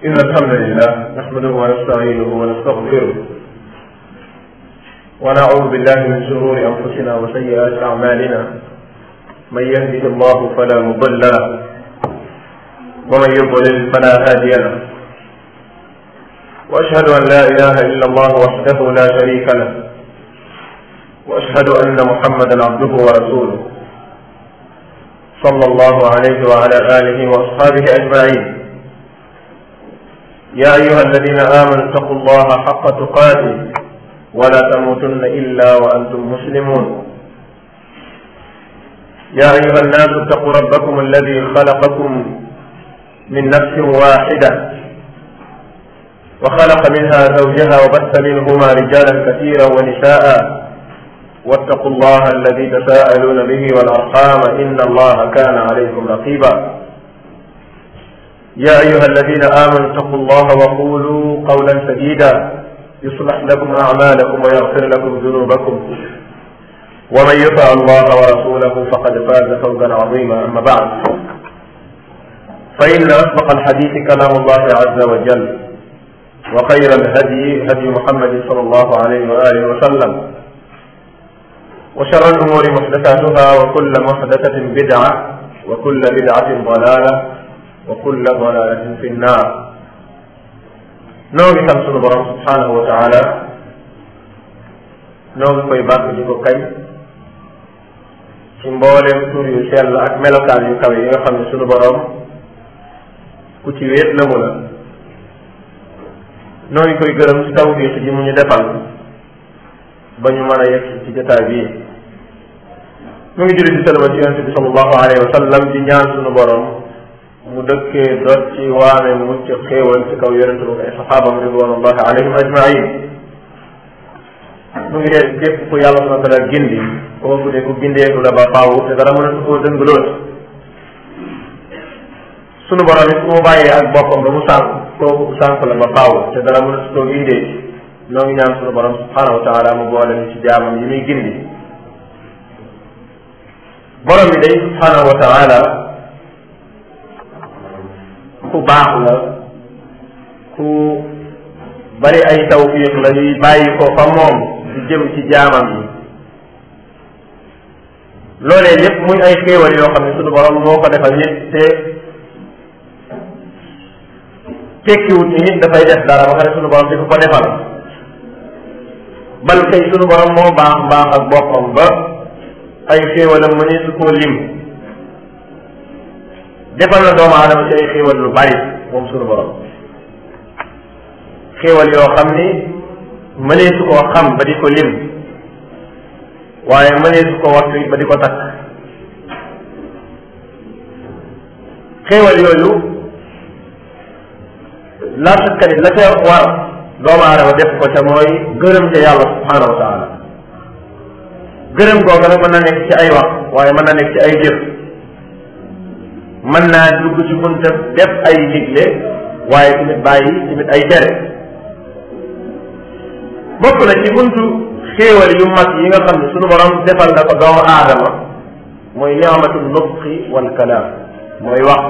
إن الحمد لله نحمده ونستعينه ونستغفره ونعوذ بالله من شرور أنفسنا وسيئات أعمالنا من يهده الله فلا مضل له ومن يضلل فلا هادي له وأشهد أن لا إله إلا الله وحده لا شريك له وأشهد أن محمدا عبده ورسوله صلى الله عليه وعلى آله وأصحابه أجمعين يا أيها الذين آمنوا اتقوا الله حق تقاته ولا تموتن إلا وأنتم مسلمون يا أيها الناس اتقوا ربكم الذي خلقكم من نفس واحدة وخلق منها زوجها وبث منهما رجالا كثيرا ونساء واتقوا الله الذي تساءلون به والأرحام إن الله كان عليكم رقيبا يا أيها الذين آمنوا اتقوا الله وقولوا قولا سديدا يصلح لكم أعمالكم ويغفر لكم ذنوبكم ومن يطع الله ورسوله فقد فاز فوزا عظيما أما بعد فإن أصدق الحديث كلام الله عز وجل وخير الهدي هدي محمد صلى الله عليه وآله وسلم وشر الأمور محدثاتها وكل محدثة بدعة وكل بدعة ضلالة وكل ضلالة في النار noo ngi sant sunu borom subhanahu wa taala noo ngi koy bàkk di ko kañ ci mbooleem tur yu sell ak melokaan yu kawe yi nga xam ne sunu borom ku ci wéet la mu la noo ngi koy gërëm ci tawfiq ji mu ñu defal ba ñu mën a yegg ci jotaay bii mu ngi julli di salama ci yonente bi sallallahu alayhi wa sallam di ñaan sunu borom mu dëkkee dot ci waame mucc xéewal ci kaw yonente bi ay saxaabam ridwanullahi alayhim ajmain mu ngi dee képp ku yàlla subhanahu wa taala gindi kooku de ku gindeeku la ba faaw te dara mën a su koo dëng lool sunu borom it ku mu bàyyee ak boppam ba mu sànq kooku sànq la ba faaw te dara mën a su koo gindee noo ngi ñaan sunu borom subhanahu wa taala mu boole ni ci jaamam yi muy gindi borom bi day subhanahu wa taala ku baax la ku bari ay tawfiq la yuy bàyyi ko fa moom di jëm ci jaamam yi loolee lépp muy ay xéewal yoo xam ne sunu borom moo ko defal nit te tekkiwut ni nit dafay def dara ba pare sunu borom di ko ko defal bal kay sunu borom moo baax baax ak boppam ba ay xéewalam mu ne su koo lim defal na doomu aadama ci ay xéewal lu bari moom sunu borom xéewal yoo xam ni mënee su koo xam ba di ko lim waaye mënee su ko wattu ba di ko takk xéewal yooyu la sakkanit la ca war doomu aadama def ko ca mooy gërëm ca yàlla subhanahu wa taala gërëm googu nag mën na nekk ci ay wax waaye mën na nekk ci ay jëf mën naa dugg ci bunta def ay digle waaye tamit bàyyi tamit ay tere bokk na ci buntu xéewal yu mag yi nga xam ne sunu borom defal na ko doomu aadama mooy ni'matu nutqi wal kalaam mooy wax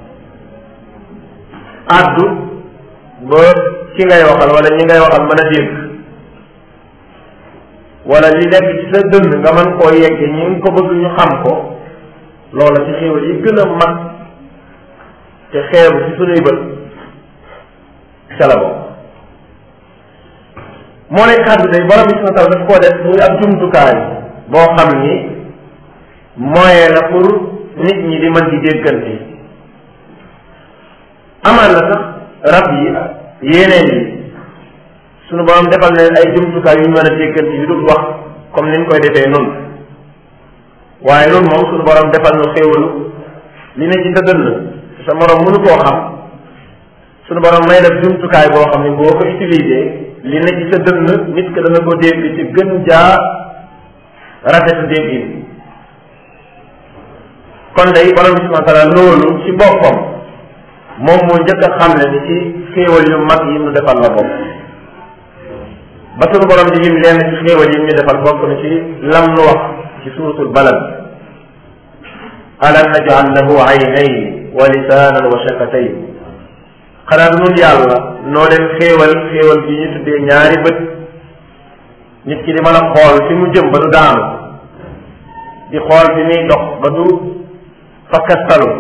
addu ba ki ngay waxal wala ñi ngay waxal mën a dégg wala li nekk ci sa dënd nga mën koo yegg ñi ngi ko bëgg ñu xam ko loola ci xéewal yi gën a mag te xeebu ci sunuy bët ca la bokk moo ne kàddu day borom bi subhanahu wa taala daf koo def muy ab jumtukaay boo xam ni moyen la pour nit ñi di mën di déggante amaan na sax rab yi yeneen yi sunu borom defal leen ay jumtukaay yu ñu mën a déggante yu dul wax comme ni ñu koy defee noonu waaye loolu moom sunu borom defal nu xéewalu li ne ci sa dënn sa morom mënu koo xam sunu borom may def jumtukaay boo xam ne boo ko utilisé li ne ci sa dënn nit ko dana ko dégg ci gën jaa rafetu déggin kon day borom bi subhanahu wa taala loolu ci boppam moom moo njëkk a xam ne ni ci xéewal yu mag yi mu defal la bopp ba sunu borom di lim leen ci xéewal yi ñu defal bokk na ci lam nu wax ci suuratul balad alam naj'al lahu aynayni wa lisaanan wa shafatayn xanaa du nun yàlla noo leen xéewal xéewal bi ñu tuddee ñaari bët nit ki di mën a xool fi mu jëm ba du daanu di xool fi muy dox ba du fakkastalu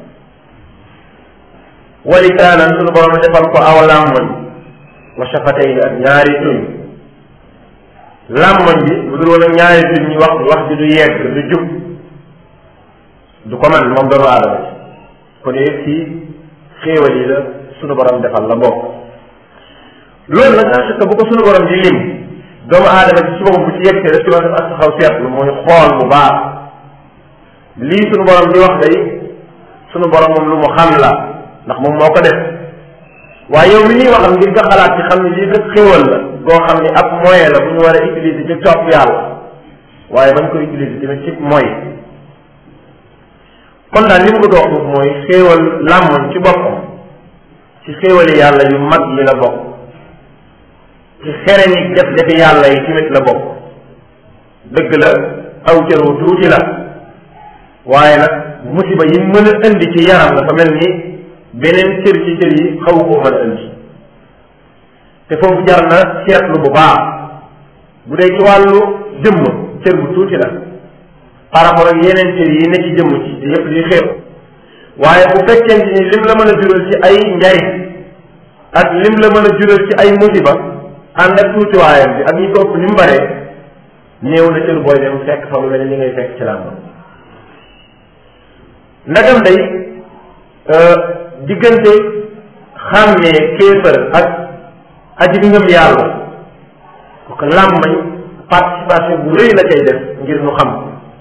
walikaanan sunu borom defal ko aw làmmoñ wa shafatayni ak ñaari tuñ làmmoñ bi bu dul woon ak ñaari tuñ ñu wax wax ji du yegg du jub du ko man moom doomu aadama ci kon yëpp ci xéewal yi la sunu borom defal la bokk loolu nag en fait bu ko sunu borom di lim doomu aadama ci suba bu ci yegsee daf ci war a def ak taxaw seetlu mooy xool bu baax lii sunu borom di wax day sunu borom moom lu mu xam la ndax moom moo ko def waaye yow mi ñuy waxal ngir nga xalaat ci xam ne lii kat xéewal la boo xam ne ab moyen la bu ñu war a utiliser ci topp yàlla waaye bañ ko utiliser tamit ci mooy kon daal li mu bëgg a wax foofu mooy xéewal làmmoñ ci boppam ci xéewali yàlla yu mag yi la bokk ci xereñ yi def defi yàlla yi tamit la bokk dëgg la aw cër wu tuuti la waaye nag musiba yi mën a indi ci yaram dafa mel ni beneen cër ci cër yi xawu koo mën a indi te foofu jar na seetlu bu baax bu dee ci wàllu jëmm cër bu tuuti la par rapport ak yeneen cër yi ne ci jëmm ci te yëpp di xew waaye bu fekkente ni lim la mën a jural ci ay njariñ ak lim la mën a jural ci ay musiba ànd ak tuutiwaayam bi ak ñi ko ëpp ni mu baree néew na cër booy dem fekk fa lu mel ni li ngay fekk ci làmb ndagam day diggante xàmmee kéefër ak aji ngëm yàlla ko làmmañ participation bu rëy la cay def ngir ñu xam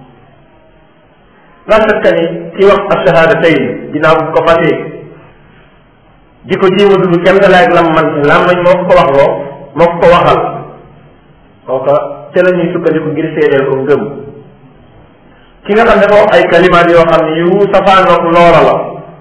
la shakka ni ki wax ashahada tey ginnaaw bu ko fasee di ko jéem a dund kenn da laaj lam man làmmañ moo ko ko wax loo moo ko ko waxal kooka ca la ñuy sukkandiku ngir seedeel ko ngëm ki nga xam ne dafa wax ay kalimaat yoo xam ne yu safaanook loola la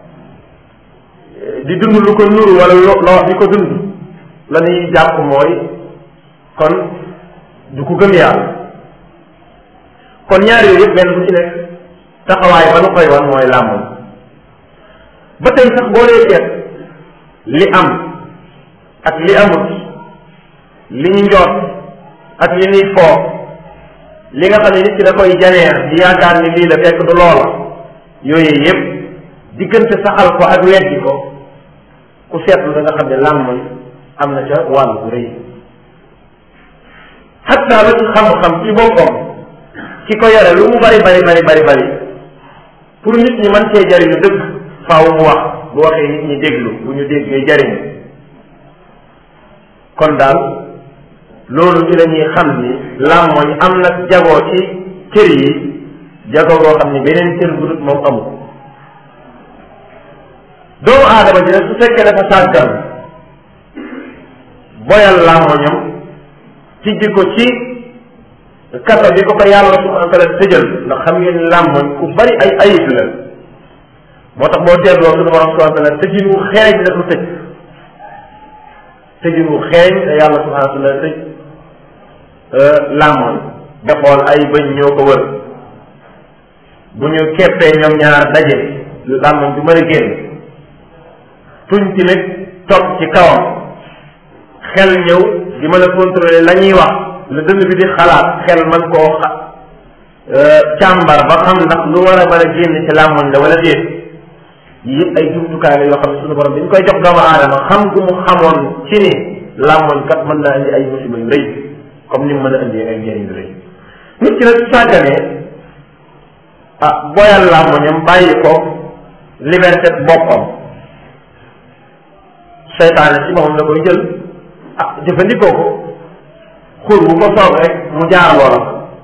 di dund lu ko nuru wala loo di ko dund la ñuy jàpp mooy kon du ko gëm yàlla kon ñaar yooyu yëpp benn bu ci nekk taxawaay ba nu koy wan mooy làmmoñ ba tey sax boo dee seet li am ak li amut li ñu njoot ak li ñuy foog li nga xam ne nit ki da koy janeer di yaakaar ni lii la fekk du loola yooyu yëpp diggante saxal ko ak weddi ko ku seetlu da nga xam ne làmmoñ am na ca wàll bu rëy xatta la ci xam-xam ci boppam ki ko yore lu mu bari bari bari bari bari pour nit ñi mën cee jariñu dëgg faaw mu wax bu waxee nit ñi déglu bu ñu déggee jariñu kon daal loolu ci la ñuy xam ni làmmoñ am na jagoo ci cër yi jagoo goo xam ni beneen cër bu dut moom amul doomu aadama ji nag su fekkee dafa sàggan boyal làmmoñam tijji ko ci kaso bi ko ko yàlla subhanahu wa taala tëjal ndax xam ngeen ni làmmoñ ku bari ay ayib la moo tax boo teetloo suñu borom subhanahu wa taala tëjin wu xeeñ la ko tëj tëjin wu xeeñ te yàlla subhanahu wa taala tëj làmmoñ nga xool ay bëñ ñoo ko wër bu ñu keppee ñoom ñaar daje làmmoñ du mën a génn tuñ tamit topp ci kawam xel ñëw di mën a contrôler la ñuy wax la dënn bi di xalaat xel man koo xa càmbar ba xam ndax lu war a mën a génn ci làmmoñ la wala déet yii yëpp ay jumtukaay la yoo xam ne suñu borom bi ñu koy jox doomu aadama xam gu mu xamoon ci ni làmmoñ kat mën naa indi ay musiba yu rëy comme ni mu mën a indi ay njëriñ yu rëy nit ki nag sàgganee ah boyal làmmoñam bàyyi ko liberté boppam seytaane ci moom da koy jël ah jëfandikoo ko xur bu ko soob rek mu jaar loola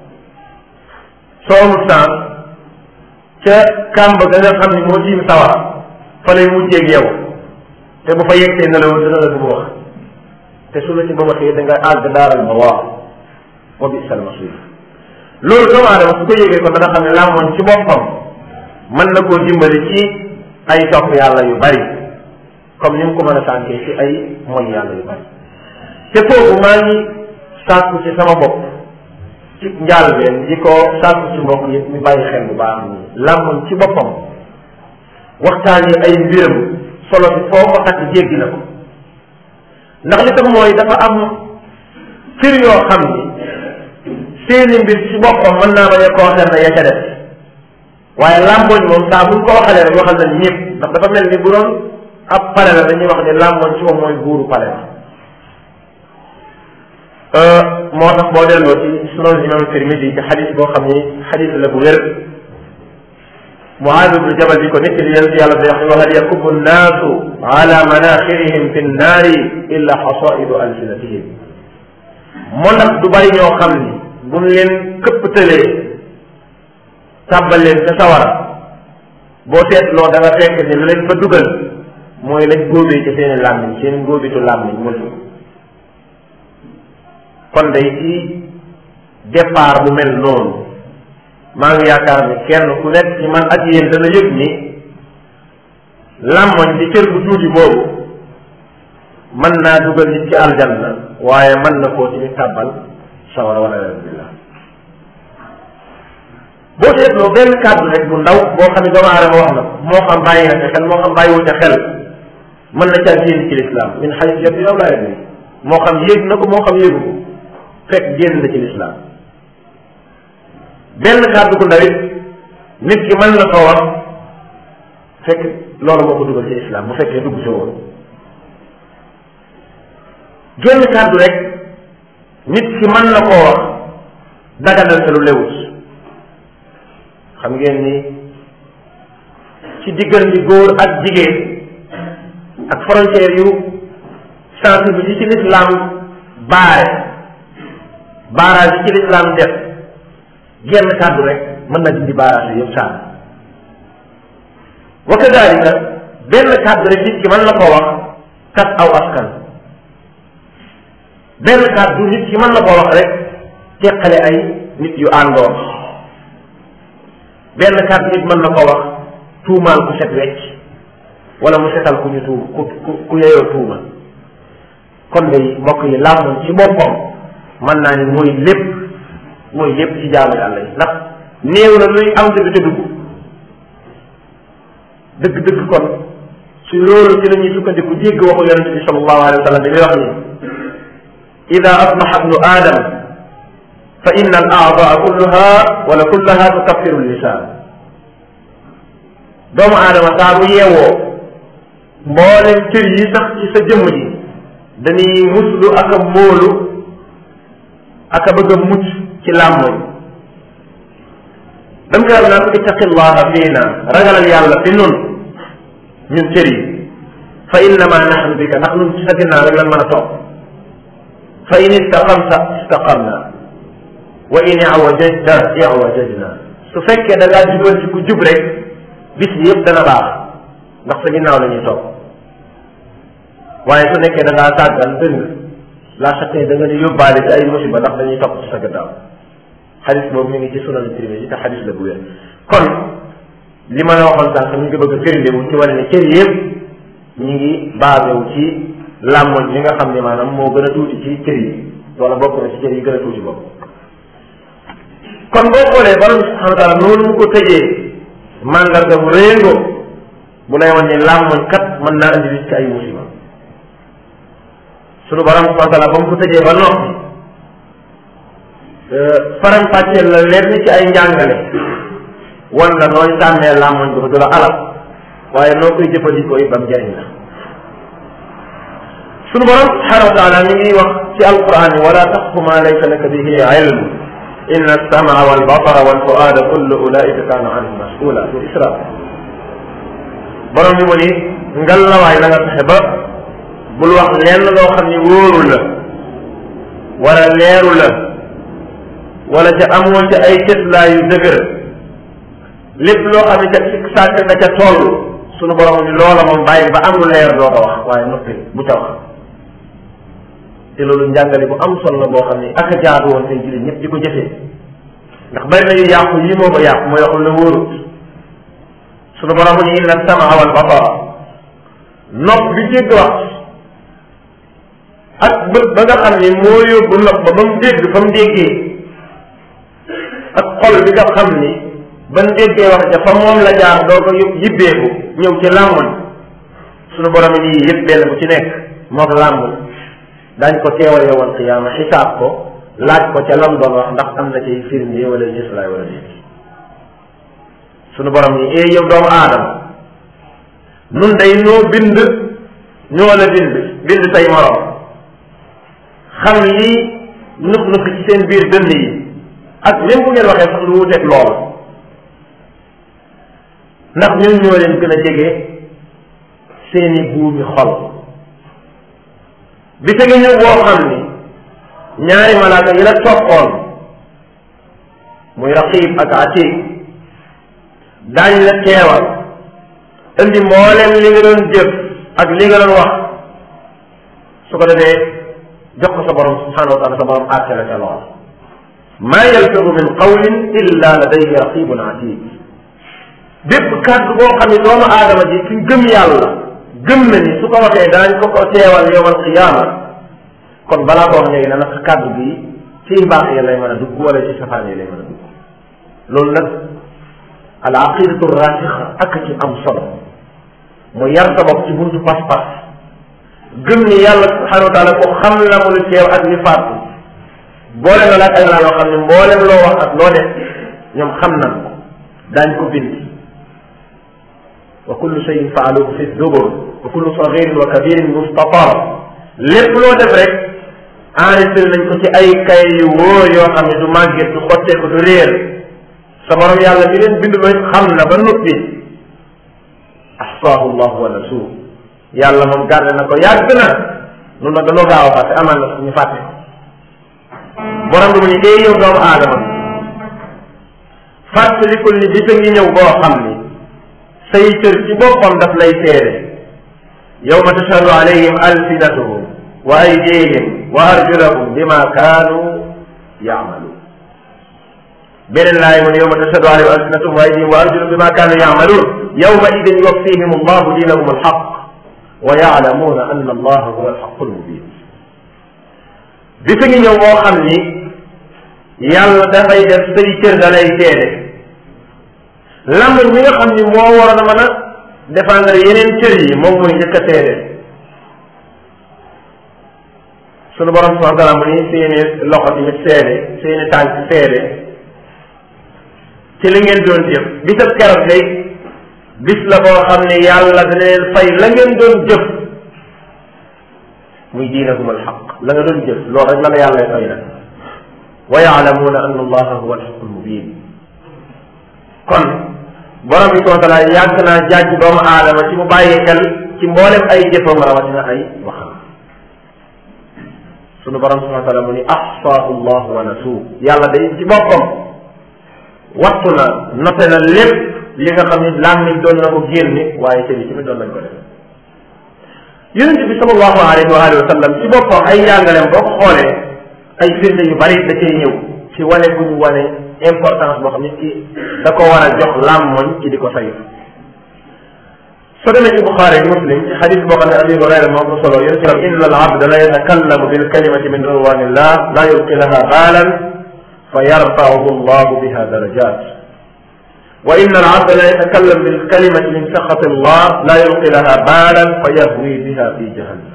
soo amul temps ca kàmb ga nga xam ni moo tiim sawar fa lay mujjeeg yow te bu fa yegsee ne la woon dina la bu wax te su la ci ba waxee da nga àgg daaral ma waaw wa bi sal masir loolu doomu aadama su ko yëgee kon da nga xam ne làmmoñ ci boppam mën na koo dimbali ci ay topp yàlla yu bari comme ni mu ko mën a sànkee ci ay mooy yàlla yu bari te foofu maa ngi sàkku ci sama bopp ci njaalbeen di ko sàkku ci mbokk yëpp ñu bàyyi xel bu baax nii làmmoñ ci boppam waxtaan yi ay mbiram solo bi foo ko takk jéggi na ko ndax li tax mooy dafa am cër yoo xam ni seeni mbir ci boppam mën naa bañ a concerné ya ca def waaye làmboñ moom saa buñ ko waxalee rek waxal nañ ñëpp ndax dafa mel ni bu doon ab pale la dañuy wax ni làmboñ ci moom mooy buuru pale la moo tax boo delloo ci sunan imam Tirmidi ci xadis boo xam ni xadis la bu wér Muaaz ibnu Jabal bi ko nekk di yonent yàlla bi wax wa hal yakubu nnaasu ala manaxirihim fi nnaari illa xasaidu alsinatihim moo nag du bari ñoo xam ni buñ leen këpptalee tàbbal leen ca sawara boo seetloo da nga fekk ni lu leen fa dugal mooy lañ góobee ci seeni làmmiñ seen góobitu làmmiñ mosu kon day ci départ bu mel noonu maa ngi yaakaar ni kenn ku nekk ci man ak yéen dana yëg ni làmmoñ di cër bu tuuti boobu mën naa dugal nit ci aljanna waaye mën na koo ci tàbbal sawara wala alhamdulillah boo seetloo benn kàddu rek bu ndaw boo xam ne doomu aadama wax na moo xam bàyyi na ca xel moo xam bàyyiwu ca xel mën na caa génn ci lislaam min xay yëpp yow laa yëg moo xam yéeg na ko moo xam yéegu ko fekk génn na ci lislaam benn kàddu ku ndaw it nit ki mën na ko wax fekk loolu moo ko dugal ci islam bu fekkee dugg si woon génn kàddu rek nit ki mën na koo wax daganal te lu lewut xam ngeen ni ci diggante góor ak jigéen ak frontière yu sensible yi ci l'islam baare baarage yi ci l'islam def genn kàddu rek mën na dindi baaraas yëpp sànn wa kadalika benn kàddu rek nit ki mën na koo wax kat aw askan benn kàddu nit ki mën na koo wax rek teqale ay nit yu àndoon benn kàddu nit mën na koo wax tuumaal ku set wecc wala mu setal ku ñu tuum ku ku ku yeyoo tuuma kon day mbokk yi làmmoñ ci boppam mën naa ni mooy lépp mooy lépp ci jaamu yàlla yi ndax néew na luy am dëgg te dugg dëgg-dëgg kon ci loolu ci la ñuy sukkandiku jégg waxu yonente bi sallallahu alayhi wa sallam bi muy wax ni ida asbaxa ibnu aadam fa inna al aadaa kulluha wala kullaha tukaffiru lisaan doomu aadama saa bu yeewoo mboolem cër yi sax ci sa jëmm ji dañuy muslu ak a móolu ak a bëgg a mucc ci làmmoñ dam koy wax naan ittaqillaha fiina ragalal yàlla fi nun ñun cër yi fa innama nahnu bika ndax nun ci sa ginnaaw rek lan mën a toog fa in istaqamta istaqamna wa in iwajajta iwajajna su fekkee da ngaa jubal ci ku jub rek bis bi yëpp dana baax ndax sa ginnaaw la ñuy toog waaye su nekkee da ngaa tàggal dëng la chaque da nga ni yóbbaale ci ay musiba ndax dañuy topp ci sa gannaaw xadis boobu mi ngi ci sunan Tirmisi te xadis la bu wér kon li ma la waxoon sànq mi ngi bëgg a firnde wu ci wane ne cër yëpp ñi ngi basé wu ci làmmoñ li nga xam ne maanaam moo gën a tuuti ci cër yi wala bokk na ci cër yi gën a tuuti bokk kon boo xoolee borom subhanahu wa taala noonu mu ko tëjee mandarga bu réengo bu lay wan ne làmmoñ kat mën naa indi nit ci ay musiba sunu borom subhanahu wa taala ba mu ko tëjee ba noppi faram fàcceel la lenn ci ay njàngale wan la nooy sàmmee làmmoñ bi du la alal waaye noo koy jëfandikoo it ba mu jëriñ la sunu borom subhanahu wa taala mi ngi wax ci alquran wala taqfu ma laysa laka bihi ilm inna alsamaa walbasara walfuada kullu ulaika kaana anhu masula su isra borom bi mu ni ngal la waay na nga fexe ba bul wax lenn loo xam ni wóoru la wala leeru la wala ca amoon ca ay cëslaa yu dëgër lépp loo xam ne ca sàkk nga ca toll sunu borom ni loola moom bàyyi ba am lu leer doo ko wax waaye noppi bu ca wax te loolu njàngale bu am solo la boo xam ne ak a jaadu woon tey jullit ñëpp di ko jëfee ndax bari na yu yàqu yii moo ko yàqu mooy waxul la wóorut sunu borom ni inna samaa wal basara nopp bi dégg wax ak bët ba nga xam ni moo yóbbu nopp ba ba mu dégg ba mu déggee ak xol bi nga xam ni ba mu déggee wax ja fa moom la jaar doo ko yóbbu yibbeeku ñëw ci làmmoñ sunu borom yi nii yëpp benn bu ci nekk moom làmb dañ ko teewal yowal qiyaama xisaab ko laaj ko ca lam doon wax ndax am na ci firnde wala gislaay wala déet sunu borom yi ee yow doomu aadama nun day noo bind ñoo la bind bind say morom xam lii nux nux ci seen biir dënn yi ak même bu ngeen waxee sax lu wuteeg loolu ndax ñun ñoo leen gën a jege seeni buumi xol bi te ngi ñëw boo xam ni ñaari malaaka yi la toppoon muy raqib ak atid daañ la teewal indi mbooleem li nga doon jëf ak li nga doon wax su ko defee jox ko sa borom subhanahu wa taala sa borom àtte la ca lool maa yalfidu min qawlin illa ladayhi raqibun atid bépp kàddu boo xam ne doomu aadama ji ki gëm yàlla gëm na ni su ko waxee daañ ko ko teewal yowmal qiyaama kon balaa ko wax léegi na nag kàddu bi ci mbaax yi lay mën a dugg wala ci safaan yi lay mën a dugg loolu nag al aqidatu rasixa ak ci am solo mu yar sa bopp ci buntu pas-pas gëm ni yàlla subhanahu wa taala ko xam na mu lu teew ak li faatu boole na laaj ay laa yoo xam ne mboolem loo wax ak loo def ñoom xam nañ ko daañ ko bind wa kullu shay'in faaluhu fi zubur wa kullu sagirin wa kabirin mustatar lépp loo def rek enregistré nañ ko ci ay kay yu wóor yoo xam ne du màgget du xotteeku du réer sa borom yàlla mi leen bind loo xam na ba noppi ahsaahu llahu wa nasuuh yàlla moom gardé na ko yàgg na nun nag dañoo gaaw a fàtte amaan na ñu fàtte ko borom bi mu ñu dee yow doomu aadama fàttalikul ni bisa ngi ñëw boo xam ni say cër ci boppam daf lay seede yawma tashhadu alayhim alsinatuhum wa aydihim wa arjulahum bima kaanu yaamaluun beneen laay mu ne yawma tashhadu alayhim alsinatuhum wa aydihim wa arjulahum bima kaanu yaamaluun yawma idin yuwaffihim allahu diinahum alxaq wa yaalamuuna anna allaha huwa alxaqu almubin bisa ngi ñëw boo xam ni yàlla dafay def say cër da lay seede lamb mi nga xam ni moo waroon a mën a défendre yeneen cër yi moom mooy njëkk a seede sunu borom subhanahu wa taala mu ni seeni loxo tamit seede seeni tànk seede ci li ngeen doon jëf bisab keroog day bis la boo xam ne yàlla dana leen fay la ngeen doon jëf muy diinakum alxaq la nga doon jëf loolu rek la la yàlla fay nag wa yaalamuuna anna allaha huwa alxaqu almubin kon borom bi subhanahu wa taala yàgg naa jaaj doomu aadama ci mu bàyyi xel ci mboolem ay jëfam rawatina ay waxam sunu borom subhanahu wa taala mu ni ahsaahu llah wa nasuu yàlla day ci boppam wattu na note na lépp li nga xam ni làmmiñ doon na ko génne waaye cër yi tamit doon nañ ko def yonente bi sallallahu alayhi wa alihi wa sallam ci boppam ay njàngaleem boo ko xoolee ay firnde yu bari da cay ñëw ci wane bu ñu wane importance boo xam nit ki da ko war a jox làmmoñ ci di ko saytu soo demee ci Buxaari Muslim ci xadis boo xam ne Abi Hurayra moo ko solo yéen ci inna al abda la yatakallamu bil kalimati min ridwanillah la yulqi laha baalan fa yarfauhu allahu biha darajat wa inna al abda la yatakallam bil kalimati min saxati allah la yulqi laha baalan fa yahwi biha fi jahannam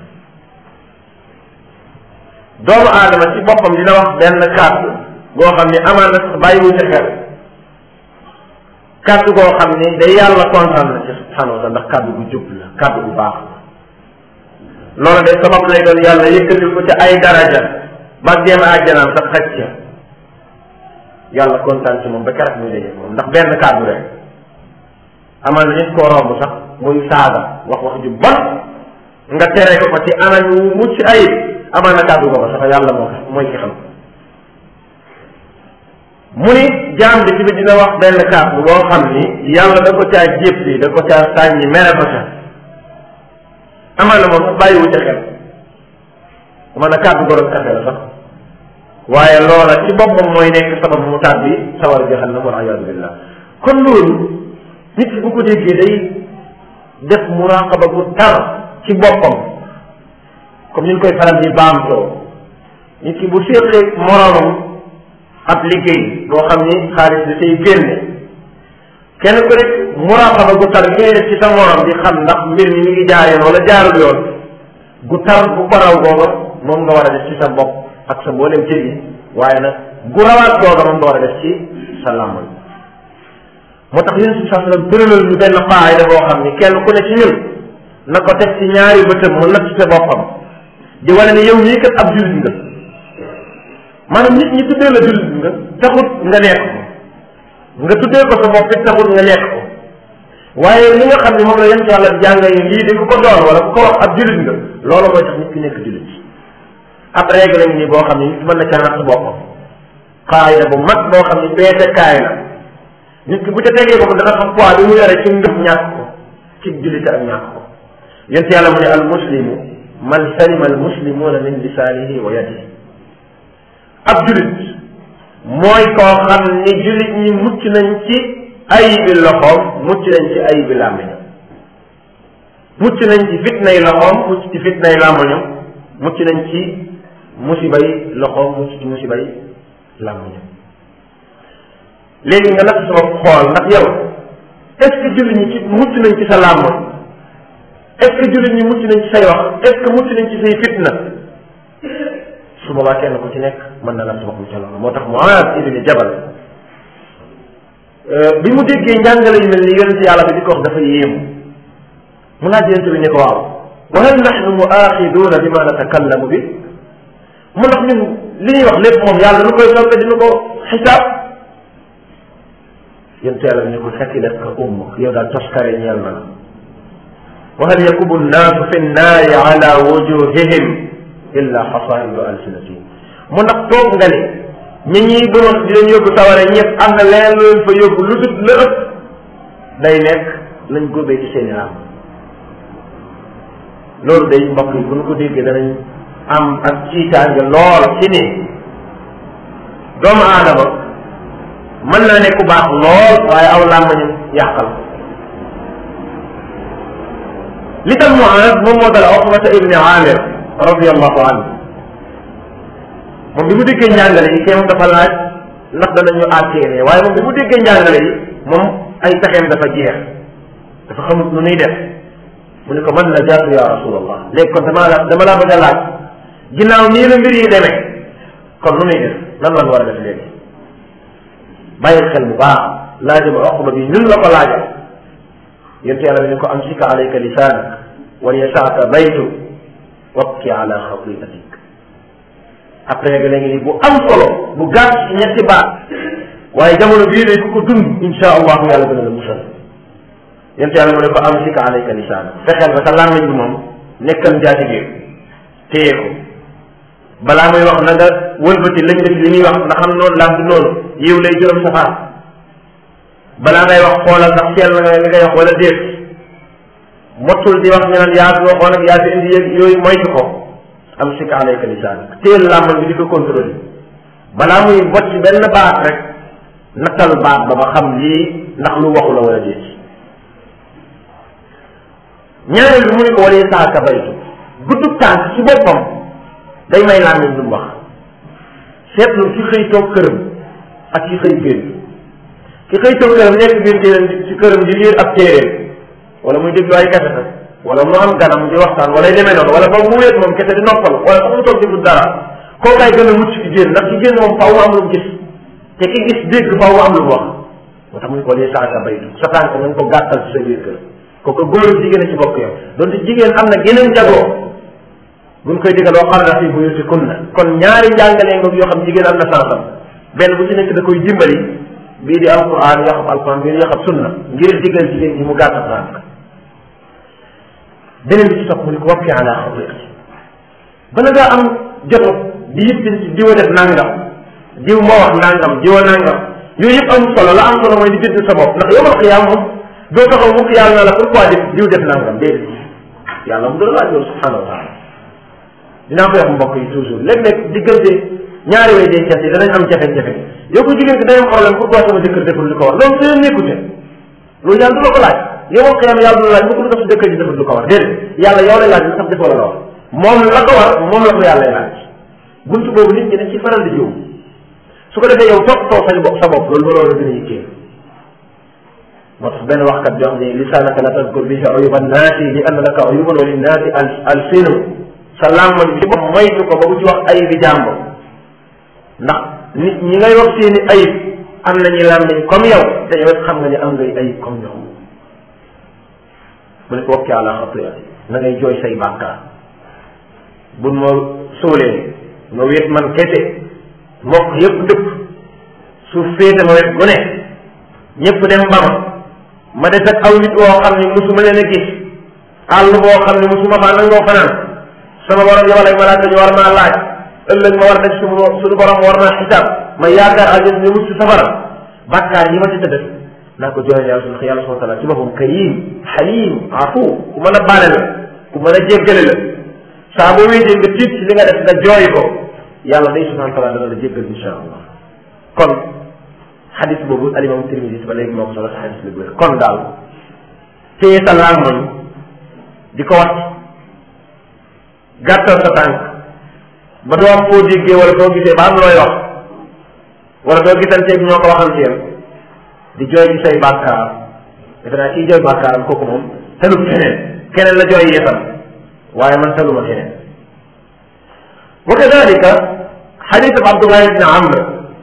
doomu aadama ci boppam dina wax benn kàddu goo xam ni amaan na sax bàyyiwu ci xel kàddu goo xam ni day yàlla kontaan na ci subhanahu wa taala ndax kàddu gu jub la kàddu gu baax la loolu de sabab lay doon yàlla yëkkatil ko ci ay daraja ba dem àjjanaam sax xaj ca yàlla kontaan ci moom ba keroog muy daje moom ndax benn kàddu rek amaan na nit koo romb sax muy saaga wax wax ju bon nga tere ko ko ci anam wu mucc ayib amaan na kàddu ko sax yàlla moo ko mooy ki xam mu ni jaam bi tamit dina wax benn kàddu boo xam ni yàlla da ko caa jéppi da ko caa sàññi mere ko ca amaan na moom sax bàyyiwu ca xel man na kàddu gorob kafe la sax waaye loola ci boppam mooy nekk sabab mu tàbbi sawar jahannam wal ayaadu billah kon loolu nit ki bu ko déggee day def muraqaba bu tar ci boppam comme ni ñu koy faral di baamtoo nit ki bu séqee moroomam ab liggéey boo xam ni xaalis da cay génne kenn ku nekk muraqaba gu tar ngay def ci sa morom di xam ndax mbir mi mi ngi jaar yoon wala jaarul yoon gu tar gu ko raw googa moom nga war a def ci sa bopp ak sa mboolem cër yi waaye nag gu rawaat googa moom nga war a def ci sa làmmoñ moo tax yéen si saa sallam tëralal ñu benn faayda boo xam ni kenn ku ne ci ñun na ko teg ci ñaari bëtëm mu natt ci boppam di wane ne yow mii kat ab jullit nga maanaam nit ñi tuddee la jullit nga taxut nga nekk ko nga tuddee ko sa bopp it taxut nga nekk ko waaye li nga xam ne moom la yent yàlla jàngale lii di ku ko doon wala ku ko wax ab jullit nga loolu mooy tax nit ki nekk jullit ab règle ngi nii boo xam ne nit mën na ca natt boppam xaayda bu mag boo xam ne peese kaay la nit ki bu ca tegee boppam dana xam poids bi mu yore ci ngëm ñàkk ko ci jullite ak ñàkk ko yent yàlla mu ne al muslimu man salima al muslimuna min lisaanihi wa yadihi ab jullit mooy koo xam ni jullit ñi mucc nañ ci ayibi loxoom mucc nañ ci ayibi làmmiñam mucc nañ ci fitnay loxoom mucc ci fitnay làmmiñam mucc nañ ci musibay loxoom mucc ci musibay làmmiñam léegi nga natt sama xool ndax yow est ce que jullit ñi ci mucc nañ ci sa làmmoñ est ce que jullit ñi mucc nañ ci say wax est ce que mucc nañ ci say fitna su boobaa kenn ku ci nekk mën na natt boppam ca loolu moo tax Muaaz ibni Jabal bi mu déggee njàngale yu mel ni yonent yàlla bi di ko wax dafa yéemu mu laaj yonent bi ne ko waaw wa hal nahnu muaxiduuna bima natakallamu bi mu ndax ñun li ñuy wax lépp moom yàlla nu koy toppe dina ko xisaab yonent yàlla bi ne ko sakilat ka ummuk yow daal toskare ñeel na la wa hal yakubu nnaasu fi nnaari ala wujuhihim illa xasaidu alsinatihim mu ndax toog nga ne ñi ñuy doon di leen yóbbu saware ñëpp am na leneen lu leen fa yóbbu lu dut la ëpp day nekk lañ góobee ci seen yaram loolu day mbokk yi bu ñu ko déggee danañ am ak ciitaange lool ci ni doomu aadama mën naa ne ku baax lool waaye aw làmmañam yàqal li tam Muaaz moom moo dal Uqbata ibni Amir radiallahu anhu moom bi mu déggee njàngale yi kee moom dafa laaj ndax danañu àttee ne waaye moom bi mu déggee njàngale yi moom ay pexeem dafa jeex dafa xamut nu nuy def mu ne ko man la jaatu ya rasulallah léegi kon dama la dama laa bëgg a laaj ginnaaw nii la mbir yi demee kon nu nuy def lan lan war a def léegi bàyyil xel bu baax laajam oqba bi ñun la ko laajal yonte yàlla bi ne ko amsika alayka lisaanak wal yasaaka baytu wabki ala xatiatik après nga léegi nii bu am solo bu gàtt ci ñetti baat waaye jamono bii day ku ko dund insha allahu yàlla dina la musal yonte yàlla mu ne ko amsika alayka lisaanak fexeel ba sa làmmiñ bi moom nekkal jaati biir téye ko balaa muy wax na nga wëlbati lañ def li muy wax ndax am noonu laam di noonu yiw lay juróom safaan balaa ngay wax xoolal ndax seel na nga li ngay wax wala déet mottul di wax ñu naan yaa fi waxoon ak yaa fi indi yëg yooyu moytu ko am sik alayka lisaan téel làmmal bi di ko contrôler balaa muy bot ci benn baat rek nattal baat ba ba xam lii ndax lu waxu la wala déet ñaareel bi mu ne ko walee saaka baytu guddub tànk ci boppam day may làmmiñ lu mu wax seetlu ki xëy toog këram ak ki xëy génn ki xëy toog këram nekk biir téeram ci këram di liir ab téeréem wala muy déglu ay kese wala mu am ganam di waxtaan wala demee noonu wala boog mu wéet moom kese di noppal wala sax mu toog di dara kooku ay gën a mucc ki génn ndax ki génn moom faaw mu am lu mu gis te ki gis dégg faaw mu am lu mu wax moo tax mu ko lee saaka baytu sa tànk nañ ko gàttal ci sa biir kër kooku góor ak jigéen a ci bokk yow donte jigéen am na geneen jagoo buñ koy digal wa qarna fi buyutikunna kon ñaari njàngalee ngoog yoo xam jigéen am na sansam benn bu ci nekk da koy dimbali bii di alquran yoo xam alquran bii yoo xam sunna ngir digal jigéen ji mu gàtt tànk beneen bi ci topp mu ni ko wappi ala xatiati bala ngaa am joto di yittin ci diwa def nangam diw moo wax nangam diwa nangam yooyu yëpp am solo la am solo mooy di bind sa bopp ndax yomal xiyaam moom doo taxaw mukk yàlla na la pourquoi def diw def nangam déedéet yàlla mu doon laaj loolu subhanahu wa taala dinaa koy wax mbokk yi toujours léeg-léeg diggante ñaari way dencante yi danañ am jafe-jafe yow ko jigéen ki day am problème pourquoi sama jëkkër deful li ko war loolu seen nekkute loolu yàlla du la ko laaj yow ak xiyam yàlla du la laaj mukk lu tax sa jëkkër ji deful li ko war déedéet yàlla yow lay laaj lu tax defoo la la war moom la ko war moom la ko yàlla laaj buntu boobu nit ñi dañ ci faral di jiw su ko defee yow topp too sa bopp sa bopp loolu loolu la gën a yittee moo tax benn waxkat jox ni lisaanaka la tadkur bihi uyuba naasi li anna laka uyuban wa linnaasi al alsinu sa làmmañ bi ko moytu ko ba bu ci wax ayib bi jàmbur ndax nit ñi ngay wax seeni ayib am nañu làmmiñ comme yow te yow xam nga ni am ngay ayib comme ñoom mu ne ko wakki àla xatiati na ngay jooy say bàkkaar buñ ma suulee nga wéet man kese mbokk yëpp dëpp suuf féete ma wet gu ne ñëpp dem ba ma ma des ak aw nit woo xam ni musuma leen a gis àll boo xam ni musuma faa nangoo fanaan sama borom yow lay malaaka ñu war maa laaj ëllëg ma war def suñu suñu borom war naa xisaab ma yaakaar aljana ñu mucc safara bàkkaar yi ma ci def naa ko jooyal yàlla suñu yàlla subhanahu wa taala ci boppam karim xalim afu ku mën a baale la ku mën a jéggale la saa boo wéetee nga tiit ci li nga def nga jooy ko yàlla day subhanahu wa taala dana la jéggal insha allah kon xadis boobu alimam Tirmisi ba léegi moo ko solo sa xadis bi wér kon daal téye sa làmmoñ di ko wat gàttal sa tànk ba doo am foo déggee wala doo gisee ba am looy wax wala doo gisanteeg ñoo ko waxanteel di jooy ci say bàkkaar defe naa kii jooy bàkkaaram kooku moom talut keneen keneen la jooy yeesam waaye man taluma keneen wa kadalika xadis ab Abdullah ibn Amr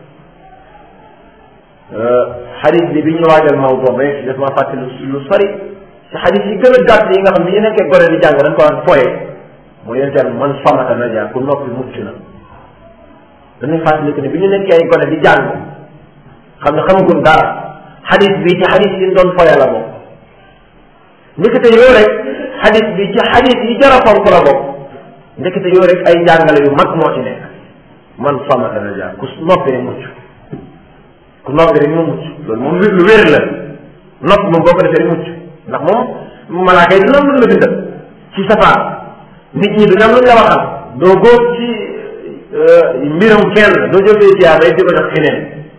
xadis bi bi ñu waajal mawdu rek daf maa fàtte lu sori ci xadis yi gën a gàtt yi nga xam bi ñu nekkee gone di jàng dañ ko daan foye mooy yéen tamit man famata naja ku noppi mucc na dañuy fàttaliku ne bi ñu nekkee ay gone di jàng xam ne xamaguñ dara xadis bi ci xadis yi doon foye la bokk ndekete yoo rek xadis bi ci xadis yi jar a fonk la bokk ndekete yoo rek ay njàngale yu mag moo ci nekk man famata naja ku noppi rek mucc ku noppi rek mu mucc loolu moom lu wér la nopp moom boo ko defee rek mucc ndax moom malaaka yi dina am lu la bindal ci safaan nit ñi dina am lu la waxal doo góob ci mbiram kenn doo jógee ci yàlla di ko def keneen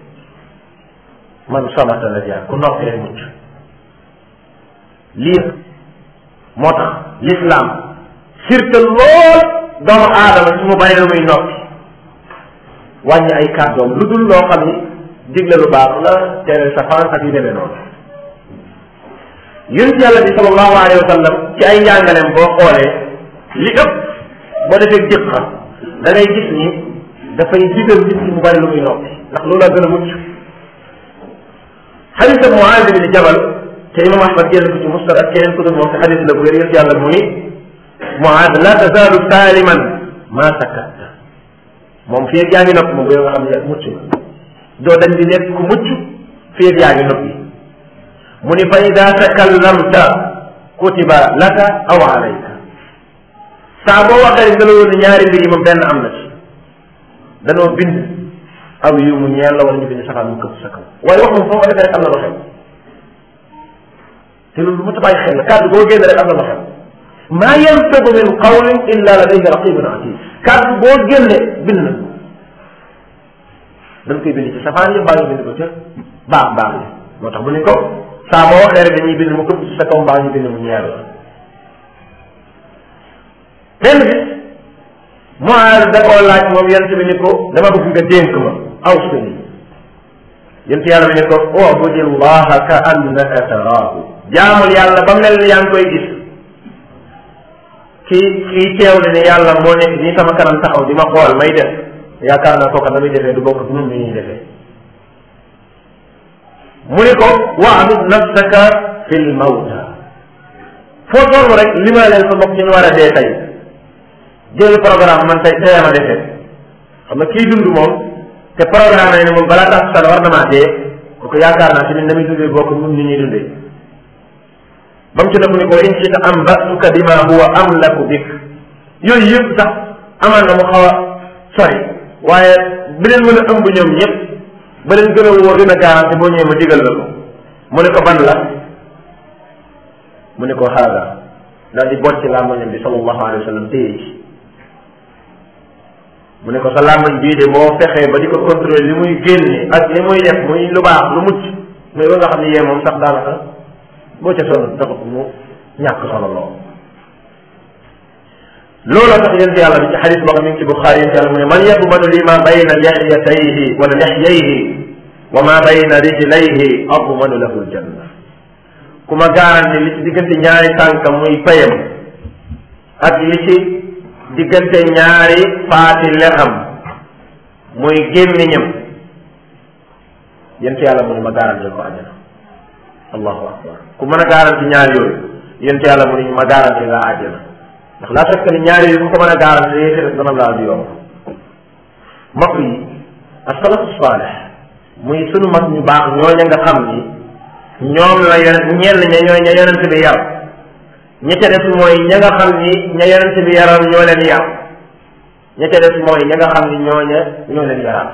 man samata la jaar ku noppi rek mucc lii moo tax l'islam surte lool doomu aadama su mu bari la muy noppi wàññi ay kàddoom lu dul loo xam ni digle lu baax la tere safaan ak yu demee noonu yonent yàlla bi sallallahu alayhi wa sallam ci ay njàngaleem boo xoolee li ëpp boo defee jëkka da ngay gis ni dafay digal nit ki mu bari lu muy noppi ndax loolu la gën a mucc xadis ab Muaaz bin Jabal te imam Ahmad génn ko ci musnad ak keneen ku dul moom te xadis la bu wér yonent yàlla mu ni Muaaz la tazaalu saaliman maa sakatta moom fii yaa ngi nopp moom yow nga xam ne mucc na doo dañ di nekk ku mucc fii yaa ngi noppi mu ni fa ida takallamta kutiba laka aw alayka saa boo waxee nga la woon ñaari mbir yi moom benn am na ci danoo bind aw yu mu ñeel la wala ñu bind safaan mu këpp sa kaw waaye wax moom foo ko defee rek am na lu xew te loolu lu ma tabaay xel la kàddu boo génn rek am na lu xew maa yantabu min qawlin illa ladayhi raqibun atid kàddu boo génne bind na dañ koy bind ci safaan yi mbaa ñu bind ko ca baax baax yi moo tax bu ne ko saa boo waxee rek dañuy bind mu këpp ci sa kaw mbaa ñu bind mu ñeel la benn bis Muaaz da koo laaj moom yent bi ni ko dama bëgg nga dénk ma aw suni yent yàlla bi ni ko ubudillaha ka annaka taraahu jaamul yàlla ba mel ni yaa ngi koy gis kii kii teewle ne yàlla moo nekk nii sama kanam taxaw di ma xool may def yaakaar naa kooka na muy defee du bokk ak ñun ni ñuy defee mu ni ko waabud nafsaka fi l mawta foo toll rek li ma leen sa bopp ci ñu war a dee tey jël programme man tey tey ma defee xam nga kii dund moom te programme ne moom balaa tax sala war na maa dee kooku yaakaar naa ci ni na muy dundee bokk ñun ni ñuy dundee ba mu ci def ni ko in shita am batuka bima huwa amlaku bik yooyu yëpp sax amaan na mu xaw a sori waaye bi leen mën a ëmb ñoom ñëpp ba leen gën a wóor gën a garanti boo ñëwee ma digal la ko mu ne ko ban la mu ne ko xaaga daal di bocc làmmañam bi sallallahu alayhi wa sallam téye ci mu ne ko sa làmmañ bii de boo fexee ba di ko contrôler li muy génne ak li muy def muy lu baax lu mucc mais ba nga xam ne yee moom sax daanaka boo ca sonn dafa ko mu ñàkk solo lool looloo tax yent yàlla bi ci xadis boo xam ne ci Buxaari yent yàlla mu ne man yaqbadu li ma bayna lixyatayhi wala lixyayhi wa ma bayna rijlayhi admanu lahu aljanna ku ma garanti li ci diggante ñaari tànkam muy payam ak li ci diggante ñaari faati lexam muy gémmiñam yent yàlla mu ni ma garanti ko àjjana allahu akbar ku mën a garanti ñaar yooyu yent yàlla mu ni ma garanti laa àjjana ndax laa fekk ni ñaar yooyu ku ko mën a garanti yéete def dana laa di yomb mbokk yi asalafu saalih muy sunu mag ñu baax ñooña nga xam ni ñoom la yonent ñenn ña ñooy ña yonent bi yar ña ca des mooy ña nga xam ni ña yonent bi yaroon ñoo leen yar ña ca des mooy ña nga xam ni ñooña ñoo leen yaraat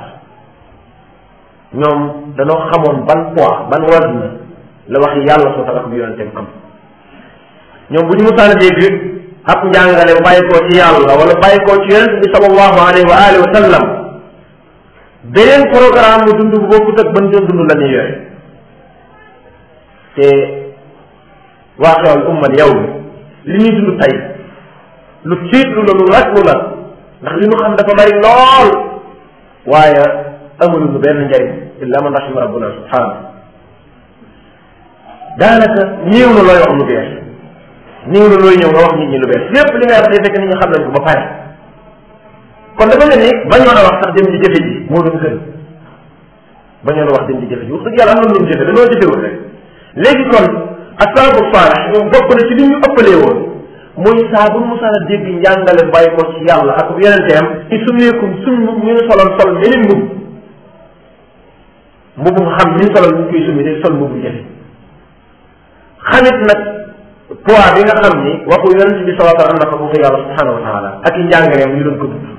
ñoom dañoo xamoon ban poids ban wazn la wax yàlla soo tax bi yonenteem am ñoom bu ñu musaan a dégg ab njàngale bàyyi koo ci yàlla wala bàyyi koo ci yonent bi sallallahu alayhi wa alihi wa sallam beneen programme bu dund bu bokkut ak ban doon dund la ñuy yore te waaxewal ummal yow li ñuy dund tey lu tiitlu la lu raglu la ndax li ñu xam dafa bari lool waaye amul lu benn njariñ illa man rahima rabbuna subhanahu daanaka néew na looy wax lu bees néew na looy ñëw nga wax nit ñi lu bees lépp li nga wax day fekk nit ñi xam nañ ko ba pare kon dafa mel ni bañoon a wax sax dem di jëfe ji moo doon gën bañoon a wax dem di jëfe ji wax dëgg yàlla am na lu ñu jëfe dañoo jëfewul rek léegi kon asalafu saalih ñoom bokk na ci li ñu ëppalee woon muy saa bu musaan a dégg njàngale bàyyi ko ci yàlla ak yonenteem ci summeekum suñ ñu ñu soloon sol meneen mbub mbubu nga xam ni ñu soloon ñu koy summi day sol mbubu jëfe xamit nag poids bi nga xam ni waxu yonent bi sallallahu alayhi wa sallam am na ko waxu yàlla subhanahu wa taala ak i njàngaleem ñu doon ko dund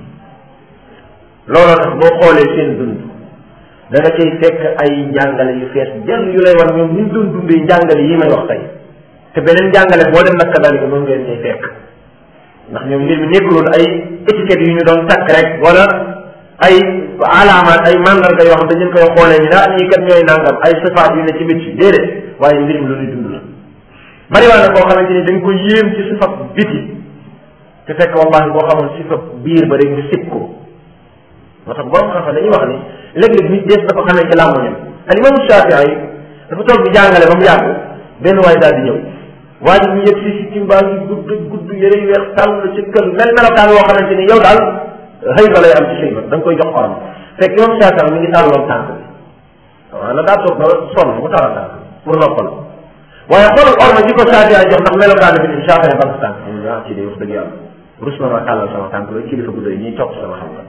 looloo tax boo xoolee seen dund da nga cay fekk ay njàngale yu fees jël yu lay war ñoom ñu doon dundee njàngale yi may wax tey te beneen njàngale boo dem nag kadalika noonu ngeen cay fekk ndax ñoom mbir mi nekkuloon ay étiquette yu ñu doon takk rek wala ay alaamaat ay mandarga yoo xam dañu koy xoolee ñu daa ñii kat ñooy nangam ay sifaat yu ne ci biti déedéet waaye mbir mi lu ñuy dund la bari waa na koo xamante ni dañ ko yéem ci sifat biti te fekk wallahi boo xamoon sifat biir ba rek nga sib ko moo tax borom xam-xam dañuy wax ni léeg-léeg nit dees na ko xamee ci làmmoñam al imam Shafii yi dafa toog di jàngale ba mu yàgg benn waay daal di ñëw waa ji ñu yëg si si cimbaa gi gudd gudd yëre yu weex tàll ci kër mel melokaan woo xamante ni yow daal xëy ba lay am ci xëy ba da nga koy jox xorom fekk imam Shafii mi ngi tàlloon tànk bi waaw na daa toog ba sonn mu tàllal tànk pour noppal waaye xoolal orma ji ko Shafii ay jox ndax melokaan bi ni Shafii ba tànk am ah ci de wax dëgg yàlla rus na ma tàllal sama tànk loolu kilifa gu doy ñuy topp sama xam-xam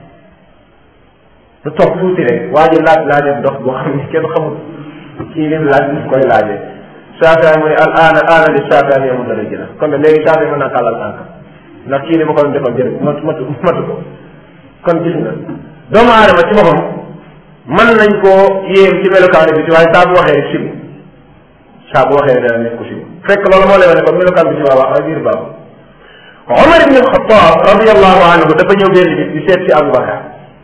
lu toog tuuti rek waa ji laaj laajee dox boo xam ne kenn xamul kii lim laaj ñu koy laajee Shafii mu ne al aana aana li Shafii yow mu dana jëla kon nag léegi Shafii mën naa tàllal tànk ndax kii li ma ko doon defal jërë matu matu matu ko kon gis nga doomu aadama ci boppam mën nañ koo yéem ci melokaanu bi ci waaye saa bu waxee rek sibu saa bu waxee rek dana nekk ko sibu fekk loolu moo lay wane kon melokaan bi ci waa wax ay biir baaxul Omar ibn al-Khattab radiyallahu anhu dafa ñëw benn bis di seet si Aboubacar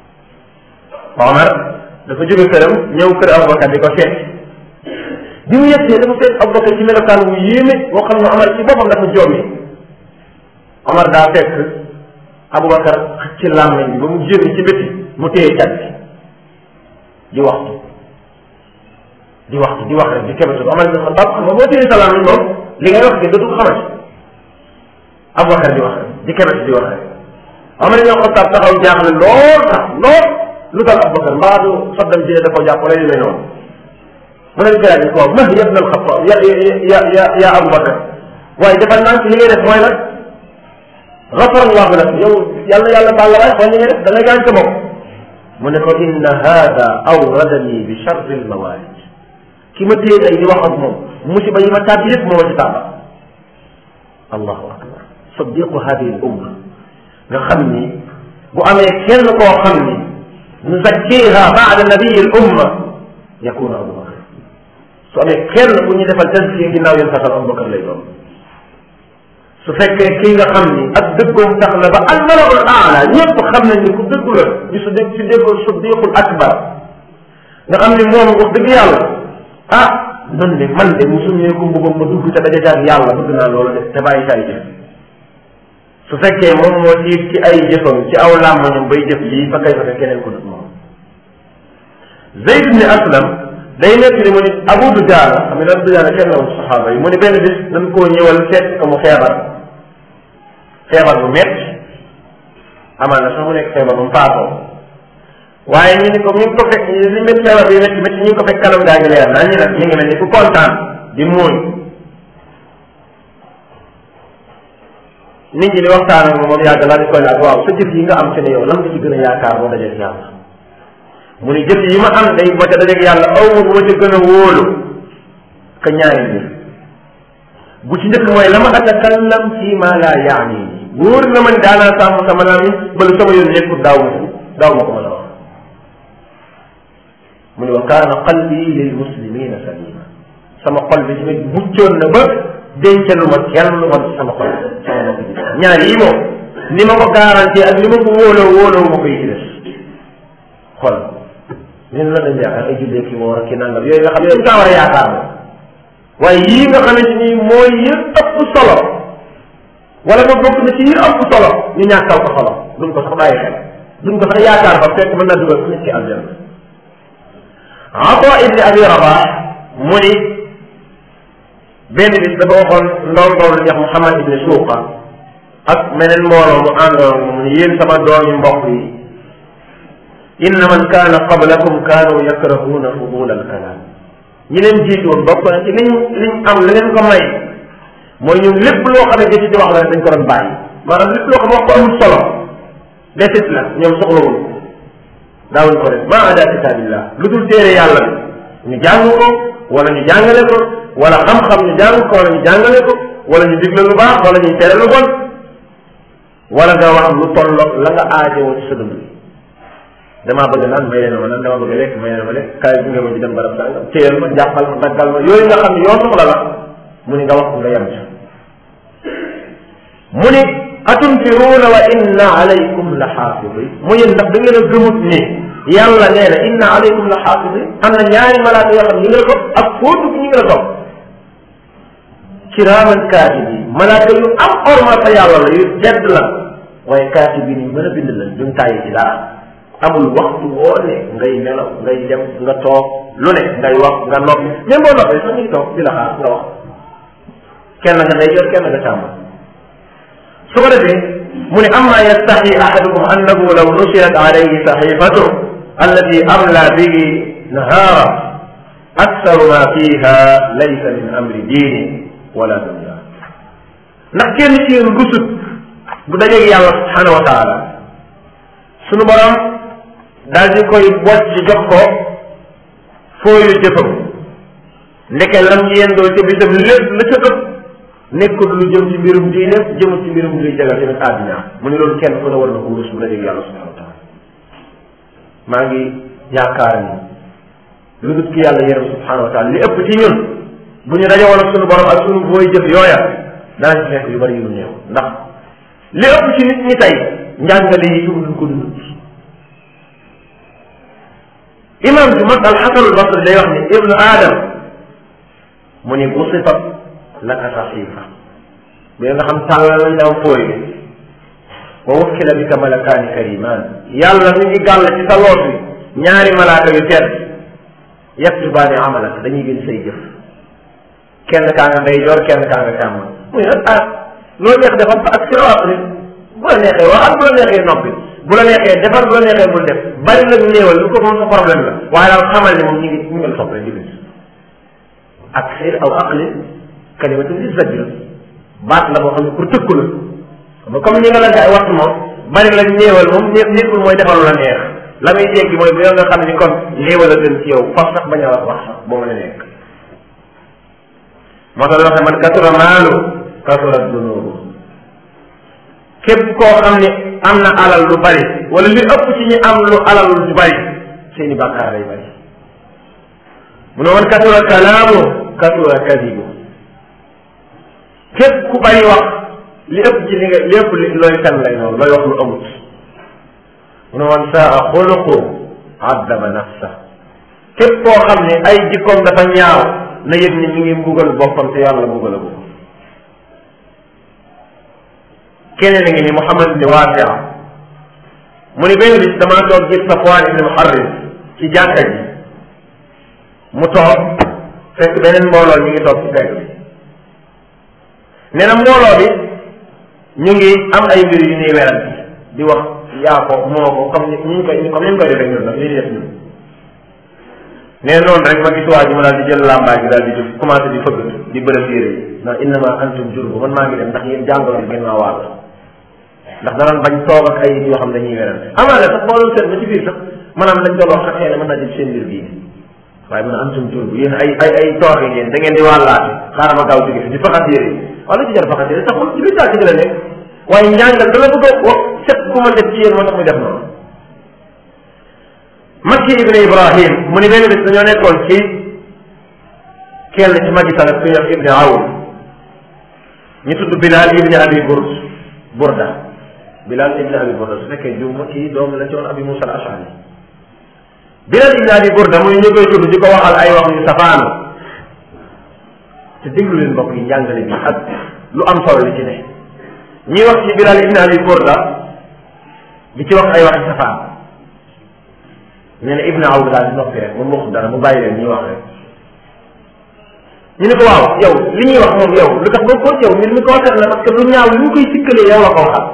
Omar dafa jóge këram ñëw kër Aboubacar di ko seet bi mu yegsee dafa seet Aboubacar ci melokaan wu yéeme boo xam ne Omar ci boppam dafa jommi Omar daa fekk Aboubacar ci làmmiñ bi ba mu génn ci bëti mu téye cat bi di waxtu di waxtu di wax rek di kebetu Omar ibn Khattab xam nga boo téye sa làmmiñ moom li ngay wax ke dootul xamati Aboubacar di wax rek di kebetu di wax rek Omar ibn Khattab taxaw jaaxle lool sax lool lu dal Aboubacar mbaa du soddam jine da ko jàpp wala yu mel noonu mu ne gars yi ko ma ya ibn al-Khattab ya ya ya ya Aboubacar waaye defal naa li ngay def mooy nag gafarallahu lak yow yàlla yàlla baal la waaye xool li ngay def da ngay gaañ sa bopp mu ne ko inna hada awradani bi charri almawalid ki ma téye tey di wax ak moom musiba yi ma tàbbi yëpp moo ma ci tàbba allahu akbar sadiqu hadihi al umma nga xam ni bu amee kenn koo xam ni nuzakkiha baada nabiyi al umma yakunu abubakar su amee kenn bu ñu defal tazkiya ginnaaw yéen fasal abubakar lay doon su fekkee kii nga xam ni ak dëggoom tax na ba al malaul aala ñëpp xam nañ ni ku dëggu la ñu su dégg si déggoo siddiqul akbar nga xam ni moom wax dëgg yàlla ah man de man de mu suñee ko mbubam ma dugg te daja jaag yàlla bëgg naa loolu de te bàyyi say jëf su fekkee moom moo tiit ci ay jëfam ci aw làmmañam bay jëf lii fa kay fa keneen ko dut moom Zayd ibn Aslam day nekk ni mu ni Abu Dujaana xam ne Abu Dujaana kenn la woon saxaaba yi mu ni benn bis dañ koo ñëwal seet ko mu feebar feebar bu métti amaan na sax mu nekk feebar bu mu faatoo waaye ñu ni ko ñu ngi ko fekk li métti feebar bi métti métti ñu ngi ko fekk kanam gaa ngi leer naa ñu nag ñu ngi mel ni ku kontaan di muuñ nit ñi di waxtaan ak moom yàgg laa di koy laaj waaw sa jëf yi nga am ci ne yow lan nga ci gën a yaakaar boo dajeeg yàlla mu ni jëf yi ma am day ba ca dajeeg yàlla aw ma bu ma ca gën a wóolu ka ñaari mbir bu ci njëkk mooy la ma atakallam fi ma la yaani wóor na ma ni daanaa sàmm sama lamiñ bala sama yoon nekkul daaw ma daaw ma ko mën a wax mu ni wa kaana qalbi lil muslimina salima sama xol bi tamit muccoon na ba dencalu ma kenn lu man sama xol sama mbokk bi ñaar yi moom ni ma ko garanti ak ni ma ko wóoloo wóoloo ma koy ci des xol ñun la dañ yaakaar ay jullee ki woor ki nangam yooyu nga xam ne dañ kaa war a yaakaar moom waaye yii nga xamante ni mooy yi ëpp solo wala ma bokk na ci yi ëpp solo ñu ñàkkal ko solo duñ ko sax bàyyi xel duñ ko sax yaakaar ba fekk mën naa dugal nit ki aljanna Ata ibni Abi Rabah mu ni benn bis dafa waxoon ndongoom lu ñax Muhammad ibni Suuqa ak meneen mbooloo mu àndoon mu ni yéen sama doomi mbokk yi inna man kaana qablakum kaanu yakrahuuna fudula alkalaam ñi leen jiitu woon bokk na ci liñ liñ am la leen ko may mooy ñun lépp loo xam ne jëti di wax la dañ ko doon bàyyi maanaam lépp loo xam wax ko amul solo desit la ñoom soxlawul daawuñ ko def maa ada kitaabillah lu dul téere yàlla bi ñu jàng ko wala ñu jàngale ko wala xam-xam ñu jàng ko wala ñu jàngale ko wala ñu digle lu baax wala ñu tere lu bon wala nga wax lu tolloog la nga aajowoo ci sa dund damaa bëgg naan may leen ma naan dama bëgg lekk may leen ma lekk kaay bu nga ma ci dem barab sàngam téyal ma jàppal ma daggal ma yooyu nga xam ne yoo soxla la mu ni nga wax ko nga yem ci mu ni atunfiruuna wa inna alaykum la xaafidin mu yéen ndax da ngeen a gëmut ni yàlla nee na inna alaykum la xaafidin am na ñaari malaaka yoo xam ñu ngi la topp ak fóotu ñu ngi la topp kiraaman kaatibi malaaka yu am orma fa yàlla la yu tedd la waaye kaatibi ni mën a bind la duñ tàyyi ci dara amul waxtu woo ne ngay nelaw ngay dem nga toog lu ne ngay wax nga noppi même boo noppee sax ngi toog di la xaar nga wax kenn nga day jot kenn nga càmm su ko defee mu ne amma yastaxi ahadukum annahu law nusirat alayhi saxifatu allati amla bihi nahaara aksaru ma fiha laysa min amri diini wala dunya ndax kenn ci yéen rusut bu dajeeg yàlla subhanahu wa taala sunu borom daal di koy bocc jox ko fooyu jëfam ndeke lam yendoo ca bisam lépp la ca ëpp nekkul lu jëm ci mbirum diine jëmul ci mbirum luy jagal tamit àddina mu ne loolu kenn ku ne war na ko rus bu dajeeg yàlla subhanahu wa taala maa ngi yaakaar ni lu dut ki yàlla yërëm subhanahu wa taala li ëpp ci ñun bu ñu daje woon ak sunu borom ak sunu booy jëf yooya danañ ci fekk yu bari yu néew ndax li ëpp ci nit ñi tey njàngale yi tudd duñ ko dund imam ju mag alxasanul basri day wax ni ibnu aadam mu ni bu sifat laka saxiifa bi nga xam tàllal lañ la am fooy bi wa wakkila bika malakaani karimaan yàlla mi ngi gàll ci sa loos bi ñaari malaaka yu tedd yaktubaani amalak dañuy gën say jëf kenn kaa nga ndey joor kenn kaa nga càmm muy nag ah loolu neex defal fa ak siraat ni bu la neexee waxal bu la neexee noppi bu la neexee defar bu la neexee bul def bari nag néewal lu ko moom sa problème la waaye daal xamal ne moom ñu ngi ñu ngi la topp rek di bis ak xir aw aqli kalimatu li zajr baat la boo xam ne pour tëkku la ba comme ni nga la gaay wax moom bari la néewal moom ñëpp nekkul mooy defal la neex la muy jéggi mooy bu yow nga xam ne kon néewal a gën ci yow faf sax bañ a wax wax sax boo mën a nekk moo tax waxe man kasura maalu kasura dunubu képp koo xam ne am na alal lu bari wala li ëpp ci ñi am lu alal lu bari seeni bàkkaar lay bari mu ne man kasura kalaamu kasura kadibu képp ku bari wax li ëpp ci li nga li ëpp li looy fen lay noonu looy wax lu amut mu ne man saa xuluqu addaba nafsa képp koo xam ne ay jikkoom dafa ñaaw na yëg ni mi ngi mbugal boppam te yàlla mbugal a ko keneen a ngi ni Muhammad ibni Waasia mu ni benn bis damaa toog gis Safwaan ibni Muharris ci jàkka ji mu toog fekk beneen mbooloo ñu ngi toog ci pegg bi nee na mbooloo bi ñu ngi am ay mbir yu ñuy werante di wax yaa ko moo ko comme ni ñu koy comme ni ñu koy defee ñun nag li ñuy def ñun nee noonu rek ma gis waa ji ma daal di jël làmbaay bi daal di jóg commencé di fëgg di bëre téere yi ndax innama antum jurbu man maa ngi dem ndax yéen jàngoro bi ngeen maa wàll ndax danaan bañ toog ak ay yoo xam dañuy werante amaana sax boo doon seet ba ci biir sax maanaam lañ doon wax sax xëy na mën naa jël seen mbir bii waaye mën a antum jurbu yéen ay ay ay tooke ngeen da ngeen di wàllaate xaaral ma gaaw jóge fi di faxas yére yi wala ci jar faxas yére sax ci biir daal ci la nekk waaye njàngal dala bëgg a wax set bu ma def ci yéen moo tax muy def noonu Makki ibn Ibrahim mu ni benn bis dañoo nekkoon ci kenn ci magi salaf ku ñuy wax ibni Awn ñu tudd Bilal ibni Abi Burd Burda Bilal ibni Abi Burda su fekkee juuma kii doom la ci woon Abi Musa al-Ash'ari Bilal ibni Abi Burda muy ñu koy tudd di ko waxal ay wax yu safaanu te déglu leen mbokk yi njàngale bi ak lu am solo li ci ne ñuy wax ci Bilal ibni Abi Burda di ci wax ay wax yu safaan nee na Ibn Awd daal di noppi rek moom waxul dara mu bàyyi leen ñuy wax rek ñu ne ko waaw yow li ñuy wax moom yow lu tax boo ko yow mbir mi concerne la parce que lu ñaaw li ñu koy sikkalee yow la ko waxal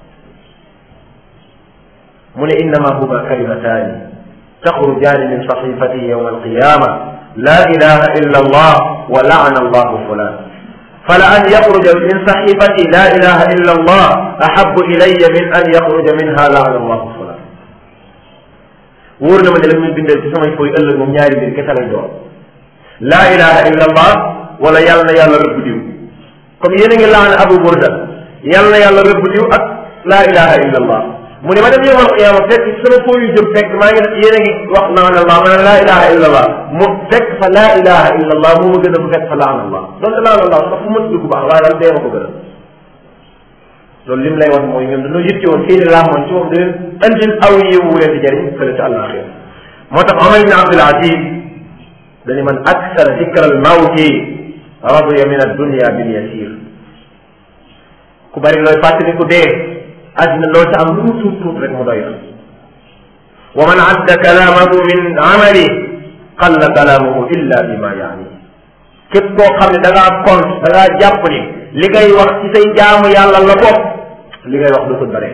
mu ne innama huma kalimataani taxrujaani min saxifati yawma alqiyama la ilaha illa allah wa laana allahu fulan fala an yaxruja min saxifati la ilaha illa allah ahabu ilaya min an yaxruja minha laana allahu fulan wóor na ma ne la muy bindal ci samay fooy ëllëg moom ñaari mbir kese lay doon laa ilaha illa allah wala yàlla na yàlla rëbb diw comme yéen a ngi laan abu burda yàlla na yàlla rëbb diw ak laa ilaha illa allah mu ne ma dem yowmal qiyaama fekk ci sama fooy yu jëm fekk maa ngi def yéen a ngi wax laan allah ma ne laa ilaha illa allah mu fekk fa laa ilaha illa allah moo ma gën a bu fekk fa laan allah donte laan allah sax fu mën dugg baax waaye daal dee ma ko gën a loolu lim lay wax mooy ñoom dañoo yitte woon seeni laamoon ci moom da leen andil aw yiw wu leen di jëriñ fële ci àllaaxira moo tax Omar ibn Abdul Aziz dañu man aksara dikra al mawti radiya min addunya bil yasir ku bari looy fàttali ku dee àddina loo ci am lu mu tuut tuut rek mu doy la wa man adda kalaamahu min amali qalla kalaamuhu illa bima yaani képp koo xam ne da ngaa compte da ngaa jàpp ni li ngay wax ci say jaamu yàlla la bopp li ngay wax dootul bare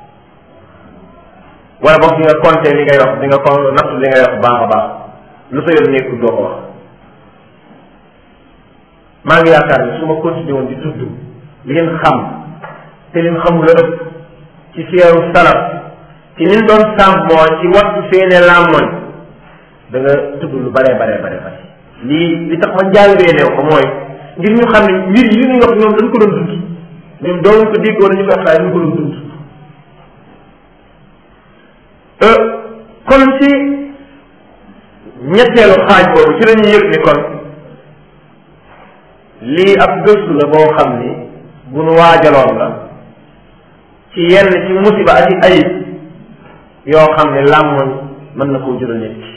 wala boog di nga compté li ngay wax di nga ko natt li ngay wax baax a baax lu sa yoon nekkul doo ko wax maa ngi yaakaar ni su ma continué woon di tudd li ngeen xam te leen xamul la ëpp ci seeru salaf ci nin doon sàmmoo ci wattu seene làmmoñ da nga tudd lu bare bare bare bare lii li tax ma njàngee neew ko mooy ngir ñu xam ne mbir yi ñuy wax ñoom dañ ko doon dund ñoom doon ko dégg wala ñu ko waxtaay ñu ko doon dund kon ci ñetteelu xaaj boobu ci la ñuy yëg ni kon lii ab gëstu la boo xam ni bu nu waajaloon la ci yenn ci musiba ak i ayib yoo xam ne làmmoñ mën na koo jural nit ki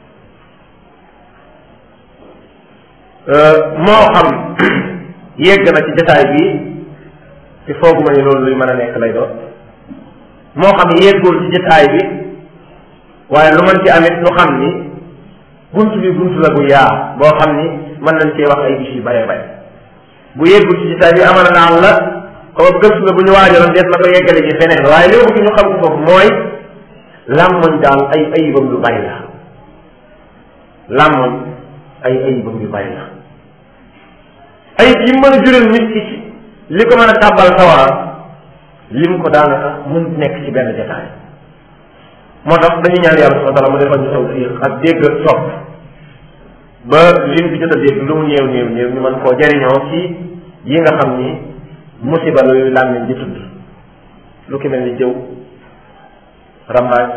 moo xam yegg na ci jotaay bi te fooguma ni loolu luy mën a nekk lay doon moo xam yeggul ci jotaay bi waaye lu mën ci amit nu xam ni bunt bi bunt la bu yaa boo xam ni mën nañ cee wax ay bis yu bare bare bu yeggul ci jotaay bi amal naan la comme gëstu la bu ñu waajaloon dees na ko yeggale ci feneen waaye li bëgg ñu xam ko foofu mooy làmmoñ daal ay ayibam lu bari la làmmoñ ay ayibam yu bari la ayib yi mën a jural nit ki ci li ko mën a tàbbal sawara lim ko daanaka mun nekk ci benn jotaay moo tax dañuy ñaan yàlla subhanahu wa taala mu defal ñu tawfiq ak dégg ak sopp ba lim fi jot a dégg lu mu néew néew néew ñu mën koo jariñoo ci yi nga xam ni musiba la yooyu làmmiñ di tudd lu ki mel ni jëw rambaaj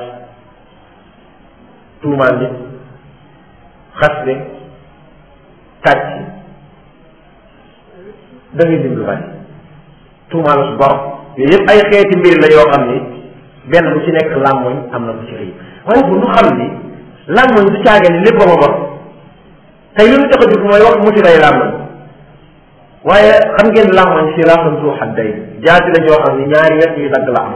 tuumaal nit xasde kàcc da ngay dim lu bari tuumaal su bor yooyu yëpp ay xeeti mbir la yoo xam ni benn bu ci nekk làmmoñ am na bu ci rëy waaye bu nu xam ni làmmoñ du caage ni lépp ba ma bon tey li ñu tax a jóg mooy wax musiba yi làmmoñ waaye xam ngeen làmmoñ si raaxam suu xadday jaati la joo xam ni ñaari wet yu dagg la am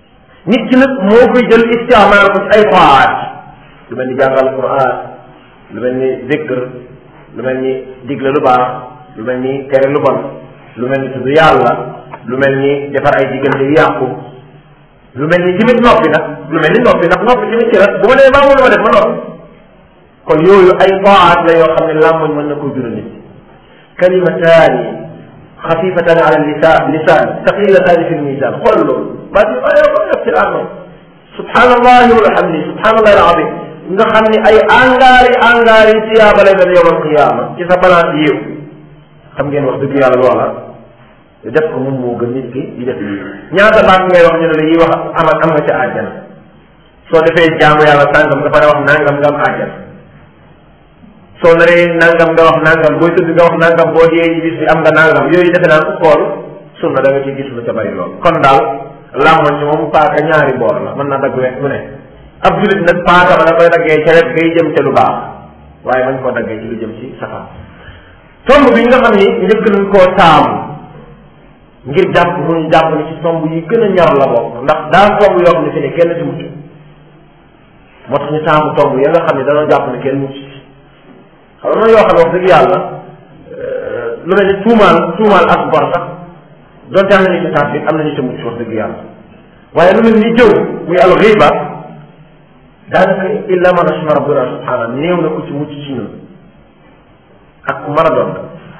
nit ki nag moo koy jël istiamaal ko ci ay xawaat lu mel ni jàngal quran lu mel ni zikr lu mel ni digle lu baax lu mel ni tere lu bon lu mel ni tudd yàlla lu mel ni defar ay diggante yu yàqu lu mel ni tamit noppi nag lu mel ni noppi nag noppi tamit ci la bu ma nee maa mënu ma def ma noppi kon yooyu ay taat la yoo xam ne làmmoñ mën na koo jural nit kalimataani xafifatan ala lisan lisan thaqilataani fi lmisan xool loolu baa di ay ko def ci làmmoñ subhanallahi walhamdi subhanallahi alazim nga xam ni ay angaari angaari tiyaaba lay doon yowmal qiyaama ci sa balance yiw xam ngeen wax dëgg yàlla loola def ko moom moo gën nit ki di def lii ñaata baat ngay wax ñu ne la yi wax am am nga ca àjjana soo defee jaamu yàlla sàngam nga pare wax nangam nga am àjjana soo naree nangam nga wax nangam booy tëdd nga wax nangam boo dee ci bis bi am nga nangam yooyu defe naa ko xool sunna da nga ciy gis lu ca bari lool kon daal làmmoñ ci moom paaka ñaari boor la mën naa dagg wet bu ne ab julit nag paaka ma da koy daggee ca wet ngay jëm ca lu baax waaye mañ koo daggee ci lu jëm ci safaan tomb bi nga xam ni njëkk nañ koo taamu ngir jàpp mu ñu jàpp ni ci tomb yi gën a ñor la bokk ndax daa tomb yoo xam ne fi ne kenn ci mucc moo tax ñu taamu tomb ya nga xam ne dañoo jàpp ne kenn mucc ci xam nga yoo xam ne wax dëgg yàlla lu mel ni tuumaal tuumaal ak bor sax donte am nañu ci taat bi am nañu ci mucc wax dëgg yàlla waaye lu mel ni jëw muy al xiiba daanaka illa man rahima rabbuna subhanahu néew na ku ci mucc ci ñun ak ku mën a doon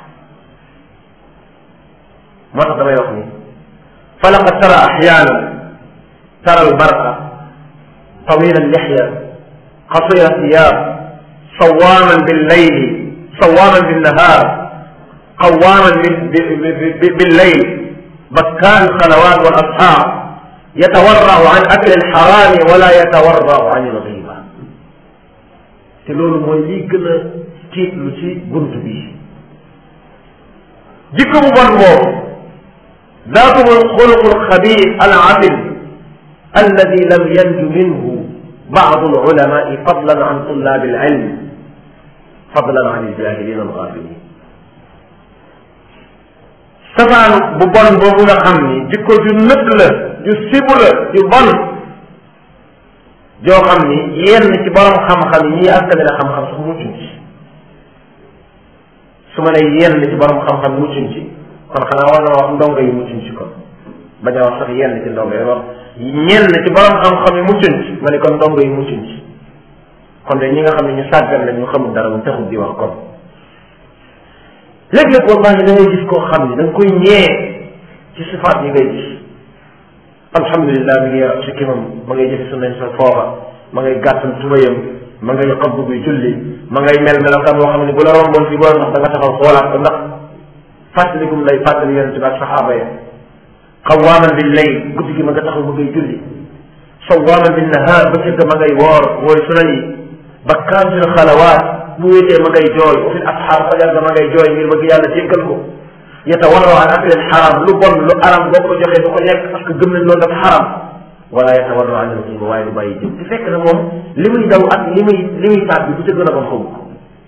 moo tax damay wax ni falaqad tara axyaana tara albarqa tawila allixya qasira thiyab sawaman billayl sawaman binnahar qawaman billayl bakkan الخلوات والأصحاب يتورع عن أكل الحرام ولا يتورع عن الغيبة te loolu mooy lii gën a tiitlu ci bunt bi jikko bu bon boobu ذاته الخلق الخبيث العفن الذي لم ينج منه بعض العلماء فضلا عن طلاب العلم فضلا عن الجاهلين الغافلين safaan bu bon boobu nga xam ni jikko ju nëkk la ju sibu la ju bon joo xam ni yenn ci borom xam-xam yi ñii askane la xam-xam sax muccuñ ci su ma ne yenn ci borom xam-xam muccuñ ci kon xanaa war na wax ndongo yi muccuñ ci kon bañ a wax sax yenn ci ndongo yi wax ñenn ci borom xam-xam yi muccuñ ci ma ne kon ndongo yi muccuñ ci kon de ñi nga xam ne ñu sàggan la ñu xamul dara mu taxul di wax kon léeg-léeg wallahi da ngay gis koo xam ne da nga koy ñee ci sifaat yi ngay gis alhamdulilah mi ngi yor si kimam ma ngay jëfe sunnañ sa foofa ma ngay gàttal tubayam ma ngay xabb bi julli ma ngay mel melokaan boo xam ne bu la romboon fii boo ndax da nga taxaw xoolaat ko ndax fàttalikum lay fàttali yonente bi ak saxaaba ya xawaaman bil layl guddi gi ma nga taxaw ma ngay julli sawaaman bin nahaar ba cëgg ma ngay woor wooy sunan yi bakkaan fil xalawaat bu wéetee ma ngay jooy wa fil asxaar fajar ga ma ngay jooy ngir bëgg yàlla jéggal ko yatawarraw an aklil xaram lu bon lu aram boo ko joxee du ko lekk parce que gëm nañ loolu dafa xaram wala yatawarraw an al-ghiiba waaye du bàyyi jëw te fekk na moom li muy daw ak li muy li muy faat bi bu ca gën a bon xamu ko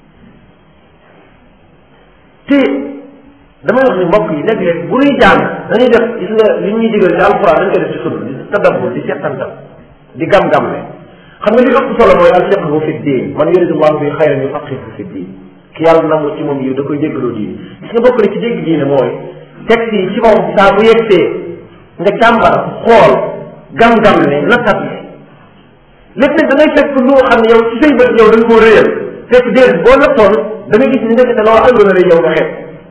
te damay wax ni mbokk yi léeg-léeg bu ñuy jàng dañuy def gis nga li ñuy digal ci alquran dañ koy def ci sunna di tadabbur di settantal di gam-gamle xam nga li ëpp solo mooy al fiqhu fi diin man yuridullahu bi xayran yufaqihu fi diin ki yàlla nangu ci moom yiw da koy déggloo diine gis nga bokk na ci dégg diine mooy texte yi ci moom saa bu yegsee nga càmbar xool gam-gam ne nattat ne lépp nag da ngay fekk lu xam ne yow ci say bët yow da nga koo réyal fekk déedéet boo nattoon da nga gis ni ndekete loolu àndoon na rek yow nga xeeb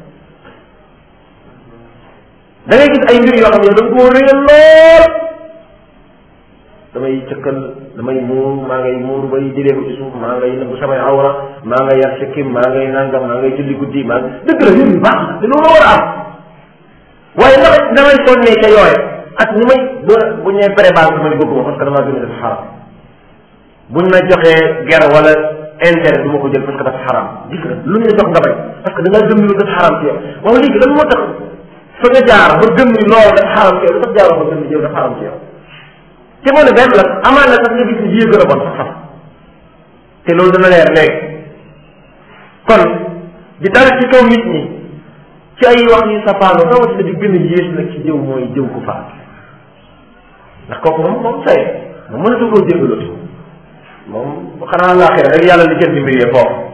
da ngay gis ay mbir yoo xam ne yow da nga koo réyal lool damay cëkkal damay muur maa ngay muur bay jëlee ko ci suuf maa ngay nëbbu samay awra maa ngay yar sikkim maa ngay nangam maa ngay julli guddi maa dëgg la yooyu baax na te loolu war a am waaye ndax damay sonnee ca yooye ak ni may bu bu ñu nee prébanque ma ne bëgguma parce que damaa gën a def xaram buñ ma joxee ger wala intérêt du ma ko jël parce que dafa xaram gis nga lu ñu la jox nga bay parce que da ngaa gëm ni lu dafa xaram ci yow waaw léegi lan moo tax fa nga jaar ba gëm ni loolu dafa xaram ci yow lu tax jaaroo ba gëm ni yow dafa xaram ci yow te moo ne benn la amaan na sax nga gis ni jiyee gën a bon sax sax te loolu dana leer léegi kon di dal ci kaw nit ñi ci ay wax yu safaano rawatina di gën a yées nag ci jëw mooy jëw ku faat ndax kooku moom moom say moom mënatu koo jéggaloo moom xanaa laaxira rek yàlla li jël di mbir yee foofu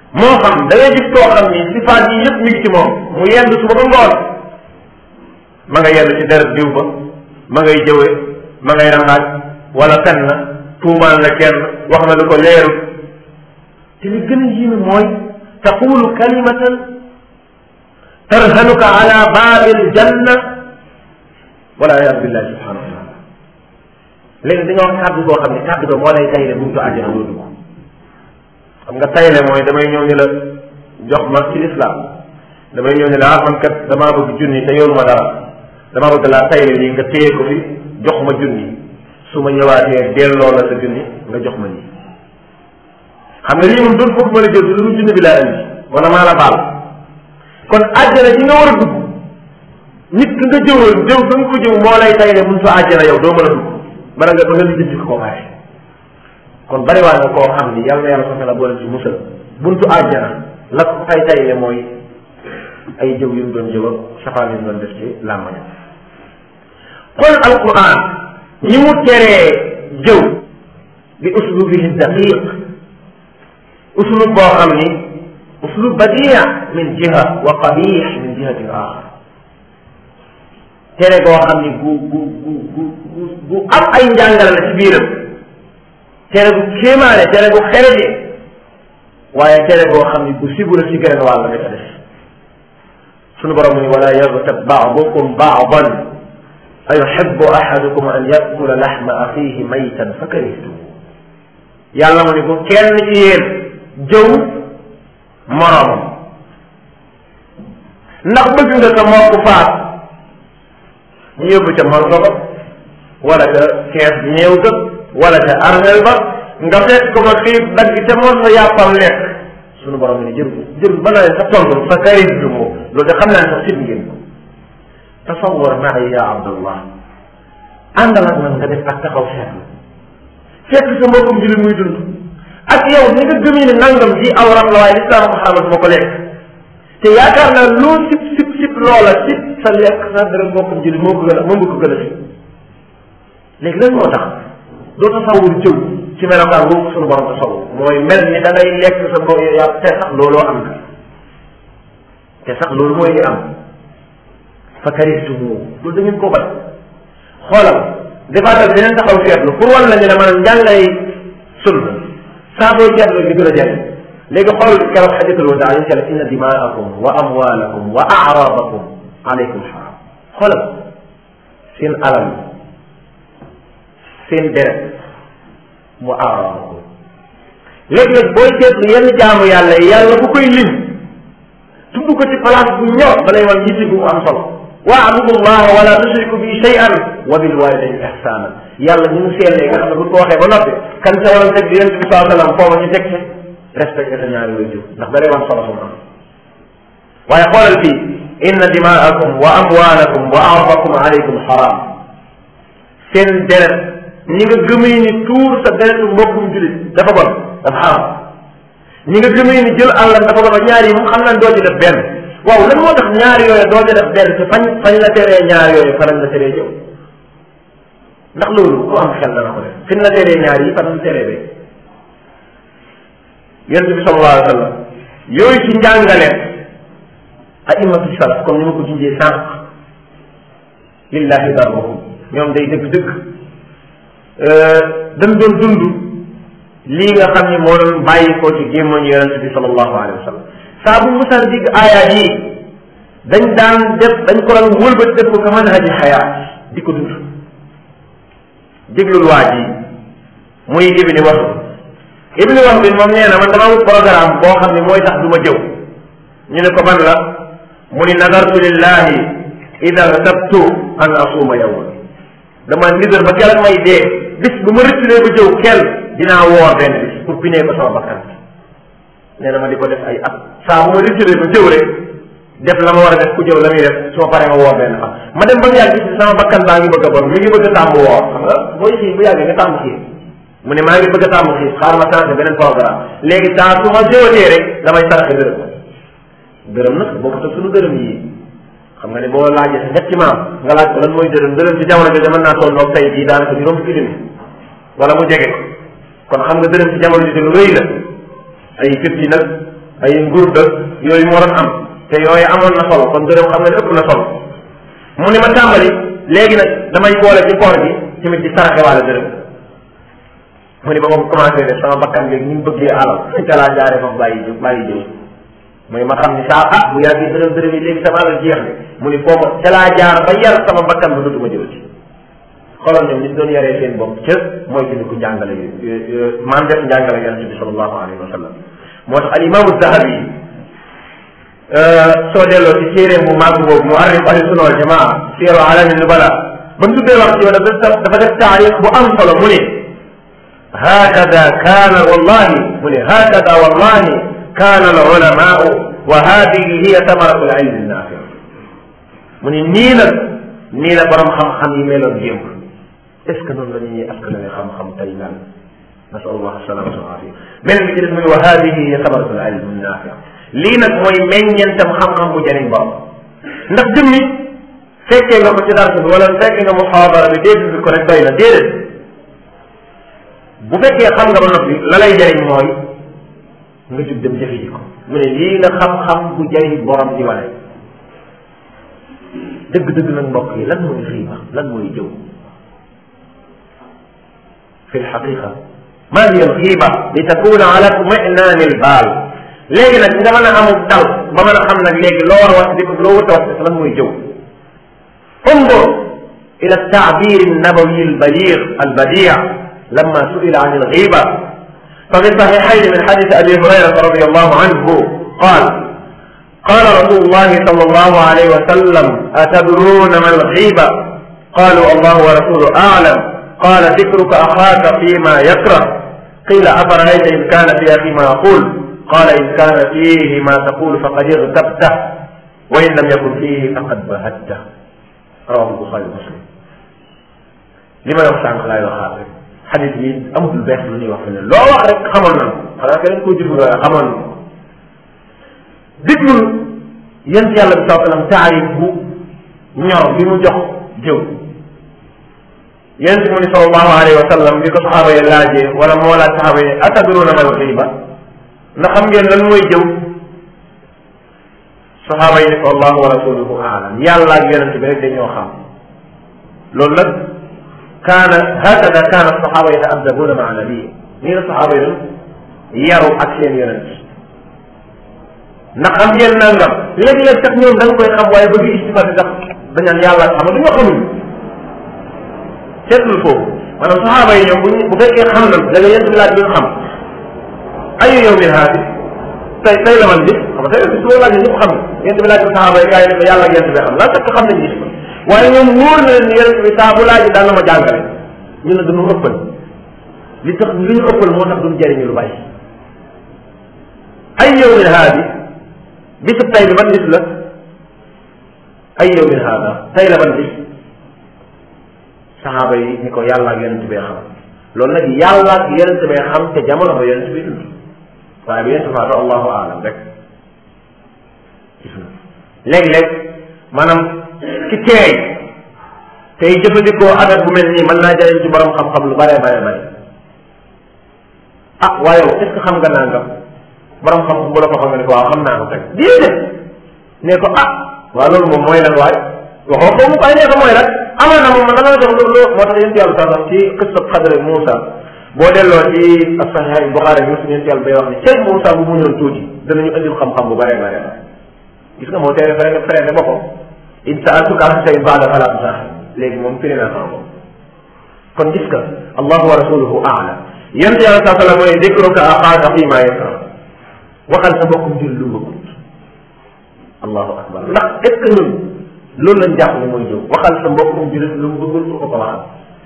moo xam da ngay gis koo xam ni sifaat yi yëpp mi ngi ci moom mu yendu suba ba ngoon ma nga yendu ci deret diw ba ma ngay jëwe ma ngay rangaaj wala fen na tuumaan la kenn wax na lu ko leerul te li gën a yéeme mooy taqulu kalimatan tarhanuka ala baabil janna wala yaadu billahi subhanahu wa taala léegi dañoo wax kàddu goo xam ne kàddu ga moo lay tayle buntu àjjana doo dugg xam nga tayle mooy damay ñëw ni la jox ma ci lislaam damay ñëw ni la ah man kat damaa bëgg junni te yoru ma dara damaa bëgg laa tayle nii nga téye ko fi jox ma junni su ma ñëwaatee delloo la sa junni nga jox ma nii xam nga lii moom doon foofu ma la jël lu junni bi laa indi wala maa la baal kon àjjana ji nga war a dugg nit ki nga jëwal jëw da nga ko jëw moo lay tayle mun sa àjjana yow doo mën a dugg bala nga ba nga lijjanti ko koo pare kon bari waa nga koo xam ni yàlla na yàlla soxe la boole ci musal buntu àjjana la ko fay tayle mooy ay jëw yu mu doon jëw ak safaan yu mu doon def ci làmmañam kon alquran ñi mu teree jëw bi uslubihi daqiq uslub boo xam ni uslub badia min jiha wa qabix min jihatin axar tere goo xam ni gu gu gu gu gu am ay njàngale la ci biiram tere gu kéemaane tere gu xereje waaye tere goo xam ni gu sibu la ci geneen wàll nga ca def sunu borom mu ni wala yagtab baadukum baadan ayuhibbu ahadukum an yakula laxma axihi maytan fa karihtum yàlla mu ni bu kenn ci yéen jëw moroomam ndax bëgg nga sa mbokk faat ñu yóbbu ca morgo ba wala ca kees ñeew ga wala ca armel ba nga fekk ko ba xiif dagg ca mor sa yàppam lekk sunu borom ni jër jër ba na leen sa tontu fa karihtum loolu de xam naa ne sax sit ngeen ko tasawar maay ya abdallah àndal ak man nga def ak taxaw seetlu fekk sa mbokkum jullit muy dund ak yow ni nga gëmee ne nangam ji awram la waaye lislaam ko xamal ma ko lekk te yaakaar naa loo sib sib sib loola sib sa lekk sa dara mbokkum jullit moo ko gën a moom nga ko gën a sib léegi lan moo tax doo tasawur jëw ci melokaan boobu suñu borom tasawur mooy mel ni da ngay lekk sa mbokk yaa te sax looloo am na te sax loolu mooy li am fa karihtumu loolu da ngeen koo bat xoolal defaatal beneen taxaw seetlu pour wan la ñu ne maanaam njàngay sunna saa boo seetlu di gën a jëriñ léegi xool keroog xajatul wadaa ñu la inna dimaakum wa amwaalakum wa aaraadakum aleykum xaram xoolal seen alal seen deret mu aaraadakum léegi nag booy seetlu yenn jaamu yàlla yi yàlla bu koy lim tudd ko ci place bu ñor da lay wan yitti bu am solo waabudu llah wala tushriku bi shay'an wa bil walidayni ihsana yàlla ñu mu seetlee nga xam ne buñ ko waxee ba noppi kan sa waroon teg di yonent bi saa sallam foofa ñu teg ci respecté sa ñaari way jur ndax da lay wan solo su am waaye xoolal fii inna dimaakum wa amwaalakum wa ardakum alaykum xaram seen deret ñi nga gëmee ni tuur sa deretu mbokkum julit dafa bon dafa xaram ñi nga gëmee ni jël àllam dafa bon ñaar yi moom xam nañ doo ci def benn waaw lan moo tax ñaar yooyu doo ca def benn te fañ fañ la teree ñaar yooyu faral la teree jëw ndax loolu ku am xel dana ko def fi la teree ñaar yi faral la teree be yonent bi sallallahu alayhi wa sallam yooyu ci njàngaleem aimatu salaf comme ni ma ko junjee sànq lillahi darruhum ñoom day dëgg-dëgg dañ doon dund lii nga xam ni moo doon bàyyi ko ci gémmañ yonent bi sallallahu alayhi wa sallam saa bu musaan digg aayaat yi dañ daan def dañ ko daan wëlbati def ko ka manhaji xayaat di ko dund déglul waa ji muy ibni wax ibni wax bi moom nee na man dama wut programme boo xam ne mooy tax du ma jëw ñu ne ko ban la mu ni nadartu lillahi ida tabtu an asuma yawma dama nidar ba keroog may dee bis bu ma rëcculee ba jëw kenn dinaa woor benn bis pour pinee ko sama bakkan nee na ma di ko def ay at saa bu ma rëcculee ba jëw rek def la ma war a def ku jëw la muy def su ma paree ma woor benn fan ma dem ba mu yàgg gis sama bakkan baa ngi bëgg a bon mi ngi bëgg a tàmm woor xam nga booy xiif bu yàggee nga tàmm xiif mu ne maa ngi bëgg a tàmm xiif xaar ma changé beneen programme léegi saa su ma jëwatee rek damay saraxe dërëm dërëm nag bokkut ak suñu dërëm yi xam nga ne boo laajee sa ñetti maam nga laaj ko lan mooy dërëm dërëm ci jamono jooju mën naa toll noog tey jii daanaka juróom fukki junni wala mu jege ko kon xam nga dërëm ci jamono jooju lu rëy la ay fifty nag ay nguur dëkk yooyu moo doon am te yooyu amoon na solo kon dërëm xam nga ne ëpp na solo mu ne ma tàmbali léegi nag damay boole ci koor gi tamit di saraxe waale dërëm mu ne ba ma commencé def sama bakkan léegi ni mu bëggee alal ca laa jaaree foofu bàyyi jëw bàyyi jëw mooy ma xam ni saa ah bu yàggee dërëm dërëm yi léegi sama alal jeex ne mu ni foofu ca laa jaar ba yar sama bakkan ba dootuma jëw ci xoolal ñoom ñu doon yaree seen bopp ca mooy ci ko njàngale yi maam def njàngale yonente bi sallallahu alayhi wa sallam moo tax al imaamu zahabi soo delloo ci téere bu màgg boobu mu arrif ahli sunna wal jamaa siyaru alami nubala ba mu tuddee wax ci yow dafa dafa def taarix bu am solo mu ne hakada kaana wallahi mu ne hakada wallahi kaana al ulamaau wa hadihi hiya tamaratu al ilmi naafi mu ne nii nag nii la borom xam-xam yi meloon démb est ce que noonu la ñuy askanale xam-xam tey lan nasal allah salamata wal afia beneen bi ci des mu ne wa hadihi hiya tamaratu al ilmi naafi lii nag mooy meññeentam xam-xam bu jëriñ bopp ndax jëmmi fekkee nga ko ci dars bi wala fekkee nga muhaadara bi dégg bi ko rek doy na déedéet bu fekkee xam nga ba noppi la lay jëriñ mooy nga jug dem jëfe ji ko mu ne lii la xam-xam bu jëriñ borom di wane dëgg-dëgg nag mbokk yi lan mooy xiiba lan mooy jëw fi lxaqiqa ma hiya alxiiba li takuna ala tuminani albaal léegi nag nga mën a amul dal ba mën a xam nag léegi loo war a wax di ko loo wut a wax lan mooy jëw انظر الى التعبير النبوي البليغ البديع لما سئل عن الغيبة ففي الصحيحين من حديث ابي هريرة رضي الله عنه قال قال رسول الله صلى الله عليه وسلم اتدرون ما الغيبة قالوا الله ورسوله اعلم قال ذكرك اخاك فيما يكره قيل افرأيت ان كان في اخي ما يقول قال إن كان فيه ما تقول فقد اغتبته وإن لم يكن فيه فقد بهته رواه البخاري ومسلم li may wax sànq laay waxaat rek xadis bi amatul bees lu ñuy wax ne loo wax rek xamoon na xanaa keneen koo jëf waaye xamoon na déglul yent yàlla bi saa sallam taarif bu ñor bi mu jox jëw yent mu ni sallallahu alayhi wa sallam bi ko saxaaba yi laajee wala moo laaj saxaaba yi atadruna mal xiiba na xam ngeen lan mooy jëw saxaaba yi ne ko allahu wa rasuluhu aalam yàlla ak yonente bi rek dañoo xam loolu nag kaana hakada kaana saxaaba yataadabuna maa nabii nii la saxaaba yi doon yaru ak seen yonente ndax xam ngeen nangam léeg-léeg sax ñoom da nga koy xam waaye bëgg istifati sax dañaan yàlla xam nga duñoo xamul seetlul foofu maanaam saxaaba yi ñoom bu bu fekkee xam nañ da nga yent bi laaj bi xam ayu yawmin haadi tey tey la man bis xam nga tey bis boo laajee ñëpp xam yent bi laaj ko saxaaba yi gars yi ne ko yàlla ak yent bi xam laa fekk xam nañ bis ko waaye ñoom wóor na leen yent bi saa bu laaj daan na ma jàngale ñu ne dañu ëppal li tax li ñu ëppal moo tax duñ jëriñu lu bàyyi ay yawmin haadi bisu tey bi ban bis la ay yawmin haada tey la ban bis saxaaba yi ni ko yàlla ak yonent bee xam loolu nag yàlla ak yonent bee xam te jamono ba yonent bi dund waaye bi yonent faatu allahu aalam rek gis na léeg-léeg maanaam ci teey tey jëfandikoo adat bu mel nii mën naa jëriñ ci borom xam-xam lu bare bare bare ah waaye est ce que xam nga nangam borom xam-xam bu la ko xam nga ne ko waaw xam naa ko teg déedéet ne ko ah waaw loolu moom mooy lan waay waxoo ko mu koy ne ko mooy lan amal na moom man dama la jox loolu moo tax yéen yàlla sax ci qissab xadre Moussa boo delloo ci as-Sahih Bukhari Muslim yéen yàlla bay wax ne cey Moussa bu muñoon tuuti danañu indil xam-xam bu bare bare bare gis nga moo tee freiné freiné boppam in sa'altuka an shay'in ba'da fala tusah léegi moom firi naa sama bopp kon gis nga allahu wa rasuluhu a'lam yéen yàlla saa sallam mooy dikruka axaaka fii maa yakra waxal sa mbokkum jul lu bëggut allahu akbar ndax est ce que ñun loolu lañ jàpp ne mooy jëw waxal sa mbokkum julit lu mu bëggul ko ko waxal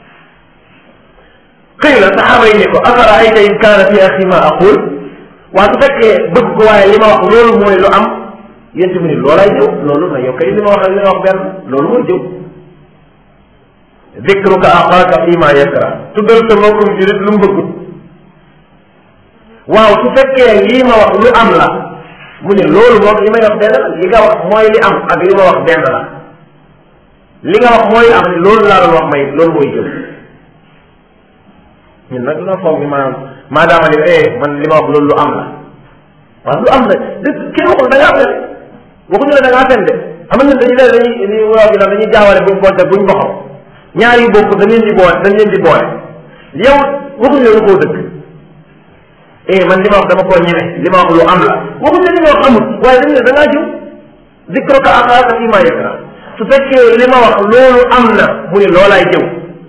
xëy na saxaaba yi ne ko afara ayta in kaana fi axi ma aqul waa su fekkee bëgg ko waaye li ma wax loolu mooy lu am yéen tamit ni loolay jëw loolu na yow kay li ma wax li ma wax benn loolu mooy jëw dikruka axaaka fi ma yakra tuddal sa mbokkum julit lu mu bëggut waaw su fekkee lii ma wax lu am la mu ne loolu moom li may wax benn la li nga wax mooy li am ak li ma wax benn la li nga wax mooy am loolu laa doon wax may loolu mooy jëw ñun nag dina foog ni maanaam maadaama ni eh man li ma wax loolu lu am la waaw lu am na dëgg kenn waxul da ngaa fen waxuñu la da ngaa fen de am na dañu leen dañuy dañuy waaw gi dañuy jaawale buñ bonte buñ boxam ñaar yu bokk dañ leen di boole dañ leen di boole yow waxuñu la lu koo dëgg eh man li ma wax dama koo ñeme li ma wax lu am la waxuñu la li ma wax amul waaye dañu ne da ngaa jiw dikroka axaaka fi ma yakra su fekkee li ma wax loolu am na mu ne loolaay jëw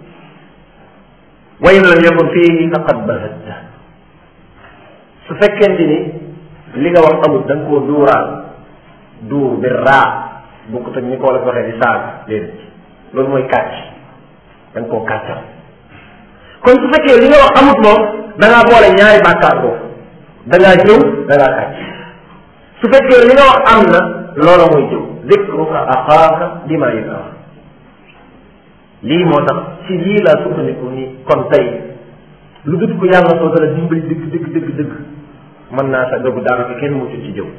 wa in lam yakun fiihi faqad bahatta su fekkente ni li nga wax amul da nga koo duuraal duur bi raa bu ko teg ni ko la ko waxee di saaga déedéet loolu mooy kàcc da nga koo kàccal kon su fekkee li nga wax amut moom da ngaa boole ñaari bàkkaar boobu da ngaa jëw da ngaa kàcc su fekkee li nga wax am na loola mooy jëw dikruka axaaka bima yakra lii moo tax ci lii laa sukkandiku ni kon tey lu dut ko yàlla soo dara dimbali dëgg dëgg dëgg dëgg mën naa sa dogu daanaka kenn mucc ci jëw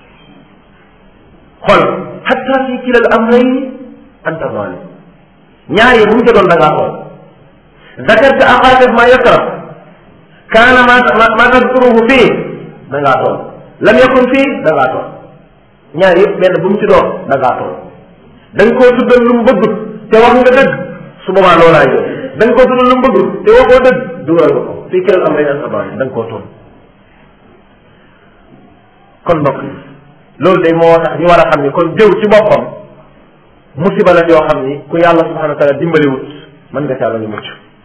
xool xatta fi kilal amrayn anta zalim ñaar yi bu mu jotoon da ngaa xool zakarta axaaka ma yakra kaana ma ma tadkuruhu fii da ngaa toll lam yakun fii da ngaa toll ñaar yëpp benn bu mu ci doon da ngaa toll da nga koo tuddal lu mu bëggut te wax nga dëgg su boobaa loolaa yow da nga koo tuddal lu mu bëggul te waxoo dëgg dugal nga ko fii kilal amrayn anta zalim da nga koo toll kon mbokk yi loolu de moo tax ñu war a xam ni kon jëw ci boppam musiba la yoo xam ni ku yàlla subhanahu wa taala dimbaliwut mën nga caa la ñu mucc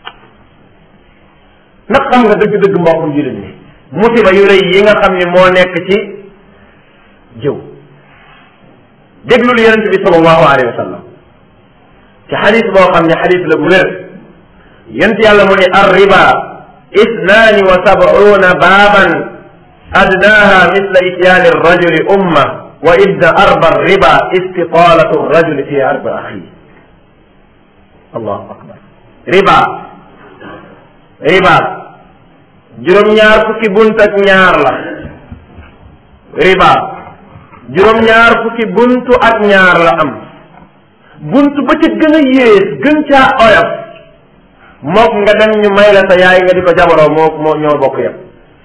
nag xam nga dëgg-dëgg mbokkum jullit ni musiba yu rëy yi nga xam ni moo nekk ci jëw déglul yonente bi sallallahu alayhi wa sallam ci xadis boo xam ne xadis la bu wér yonent yàlla mu ne ar riba isnaani wa sab'una baaban adnaaha misla ityaani rajuli umma wa idda arba riba istitaalatu rajuli fi arba axi allahu akbar riba riba juróom-ñaar fukki bunt ak ñaar la riba juróom-ñaar fukki buntu ak ñaar la am bunt ba ca gën a yées gën caa oyof mook nga dem ñu may la sa yaay nga di ko jabaroo moo moo ñoo bokk yem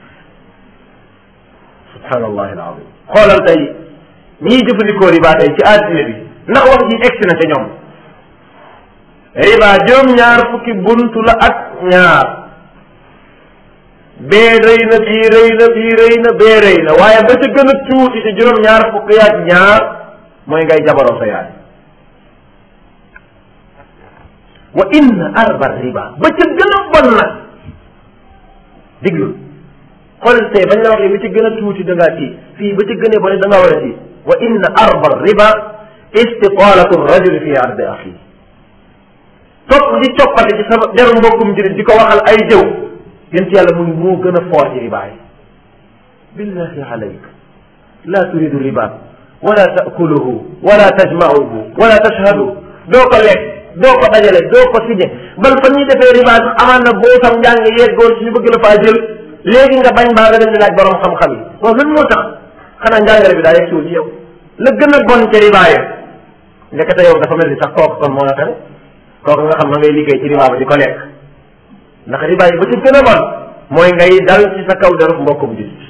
subhanallahi alazim xoolal tey ñiy jëfandikoo riba tey ci àddina bi ndax wax ji egsi na ca ñoom riba juróom-ñaar fukki buntu la ak ñaar bee rëy na bii rëy na bii rëy na bee rëy na waaye ba ca gën a tuuti ci juróom-ñaar fukki ak ñaar mooy ngay jabaroo sa yaay wa inna arba riba ba ca gën a bon nag diglu xoolal tey bañ la waxee ba ca gën a tuuti da ngaa tii fii ba ca gën a bon da ngaa war a tii wa inna arba riba istiqalatu rajuli fi ardi axi topp di coppati ci sama deru mbokkum jurit di ko waxal ay jëw yent yàlla muy moo gën a foor ci riba yi billahi alayk la turidu riba wala taakuluhu wala tajmauhu wala tashhadu doo ko lekk doo ko dajale doo ko signé bal fa ñuy defee riba sax amaan na boo sam njàng yeggoon ci ñu bëgg la faa jël léegi nga bañ baa nga dem di laaj borom xam-xam yi waaw lan moo tax xanaa njàngale bi daa yegg suul ci yow la gën a bon ci riba yi ndekete yow dafa mel ni sax kooku kon moo la tane kooku nga xam na ngay liggéey ci riba ba di ko lekk ndax riba yi ba ci gën a bon mooy ngay dal ci sa kaw deruf mbokkum julit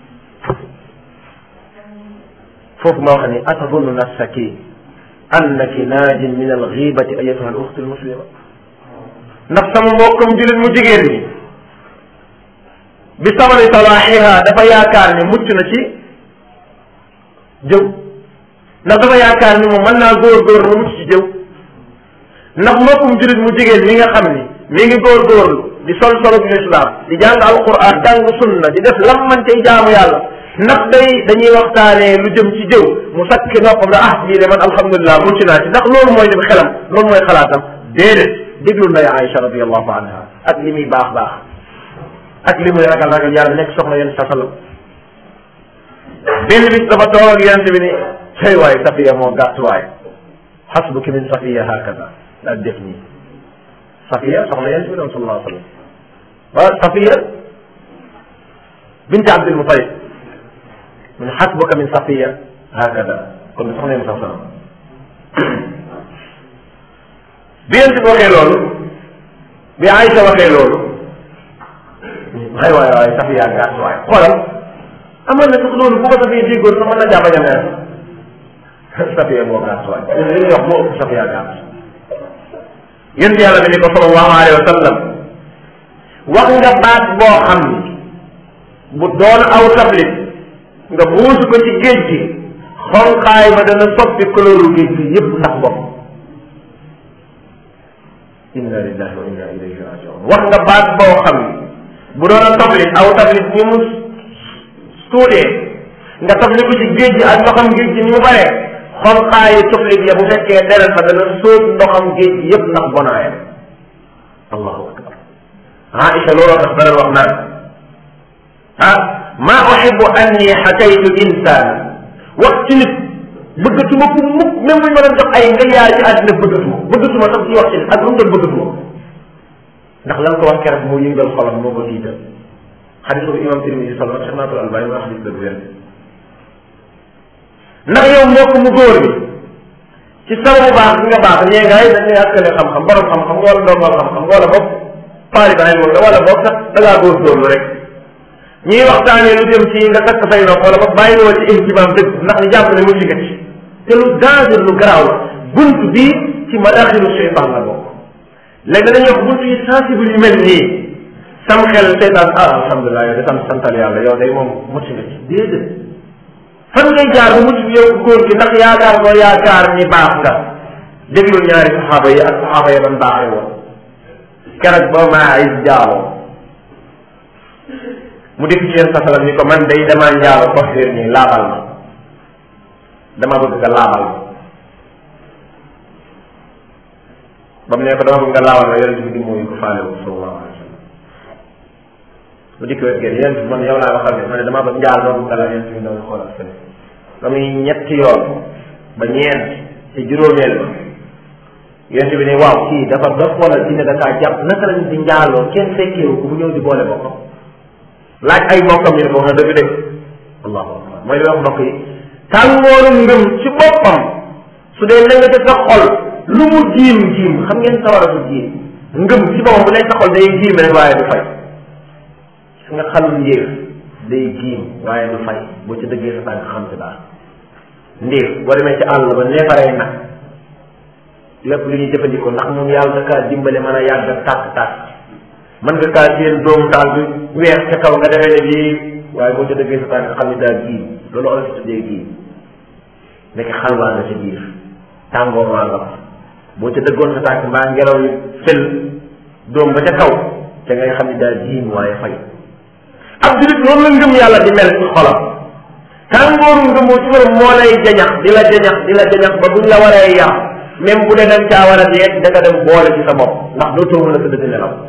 foofu ma wax ni atadunnu nafsaki annaki naajin min alxibati ayatuha al uxtu almuslima ndax sama mbokkum julit mu jigéen ñi bi samani salaaxiha dafa yaakaar ni mucc na ci jëw ndax dafa yaakaar ni moom mën naa góor-góor lu mucc ci jëw ndax mbokkum julit mu jigéen mi nga xam ni mi ngi góor-góorlu di sol solub lislaam di jàng alquran jàng sunna di def lam man cay jaamu yàlla ndax day dañuy waxtaanee lu jëm ci jëw mu sakki noppam ne ah lii de man alhamdulilah mucc naa ci ndax loolu mooy dem xelam loolu mooy xalaatam déedéet déglu nday Aïcha radiallahu anha ak li muy baax baax ak li muy ragal ragal yàlla nekk soxna yéen sa salam benn bis dafa toog ak yonent bi ni cay waay safiya moo gàtt waay xasbuki min safiya hakada daal def nii safiya soxna yonent bi doon sallallahu alayhi wa sallam waaw safiya binti abdul mutalib mu ne xasbuka min safiya hakada kon soxna yonent sallallahu alayhi wa sallam bi yonent bi waxee loolu bi Aïcha waxee loolu waay waay waay safiya gàtt waay xoolal amal na sax loolu bu ko safee déggoon sax mën na jàpp a mer safiya moo gàtt waay ñun li ñuy wax moo ëpp safiya gàtt yéen yàlla bi ni ko sallallahu alayhi wa sallam wax nga baat boo xam ni bu doon aw tablit nga buusu ko ci géej gi xonqaay ba dana soppi couleur géej gi yépp ndax bopp inna lillahi wa inna ilayhi rajiun wax nga baat boo xam ni bu doon a tablit aw tablit ni mu suudee nga tabli ko ci géej gi ak ndoxam géej gi ni mu baree xonqaayu tuflit ya bu fekkee deret ba dana sóot ndoxam géej gi yépp ndax bonaayam allahu akbar Aïcha looloo tax dana wax naan ah ma uhibbu anni xakaytu insaan wax ci nit bëggatuma ko mukk même bu ñu ma doon jox ay milliards ci àddina bëggatuma bëggatuma sax ci wax ci nit ak lu mu doon bëggatuma ndax lan ko wax keroog moo yëngal xolam moo ko tiital xadis bu imam Tirmisi solo Cheikh Nasrul Albani ma xadis dëgg wér ndax yow mbokk mu góor bi ci sababu baax bi nga baax ñee ngaay dañ lay askale xam-xam borom xam-xam nga wala ndongal xam-xam nga wala boog taalibaay moom nga wala boog sax da ngaa góorgóorlu rek ñuy waxtaanee lu jëm ci nga takk say nopp wala boog bàyyi woo ci ihtimaam dëgg ndax ñu jàpp ne mu ci ci te lu danger lu garaaw la bunt bii ci madaxilu cheytaan la bokk léegi dañuy wax bunt yi sensible yu mel nii sam xel seytaan ah alhamdulilah yow de sant santal yàlla yow day moom mucc nga ci déedéet fan ngay jaar bu mucc yow góor gi ndax yaakaar ko yaakaar ñi baax nga déglu ñaari saxaaba yi ak saxaaba yi ban baaxee woon keroog ba maa ay jaaloo mu dikk ci yéen sasalam ni ko man day damaa njaaloo ko xéer nii laabal ma dama bëgg nga laabal ma ba mu ne ko dama bëgg nga laabal ma yonent bi di mooyu ko faale wu sallallahu alayhi wa sallam mu dikk wet génn yonent bi man yow laa waxal ne ma ne dama bëgg njaal doo bëgg la yonent bi doon xoolal fële ba muy ñetti yoon ba ñeent ci juróomeel ba yonent bi ne waaw kii dafa dof wala dina da kaa jàpp naka lañ di njaaloo kenn fekkeewu ko mu ñëw di boole boppam laaj ay mbokkam ñu ne ko wax na dëgg dëgg allahu akbar mooy li wax mbokk yi tàngooru ngëm ci boppam su dee na nga sa xol lu mu jiim jiim xam ngeen sawara du jiim ngëm ci boppam bu nekk sa xol day jiim rek waaye du fay su nga xalul njéef day jiim waaye du fay boo ci dëggee sa tànk xam ci daal ndéef boo demee ci àll ba neefaree nag lépp lu ñuy jëfandikoo ndax moom yàlla da kaa dimbale mën a yàgg tàkk-tàkk mën nga kaa seen doomu taal bi weex ca kaw nga defee ne lii waaye boo ca dëggee sa tànk xam ni daal gii loolu olof si tuddee gii nekk xalwaa nga ca biir tàngoor waa nga boo ca dëggoon sa tànk mbaa ngelaw yi fël doom ba ca kaw ca ngay xam ni daal jiin waaye fay ab julit noonu la ngëm yàlla di mel ci xolam tàngooru ngëmoo ci borom moo lay jañax di la jañax di la jañax ba buñ la waree yar même bu dee dañ caa war a dee da nga dem boole ci sa bopp ndax dootoo mën a tëdd di nelaw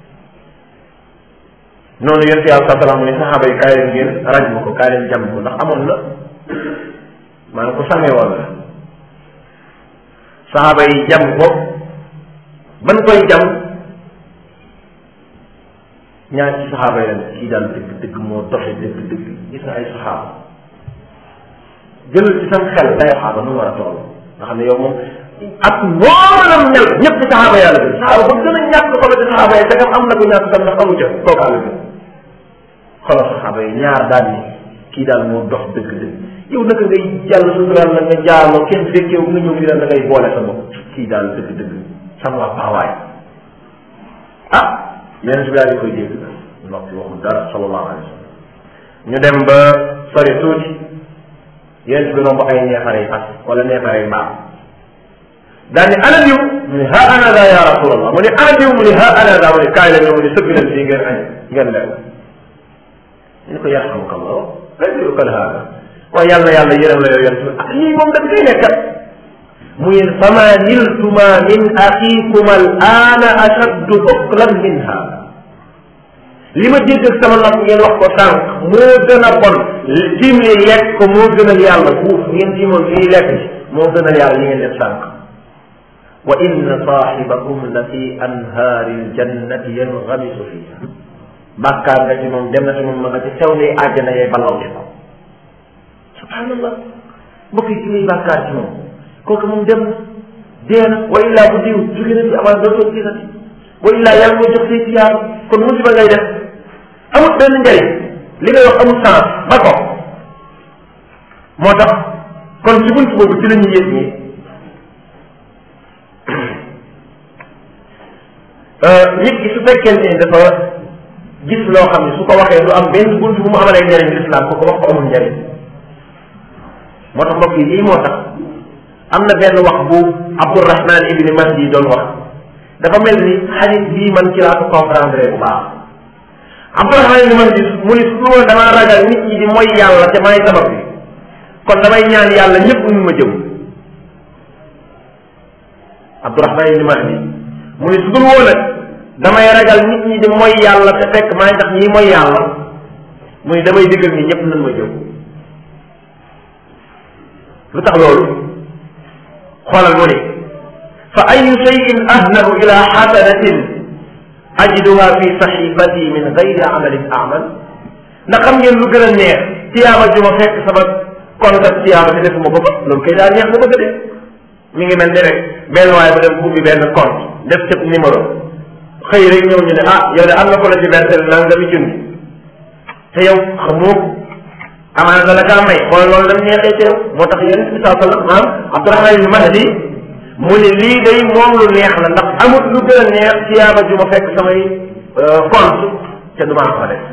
noonu yonent yàlla sa salaam ni saxaaba yi kaay leen ngeen raj ma ko kaay leen jàmm ko ndax amoon na maanaam ko sàmmee woon la saxaaba yi jàmm ko ban koy jàmm ñaar ci saxaaba yi leen kii daal dëgg dëgg moo doxe dëgg dëgg gis na ay saxaaba jëlal ci sam xel day saxaaba nu mu war a toll nga xam ne yow moom ak noolam mel ñëpp ci saxaaba yàlla bi saxaaba ba gën a ñàkk xolo ci saxaaba yi te am na ko ñàkk sam ndax amu ca kooku àll bi xolo saxaaba yi ñaar daal ni kii daal moo dox dëgg dëgg yow naka ngay jàll sutural la nga jaaloo kenn fekkee nga ñëw fii daal da ngay boole sa bopp kii daal dëgg dëgg sama waa paawaay ah yeneen si daal di koy dégg noppi waxul dara sallallahu alayhi wa sallam ñu dem ba sori tuuti yeneen si bi romb ay neefare fas wala neefare mbaam daal ni ana diw mu ne ha ana da ya rasulallah mu ne ana diw mu ne ha ana da mu ne kaay la ñëw mu ne sëgg leen fii ngeen añ ngeen lew ñu ko yarhamuka allah rajulu kal hada waaye yàlla na yàlla yërëm la yow yonent bi ah lii moom dañ koy nekkat mu ne fama niltuma min axiikuma al aana ashaddu uklan min hada li ma dégg ak sama nopp ngeen wax ko sànq moo gën a bon tiim li lekk ko moo gënal yàlla fuuf ngeen tiimoon fii lekk ci moo gënal yàlla li ngeen def sànq wa inna saaxibakum la fi anhaari ljannati yanxamisu fiha bàkkaar nga ci moom dem na ci moom ma nga ci sew ni àjjana yee balaw ci kaw subhanallah mbokk yi ki muy bàkkaar ci moom kooku moom dem na dee na wa illaa bu diw jóge na fi avant dootoo gisati wa illaa yàlla moo jox say tiyaar kon musiba ngay def amul benn njëriñ li ngay wax amul sens ba ko moo tax kon ci bunt boobu ci la ñuy yëg ni nit ki su fekkente ni dafa gis loo xam ne su ko waxee du am benn bunt bu mu amalee njëriñ l'islam ko ko wax ko amul njëriñ moo tax mbokk yi lii moo tax am na benn wax bu Abdourahman ibni Mahdi doon wax dafa mel ni xadis bii man ci laa ko comprendre bu baax Abdourahman ibni Mahdi mu ni su loolu damaa ragal nit ñi di mooy yàlla te maay sabab bi kon damay ñaan yàlla ñëpp ñu ma jëm Abdourahman ibni Mahdi mu ni su dul woon nag damay ragal nit ñi di mooy yàlla te fekk maay tax ñi mooy yàlla mu ni damay digal ni ñëpp nañ ma jëm lu tax loolu xoolal mu ni fa ayu cheyin ahnahu ila xasanatin ajiduha fi saxifati min gayri amalin amal ndax xam ngeen lu gën a neex tiyaaba ju ma fekk sama compte ak tiyaaba te defuma ko ba loolu kay daa neex ba bëgg de mi ngi mel ni rek benn waaye bu dem ubbi benn compte def cëb numéro xëy rek ñëw ñu ne ah yow de am na ko la ci versel nangami junni te yow xamoo amaana dala kaa may xool loolu dam neexee ci yow moo tax yéen bi saa sallam maam Abdourahman ibn Mahdi mu ne lii day moom lu neex la ndax amut lu gën a neex tiyaaba ju ma fekk samay compte te du maa ko def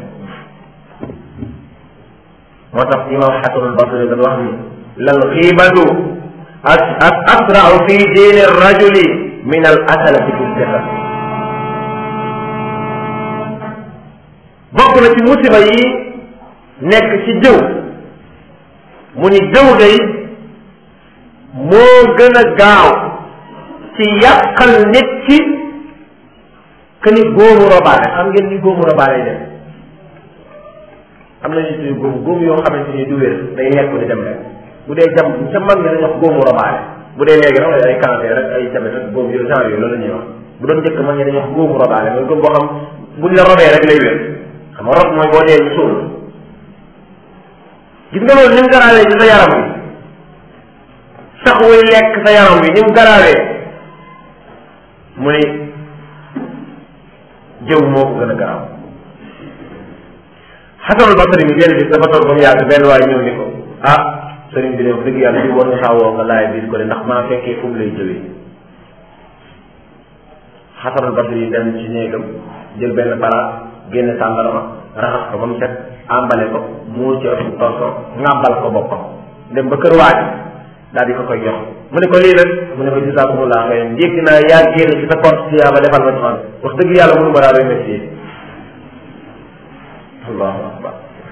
moo tax imam Xasanul Basri dañ wax ni lal xiibatu ak ak asrau fi diini rajuli min al asalati fi sixat bokk na ci musiba yi nekk ci jëw mu ni jëw day moo gën a gaaw ci yàqal nit ki que ni góomu robaale xam ngeen ni góomu robaale dem am na ñu tudd góom góom yoo xamante ni du wér day lekk di dem rek bu dee jam ca mag ñi dañuy wax góomu robaale bu dee léegi nag ay cancer rek ay jabet ak góom yooyu genre yooyu loolu la ñuy wax bu doon njëkk mag ñi dañuy wax góomu robaale mooy góom boo xam buñ la robee rek lay wér xam nga rob mooy boo dee ñu suul gis nga loolu ni mu garaawee ci sa yaram bi sax wuy lekk sa yaram bi ni mu garaawee mu ni jëw moo ko gën a garaaw xasanul basari mi benn bis dafa toog ba mu yàgg benn waay ñëw ni ko ah sëriñ bi de wax dëgg yàlla di war nga saawoo nga laay biir ko de ndax maa fekkee fu mu lay jëwee xasanul basari yi dem ci néegam jël benn baraat génne tàndarama raxas ko ba mu set àmbale ko muur ci ëpp torso ŋàbbal ko boppam dem ba kër waaj daal di ko koy jox mu ne ko lii nag mu ne ko jisaakumulaa xëy njëkk naa yaa génn ci sa compte tiyaaba defal ma ci man wax dëgg yàlla mënu ma daa remercier allahu akbar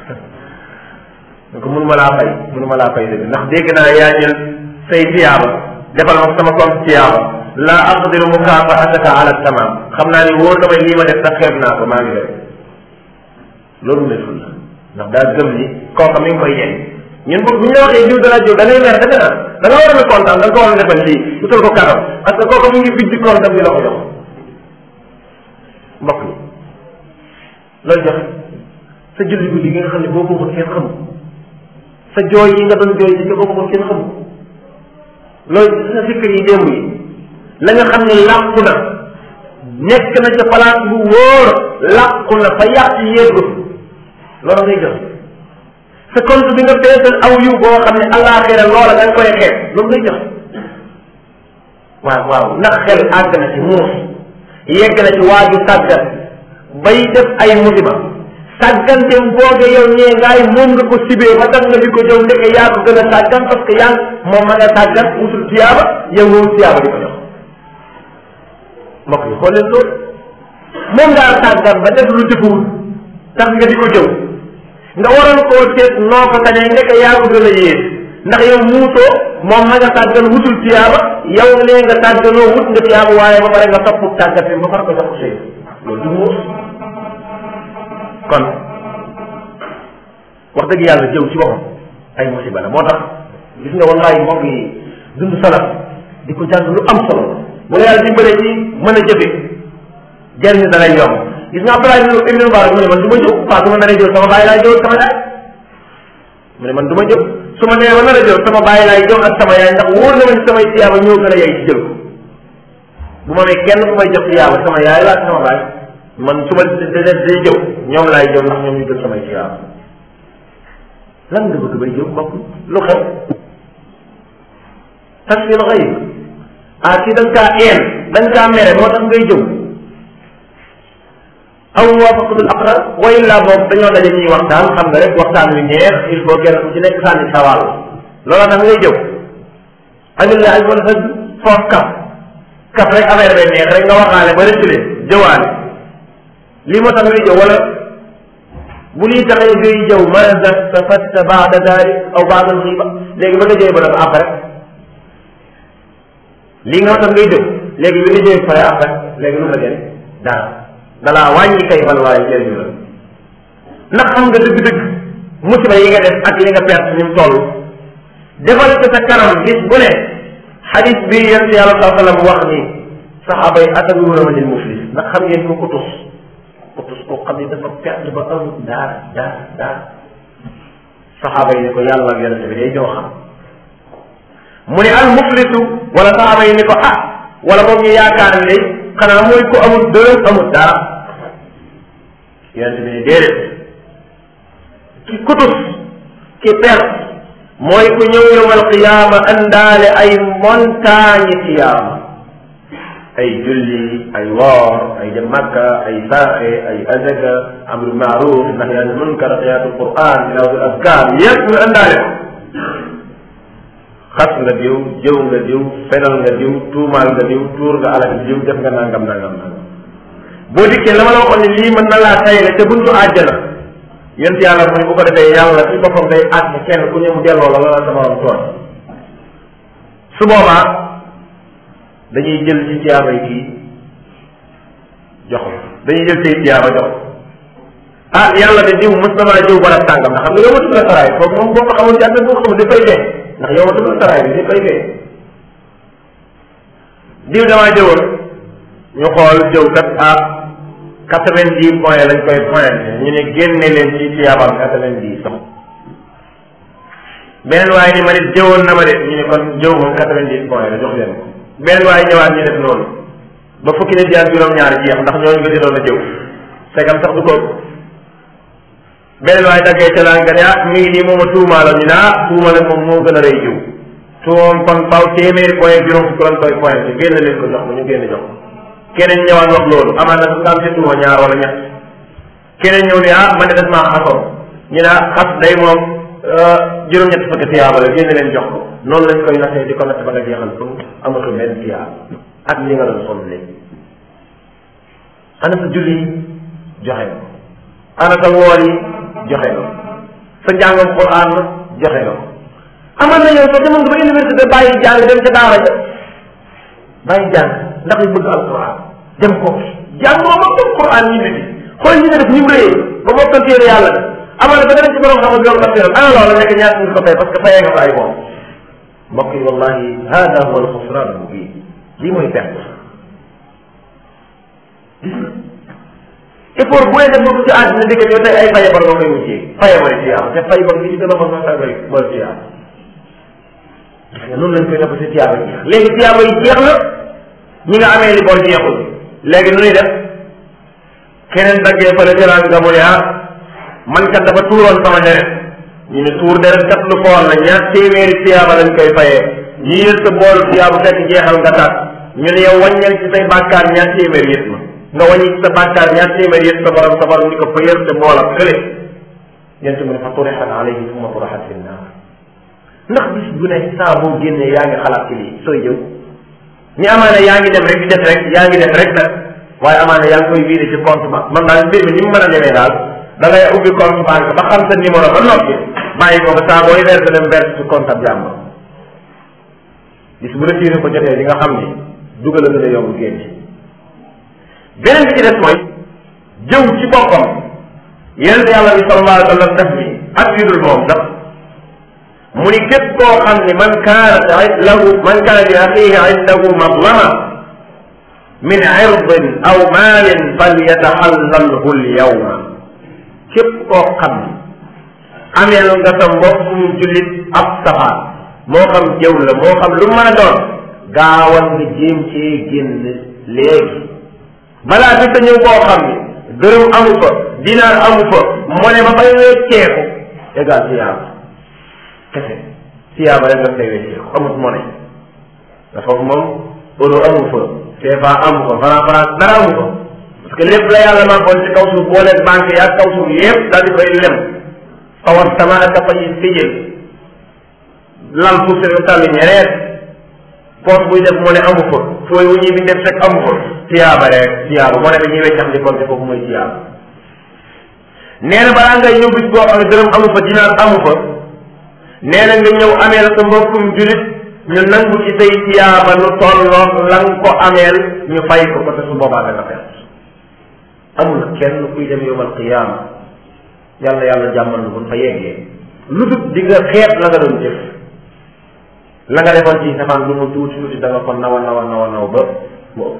ko mënu ma laa fay mënu ma laa fay dëgg ndax dégg naa yaa jël say tiyaaba defal ma sama compte tiyaaba la aqdiru mukaafaataka ala tamam xam naa ni wóor damay lii ma def sax xeeb naa ko maa ngi def loolu nekkul la ndax daa gëm ni kooka mi ngi koy jëriñ ñun bu ñu la waxee jiw dana jiw da ngay mer da nga da nga war a kontaan da nga ko war a defal lii utal ko kanam parce que kooka mi ngi bijji kontam di la ko jox mbokk yi loolu joxe sa julli guddi gi nga xam ne boo ko kenn xamul sa jooy yi nga doon jooy di boo ko kenn xamul loolu sa sikkar yi démb yi la nga xam ne làqu na nekk na ca place bu wóor làqu na fa yàq yéegul loolu ngay jox sa compte bi nga feesal aw yiw boo xam ne àllaaxira loola da nga koy xeeb loolu ngay jox waaw waaw ndax xel àgg na ci muus yegg na ci waaju sàggan bay def ay musiba sàgganteem booge yow ñee ngaay moom nga ko sibee ba tax nga di ko jëw ndeke yaa ko gën a sàggan parce que yaa moom ma nga sàggan wutul tiyaaba yow nga wut tiyaaba di ko jox mbokk yi xool leen loolu moom ngaa sàggan ba def lu jëfewul tax nga di ko jëw nga waroon koo seet noo ko tañee ndeke yaa ko gën a yées ndax yow muutoo moom ma nga sàggan wutul tiyaaba yow lee nga sàgganoo wut nga tiyaaba waaye ba pare nga topp tàggat bi ba pare ko jox ko sëy loolu du muus kon wax dëgg yàlla jëw ci boppam ay musiba la moo tax gis nga wallaay mbokk yi dund salaf di ko jàng lu am solo bu la yàlla dimbalee ci mën a jëfe jëriñ da lay yomb gis nga Abdoulaye ibn Mubarak mu ne man du ma jëw waaw su ma naree jëw sama bàyyi laay jëw sama yaay mu ne man du ma jëw su ma nee ma nar a jëw sama bàyyi laay jëw ak sama yaay ndax wóor na ma ni samay tiyaaba ñoo gën a yey ci jël ko bu ma nee kenn ku may jox tiyaaba sama yaay laa sama bàyyi man su ma day jëw ñoom laay jëw ndax ñoom ñu jël samay tiyaaba lan nga bëgg bay jëw mbokk lu xew tasfil xayb ah kii da nga kaa een da nga kaa mere moo tax ngay jëw aw waafaqatul aqrar wa illa boog dañoo daje ñuy waxtaan xam nga rek waxtaan wi neex il faut kenn ku ci nekk sànni sawal loola tax ngay jëw amilla ay wala xëj foof kaf kaf rek affaire bi neex rek nga waxaale ba rëccale jëwaale lii moo tax ngay jëw wala bu lii taxee ngay jëw maada stafatta baada dalik aw baada alxiiba léegi ba nga jëw ba dafa après lii nga tax ngay jëw léegi bi nga jëw pare après léegi lu la jëriñ dara dalaa wàññi kay bal waaye jëriñu la ndax xam nga dëgg-dëgg musiba yi nga def ak li nga perte ni mu toll defal ko sa kanam bis bu ne xadis bi yonent yàlla saa sallam wax ni saxaaba yi atadruuna man il muflis ndax xam ngeen ko ko tus ko tus koo xam ne dafa perte ba amul dara dara dara saxaaba yi ni ko yàlla ak yonent bi day ñoo xam mu ne al muflisu wala saxaaba yi ni ko ah wala moom ñu yaakaar ne day xanaa mooy ko amul dërëm amul dara yonent bi ne déedéet ki kutus ki perte mooy ku ñëw yowmal qiyaama andaale ay montagne tiyaama ay julli ay woor ay dem makka ay saaxe ay azaka amru maaruf nahyi anil munkar qiyaatul quran tilaawatul azkar yëpp ñu andaale ko xas nga diw jëw nga diw fenal nga diw tuumaal nga diw tuur nga alal diw def nga nangam nangam nangam boo dikkee la ma la waxoon ne lii mën na laa tayle te buntu àjjana yent yàlla mu ne bu ko defee yàlla ci boppam day àgg kenn ku ñëw delloo la la sama morom tooñ su boobaa dañuy jël ci tiyaaba yi kii jox ko dañuy jël ci tiyaaba jox ko ah yàlla de diw mës na maa jëw barab tàngam ndax xam nga yow ma tudd la saraay foofu moom boo ko xamul jàpp boo ko xamul dafay dee ndax yow ma tudd la saraay bi dafay dee diw damaa jëwoon ñu xool jëw kat ah quatre-vingt-dix points lañ koy pointé ñu ne génne leen ci tiyaabam quatre-vingt-dix sax beneen waaye ni ma ne jëwoon na ma de ñu ne kon jëw moom quatre-vingt-dix points la jox leen ko beneen waaye ñëwaat ñu def noonu ba fukki nit yaag juróom-ñaar jeex ndax ñooñu nga jotoon a jëw segam sax du ko beneen waaye daggee ca laan nga ne ah mi ngi nii moom a tuumaala ñu ne ah tuumale moom moo gën a rëy jiw tuumam kon faw téeméeri point juróom fukk lañ koy pointé génn leen ko jox ko ñu génn jox ko keneen ñëwaat wax loolu amaan na nga am ci tuuma ñaar wala ñett keneen ñëw ne ah man de des maa xasoon ñu ne ah xas day moom juróom-ñett fukki tiyaaba la génn leen jox ko noonu lañ koy naxee di ko natt ba nga jeexal ko amatul benn tiyaaba ak li nga doon sonn léegi ana sa julli joxe ko ana sa woor yi joxe ko sa njàngam Qur'an joxe ko aman na yow soo demoon nga ba université bàyyi jàng dem ca daara ja bàyyi jàng ndax ñu bëgg alquran dem ko jàng moom ak dem Qur'an ñu ngi xool ñi nga def ñu mu rëyee ba mokkal téere yàlla de amal ba danañ ci borom xam yoon tafsiram ana loola nekk ñaata nga ko fay parce que fayee nga ko ay moom mbokk yi wallahi hada huwa alxusran almubin lii mooy perte gis nga effort bu ne def ko ci àddina dëkk yow tey ay faye bar nga koy wutee faye bari tiyaaba te fay bar gi ci gën a mën nga fay bari bari tiyaaba gis nga noonu lañ koy def si tiyaaba jeex léegi tiyaaba yi jeex na ñi nga amee li bor jeexul léegi nu ñuy def keneen daggee fële jëlaan nga mu ne ah man kat dafa tuuroon sama deret ñu ne tuur deret kat lu foor la ñaar téeméeri tiyaaba lañ koy fayee ñi yël sa boolu tiyaaba fekk jeexal nga taat ñu ne yow wàññal ci say bàkkaar ñaar téeméeri yëpp ma nga wàññi ci sa bàkkaar ñaar téeméeri yëpp sa borom sa borom ni ko fa yël sa boolam kële yent mu ne fa turixat alayhi summa turixat fi naar ndax bis bu ne saa boo génnee yaa ngi xalaat ci lii sooy jëw ñi amaana yaa ngi dem rek di def rek yaa ngi def rek nag waaye amaana yaa ngi koy vider ci compte ba man daal mbir mi ni mu mën a demee daal da ngay ubbi compte banque ba xam sa numéro ba noppi bàyyi ko ba saa booy verse dem verse ci compte ab jàmbur bis bu retiré ko jotee di nga xam ni dugal a gën a yomb génn beneen bi ci des mooy jëw ci boppam yonent yàlla bi sallallahu alayhi wa sallam def ni ak yu dul moom sax mu ni képp koo xam ni man kaana lahu man kaana li axihi indahu madlama min irdin aw maalin falyataxallalhu lyawma képp koo xam ni ameel nga sa mbokkum jullit ab safaan moo xam jëw la moo xam lu mën a doon gaawal nga jéem cee génn léegi balaa bi sa ñëw koo xam ni dërëm amu fa dinaar amu fa mu ne ba fay wecceeku égal ci yàlla kese tiyaaba rek daf lay weccee amut monnaie te foofu moom euro amu fa CFA amu ko franc franc dara amu ko parce que lépp la yàlla màggoon ci kaw suuf booleeg banque yi ak kaw suuf yépp daal di koy lem fawar sama ak fa yi tijjel lal pour se tàlli ñereet poos buy def moo ne amu fa fooy wu ñuy bi def fekk amu fa tiyaaba rek tiyaaba moo ne dañuy weccax di compte foofu mooy tiyaaba nee na balaa ngay ñëw bis boo xam ne dërëm amu fa dinaar amu fa nee na nga ñëw ameel sa mbokkum julit ñu nangu ci say tiyaaba lu tolloog la nga ko ameel ñu fay ko ko te su boobaa da nga perte amul kenn kuy dem yowmal qiyaama yàlla yàlla jàmmal lu buñ fa yeggee lu dul di nga xeet la nga doon jëf la nga defoon ci safaan lu mu tuuti tuuti da nga ko nawa nawa nawa naw ba mu ëpp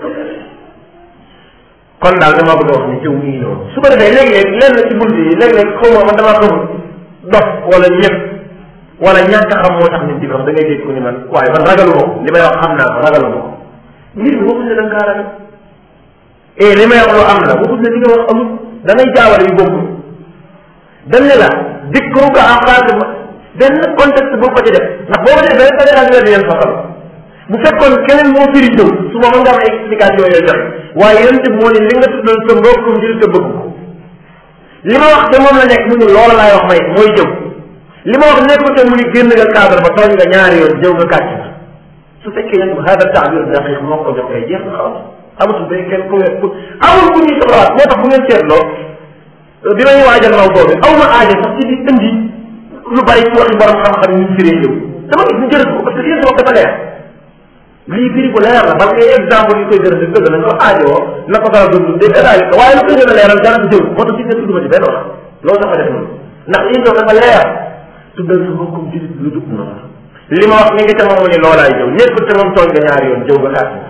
kon daal dama bëgg a wax ni jëw mii noonu su ko defee léeg-léeg lenn ci bunt yi léeg-léeg xaw ma man damaa xamul dof wala ñëpp wala ñàkk a xam moo tax nit di ko wax da ngay dégg ko ni man waaye man ragalu ma ko li may wax xam naa ko ragalu ma ko mbir mi waxuñ ne da nga kaa ragal et li may wax lu am la waxuñ ne li nga wax amul da ngay jaawale yu bokkul dañ ne la dikku ko en face benn contexte boo ko ci def ndax boo ko ci defee rek da ngay leen fasal bu fekkoon keneen moo firi jëw su ma mën nga am ay explication yooyu joxe waaye yéen tamit moo ne li nga tuddal sa mbokkum njëriñ te bëgg ko li ma wax te moom la nekk mu ne loola laay wax may mooy jëw li ma wax nekkul te muy génn nga cadre ba tooñ nga ñaari yoon jëw nga kàcc na su fekkee nag hada taabir daqiq moo ko jox kay jeex na xaw amatul day kenn ku wet amul ku ñuy soxlaat moo tax bu ngeen seetloo bi may waajal raw boobu aw ma aaja sax ci di indi lu bari ci waxi borom xam-xam yi ñu firee jëw dama gis ñu jërëjëf ko parce que yéen wax dafa leer lii firi ko leer la parce que exemple yi koy gërëm di dëgg la nga aajoo na ko dara dund dégg daal ko waaye lu koy gën a leeral dara du jëw moo tax ci nga tudd ma ci benn wax loolu dafa def noonu ndax lii doon dafa leer tuddal sa mbokkum julit lu dugg noonu li ma wax ni ngi te moom mu ni loolaay jëw nekkul te moom tooñ nga ñaari yoon jëw nga kàtt nga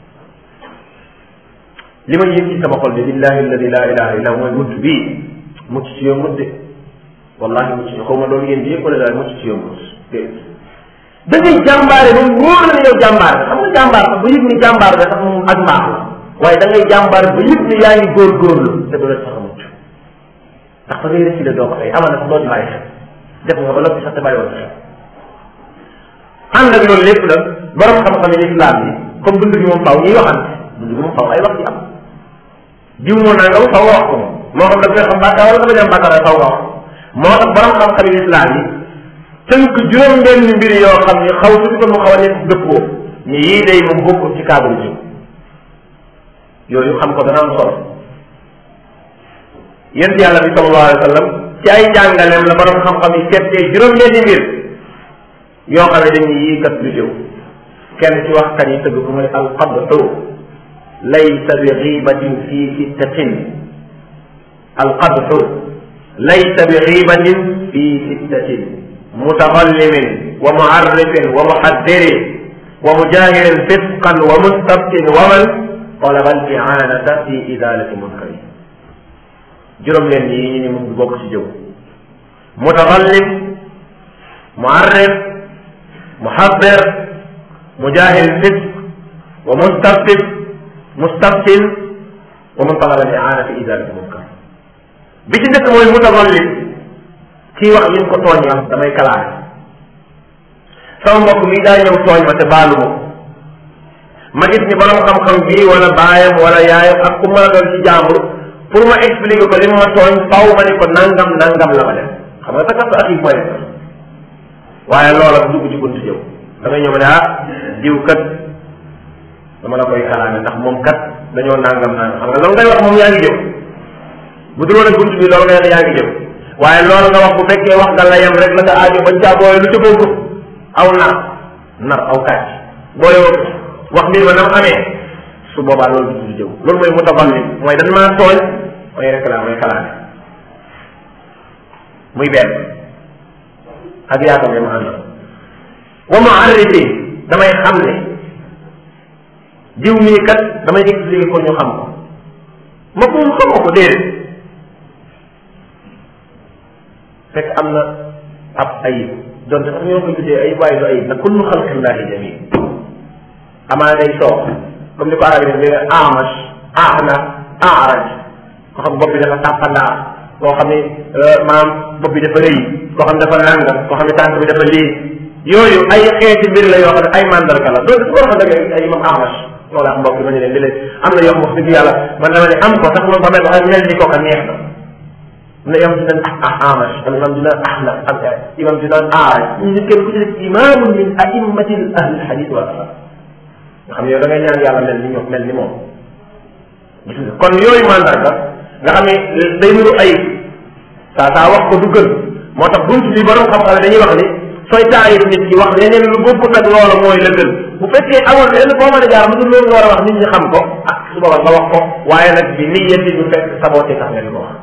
li ma yëg ci sama xol bi billahi alladi la ilaha illa mooy mucc bii mucc ci yombut de wallahi mucc ci xaw ma loolu ngeen di yëg wala daal mucc ci yombut déedéet da ngay jàmbaare ba wóor na ne yow jàmbaar xam nga jàmbaar sax ba yëg ni jàmbaar nga sax moom ak mbaax la waaye da ngay jàmbaar ba yëg ni yaa ngi góorgóorlu te du la sax a mucc ndax fa ngay reculer doo ko tey amal na sax doo ci bàyyi xel def nga ba noppi sax te bàyyi woon xel ànd ak loolu lépp nag borom xam-xam yi islam yi comme dund gi moom faw ñuy waxante dund gi moom faw ay wax ci am jiw moo naa nga faw nga wax ko moom moo xam da koy xam bàkkaar wala dafa jam bàkkaar faw nga wax moo tax borom xam-xam yi islam yi tënk juróom benn mbir yoo xam ni xaw tuuti ko mu xaw a nekk dëppoo ni yii day moom bokkul ci cadre jiw yooyu xam ko dana am solo yent yàlla bi sallallahu alayhi wa sallam ci ay jàngaleem la borom xam-xam yi seetee juróom benn mbir yoo xam ne dañuy yii kat du jëw kenn ci wax kan yi tëgg ko mooy alqadxu laysa bi xiibatin fi sittatin alqadxu laysa bi xiibatin fi sittatin mutaxallimin wa muarrifin wa muxaddirin wa mujahirin fisqan wa mustabtin wa man talaba al i'anata fi idalati munkari juróom leen yi ñu ni mu bokk ci jëw mutaxallim muarrif muxaddir mujahil fisq wa mustabtin mustabtin wa man talaba al i'ana fi idalati munkar bi ci njëkk mooy mutaxallim kii wax yi ko tooñ ma damay kalaare sama mbokk mi daa ñëw tooñ ma te baalu ma ma gis ni borom xam-xam bii wala baayam wala yaayam ak ku mën a doon ci jàmbur pour ma expliquer ko li ma tooñ faw ma ni ko nangam nangam la ma def xam nga sax ak yi mooy waaye loola bu dugg ci buntu jëw da ngay ñëw ma ne ah diw kat dama la koy kalaame ndax moom kat dañoo nangam nangam xam nga loolu ngay wax moom yaa ngi jëw bu dul woon ak buntu bi loolu ngay ne yaa ngi jëw waaye loolu nga wax bu fekkee wax nga la yem rek la nga aajo bañ caa booye lu ca boobu aw nar nar aw kàcc booye woo wax mbir ma nam amee su boobaa loolu du jëw loolu mooy mutaballi mooy dañ maa tooñ mooy réclame mooy kalaame muy benn ak yaakaar ne ma ànd wa ma arrêté damay xam ne diw mii kat damay expliquer ko ñu xam ko ma ko xamoo ko déedéet fekk am na ab ayib donte sax ñoo ko tuddee ayib waaye du ayib nag kullu xalqillahi jamil amaa day soox comme ni ko arab yi ne amash ahna araj ko xam bopp bi dafa tàppandaa koo xam ne maam bopp bi dafa rëy koo xam ne dafa nangam koo xam ne tànk bi dafa lii yooyu ay xeeti mbir la yoo xam ne ay mandarga la loolu dafa war a dëgg ay imam Ahmad loolu ak mbokk bi ma ne leen di leen am na yoo wax dëgg yàlla man dama ne am ko sax moom ba mel wax mel ni kooka neex na na imam dina ah Ahmad wala imam dina Ahnaf ak imam dina aaraj ñu kenn ku ci nekk imaamun min a'immati ahli hadith wal asar nga xam ne yow da ngay ñaan yàlla mel ni ñoom mel ni moom gis nga kon yooyu mandarga nga xam ne day nuru ay saa saa wax ko du gën moo tax buntu bi borom xam-xam dañuy wax ni sooy taayir nit ki wax leneen lu bokkut ak loola mooy la gën bu fekkee amul lenn foo mën a jaar mu dul loolu nga war a wax nit ñi xam ko ak su boobaa nga wax ko waaye nag bi niyyati du fekk saboté tax nga di ko wax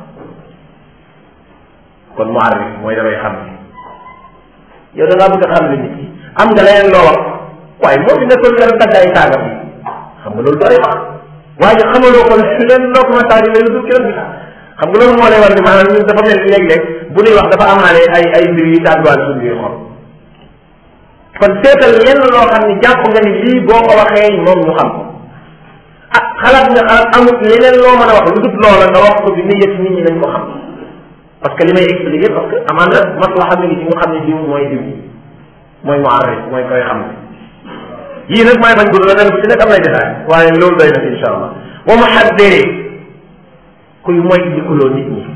kon mu arrêté mooy damay xam ni yow da ngaa bëgg a xam li nit ki am nga leneen loo wax waaye moo fi nekkoon nga dagg ay taagam yi xam nga loolu doy wax waaye xamaloo ko leen loo ko ma taagi leen du kiran bi xam nga loolu moo lay war ni maanaam ñun dafa mel ni léeg-léeg bu ñuy wax dafa amaale ay ay mbir yu tàgguwaat suñu biir xol kon seetal lenn loo xam ne jàpp nga ni lii boo ko waxee moom ñu xam ko ah xalaat nga xalaat amut leneen loo mën a wax lu dul loola nga wax ko bi ni yëpp nit ñi nañ ko xam parce que li may expliquer parce que amaan na maslaxa mi ngi ci ñu xam ne diw mooy diw mooy mu arrêt mooy koy xam ne yii nag maay bañ gudd la dem ci nekk am nay détail waaye loolu doy na fi insha allah wa mu xaddee kuy moy dikuloo nit ñi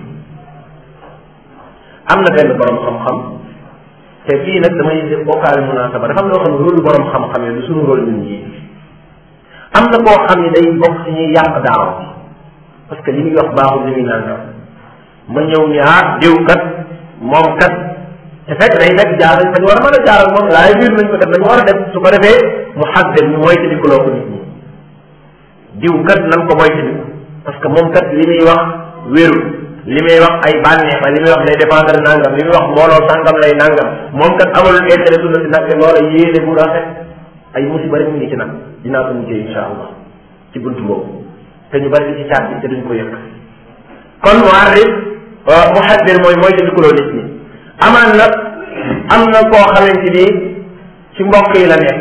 am na benn borom xam-xam te fii nag damay def bokkaale munasaba dafa am loo xam ne rôle borom xam-xam yi du suñu rôle ñun ñii am na koo xam ne day bokk ci ñuy yàq daaw parce que li muy wax baaxul li muy nangam ma ñëw ni ah diw kat moom kat te fekk day fekk jaar nañ fa ñu war a mën a jaaral moom laay biir nañ ko def nañu war a def su ko defee mu xàggal ñu moytandikuloo ko nit ñi diw kat nan ko moytandiku parce que moom kat li muy wax wéru li muy wax ay bànneex la li muy wax day dépendre nangam li muy wax mbooloo sàngam lay nangam moom kat amalul intérêt sunna si nag te loola yéene bu rafet ay musiba rek mu ngi ci nag dinaa ko mujjee insha allah ci buntu boobu te ñu bari di ci caat bi te duñ ko yëg kon mu arif mu xaddir mooy mooy dindikuloo nit ñi amaan nag am na koo xamante ni ci mbokk yi la nekk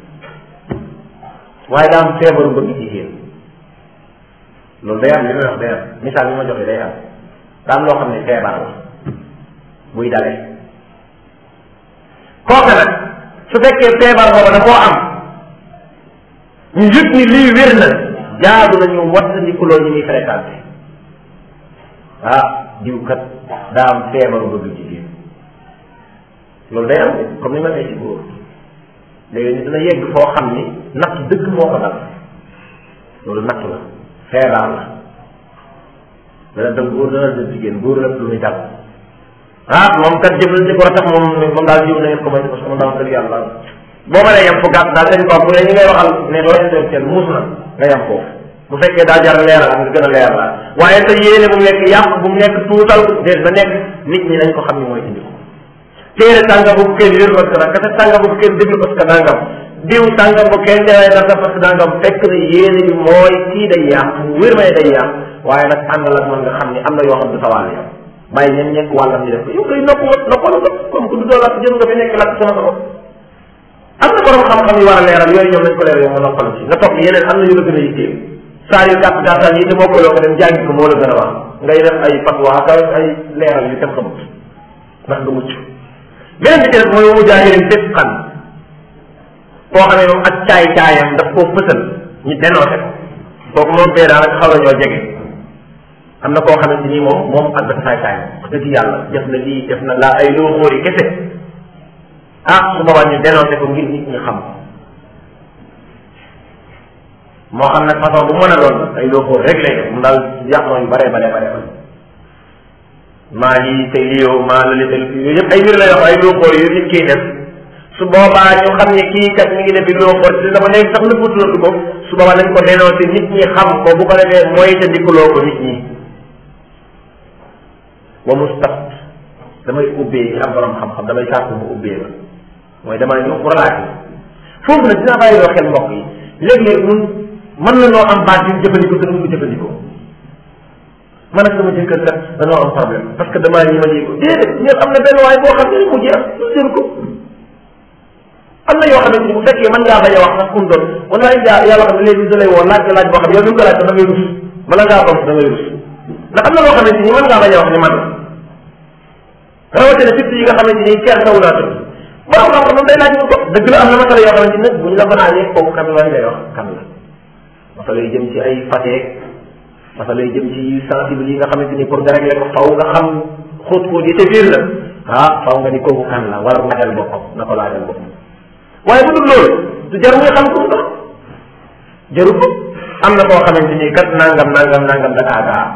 waaye daa am feebaru bëgg jigéen loolu day am li may wax day am misaal bi ma joxe day am daa am loo xam ne feebar la buy dalee kooka nag su fekkee feebar boobu da koo am ñu yëg ni lii wér na jaadu nañu wattandikuloo ñu muy fréquenté ah diw kat daa am feebaru bëgg jigéen loolu day am comme ni ma nee ci góor léegi ni dina yegg foo xam ni natt dëgg moo ko dal loolu natt la feebar la dana dem góor dana dem jigéen góor la lu muy dal ah moom kat jëflante ko tax moom moom daal jiw na ngeen ko may parce que moom daal dëgg yàlla boo mënee yem fu gàtt daal seen kaw bu ne ñi ngay waxal ne doo intellectuel muus na nga yem foofu bu fekkee daa jar leeral nga gën a leeral la waaye sa yéene bu mu nekk yàq bu mu nekk tuutal déet na nekk nit ñi nañ ko xam ni mooy indi ko téere sàngam bu ko kenn yër parce que nag kese sàngam bu ko kenn déglu parce que nangam diw sàngam bu kenn dewee dara parce que nangam fekk na yéene bi mooy kii day yàq wér may day yàq waaye nag àndal ak mën nga xam ni am na yoo xam du sa wàll yow bàyyi ñen ñekk wàllam ñu def ko yow koy nopp noppalu ko comme que du doo lakk jëm nga fi nekk lakk sama sama am na borom xam-xam yu war a leeral yooyu ñoom nañ ko leeral yow nga noppalu ci nga topp yeneen am na yu la gën a yitteel saa yu gàtt gàttal yi te moo ko loo ko dem jàngi ko moo la gën a wax ngay def ay fatwa ak ay leeral yu kenn xamut ndax nga mucc beneen bi ci def mooy mu jaahirin fépp xam koo xam ne moom ak caay caayam daf koo fësal ñu dénoncé ko kooku moom bee daanaka xaw na ñoo jege am na koo xamante ni moom moom ak dafa saay saay wax dëgg yàlla def na lii def na laa ay loo xóori kese ah su boobaa ñu dénoncé ko ngir nit ñi xam moo xam nag façon bu mën a doon ay loo xóor rek lay def mu daal yàqoo yu bare bare bare bare maa lii te lii yow maa la li te yooyu yëpp ay mbir la yoo xam ay loo xóor yu nit kiy def su boobaa ñu xam ne kii kat mi ngi def loo xóor si dama léegi sax na futulotu ko su boobaa nañ ko dénoncé nit ñi xam ko bu ko defee mooy te dikkuloo ko nit ñi wa mustaf damay ubbee ci am borom xam-xam damay sàkk mu ubbee ma mooy damay ñëw pour laaj foofu nag dinaa bàyyi loo xel mbokk yi léeg-léeg ñun mën na noo am baat yu jëfandikoo te duñ ko jëfandikoo man ak sama jëkkër kat dañoo am problème parce que damaa ñi ma dégg ko déedéet ñëpp am na benn waay boo xam ne mu jeex jël ko am na yoo xamante ni bu fekkee mën ngaa bañ a wax sax kum doon wala yàlla xam ne léegi da lay woo laaj laaj boo xam ne yow li nga ko laaj da ngay rus bala ngaa bam da ngay rus ndax am na loo xamante ni mën ngaa bañ a wax ni man la rawatina surtout yi nga xamante ni ceex taw naa tudd borom xam-xam moom day laaj mu ko dëgg la am na masala yoo xamante ni nag bu ñu la ko laajee kooku kan la ngay wax kan la masala yu jëm ci ay fateek masala yu jëm ci sensible yi nga xamante ni pour nga régler ko faw nga xam xóot xóot yi te biir la ah faw nga ni kooku kan la war a laajal boppam na ko laajal boppam waaye bu dul loolu du jar muy xam ko dox jaru ko am na koo xamante ni kat nangam nangam nangam da kaa gaa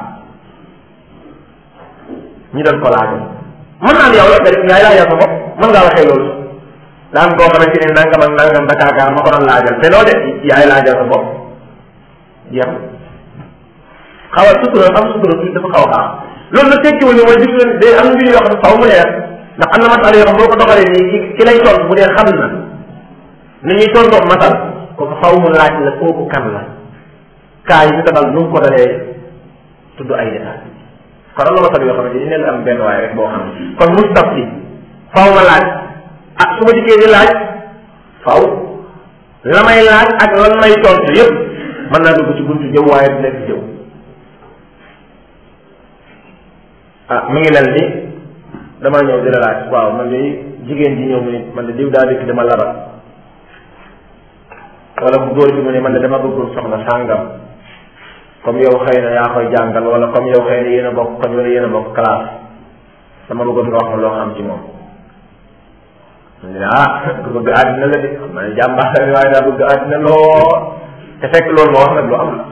ñu doon ko laajal mën naa yow la rek yaay laajal sa bopp mën ngaa waxee loolu daa am koo xamante ni nangam ak nangam da kaa gaa ma ko doon laajal te doo de yaay laajal sa bopp jeex xaw a sutura am sutura tuuti dafa xaw a xaar loolu nag tekkiwul ni mooy jublu day am mbir yoo xam ne faw mu leer ndax am na masal yoo xam boo ko doxalee nii ki ki lay tontu bu dee xam na ni ñuy tontoo masal kooku faw mu laaj la kooku kan la kaa yi ñu ko dal nu mu ko dalee tudd ay détails kon am na masal yoo xam ne dañu leen am benn waay rek boo xam ne kon mustaf si faw ma laaj ah su ma dikkee di laaj faw la may laaj ak lan may tontu yëpp mën naa dugg ci buntu jëw waaye du nekk jëw ah mi ngi mel ni damaa ñëw di la laaj waaw man de jigéen ji ñëw mu ni man de diw daa dëkk dama laral wala bu góor bi mu ne man de dama bëggul soxna sàngam comme yow xëy na yaa koy jàngal wala comme yow xëy na yéen a bokk koñ wala yéen a bokk classe dama bëggoon nga wax ma loo xam ci moom mu ne ah ku bëgg àddina la de xam naa ne jàmbaar la waaye daa bëgg àddina loo te fekk loolu moo wax nag lu am la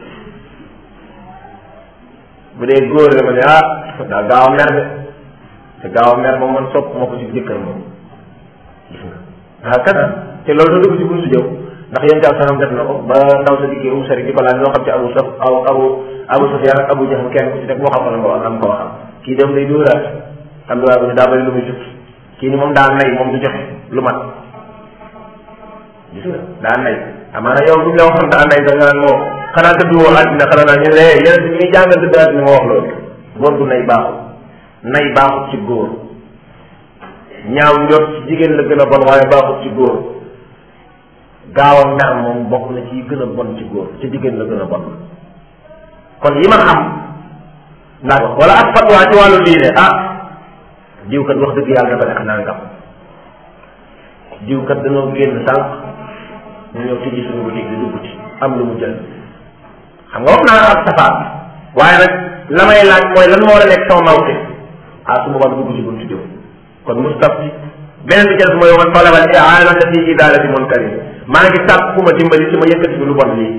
bu dee góor la ma ne ah daa gaaw a mer de te gaaw a mer moom man sopp ma ko ci jëkkër moom gis nga ah kat te loolu da dugg ci buntu jëw ndax yéen daal sanam def na ko ba ndaw sa dikkee um sari di ko laaj loo xam ci abu saf aw abu abu sufyaan ak abu jahl kenn ku ci nekk moo xam ne nga am ko waxam kii dem day dóoraat am na waaye daa bëri lu muy jut kii ni moom daa nay moom du joxe lu mat gis nga daa nay amaana yow bu ñu la waxoon daa nay da nga naan moo xanaa tëdd woo àddina xanaa naa ñu ne yéen bi ñuy jàngal tëdd àddina moo wax loolu góor du nay baaxul nay baaxul ci góor ñaaw njot ci jigéen la gën a bon waaye baaxul ci góor gaaw a mer moom bokk na ci gën a bon ci góor ci jigéen la gën a bon kon yi ma xam ndax wala ak fatwa ci wàllu diine ah diw kat wax dëgg yàlla dafa def nangam diw kat dañoo génn sànq ñu ñëw tijji suñu boutique di dugg ci am lu mu jël xam nga wax naa ak safaat waaye nag la may laaj mooy lan moo la nekk sama mawte ah su boobaa dugg ci buntu jëw kon mustafti beneen bi ci des mooy man talabal i'anata fi idalati munkarin maa ngi sàkk ku ma dimbali ci ma yëkkati bi lu bon lii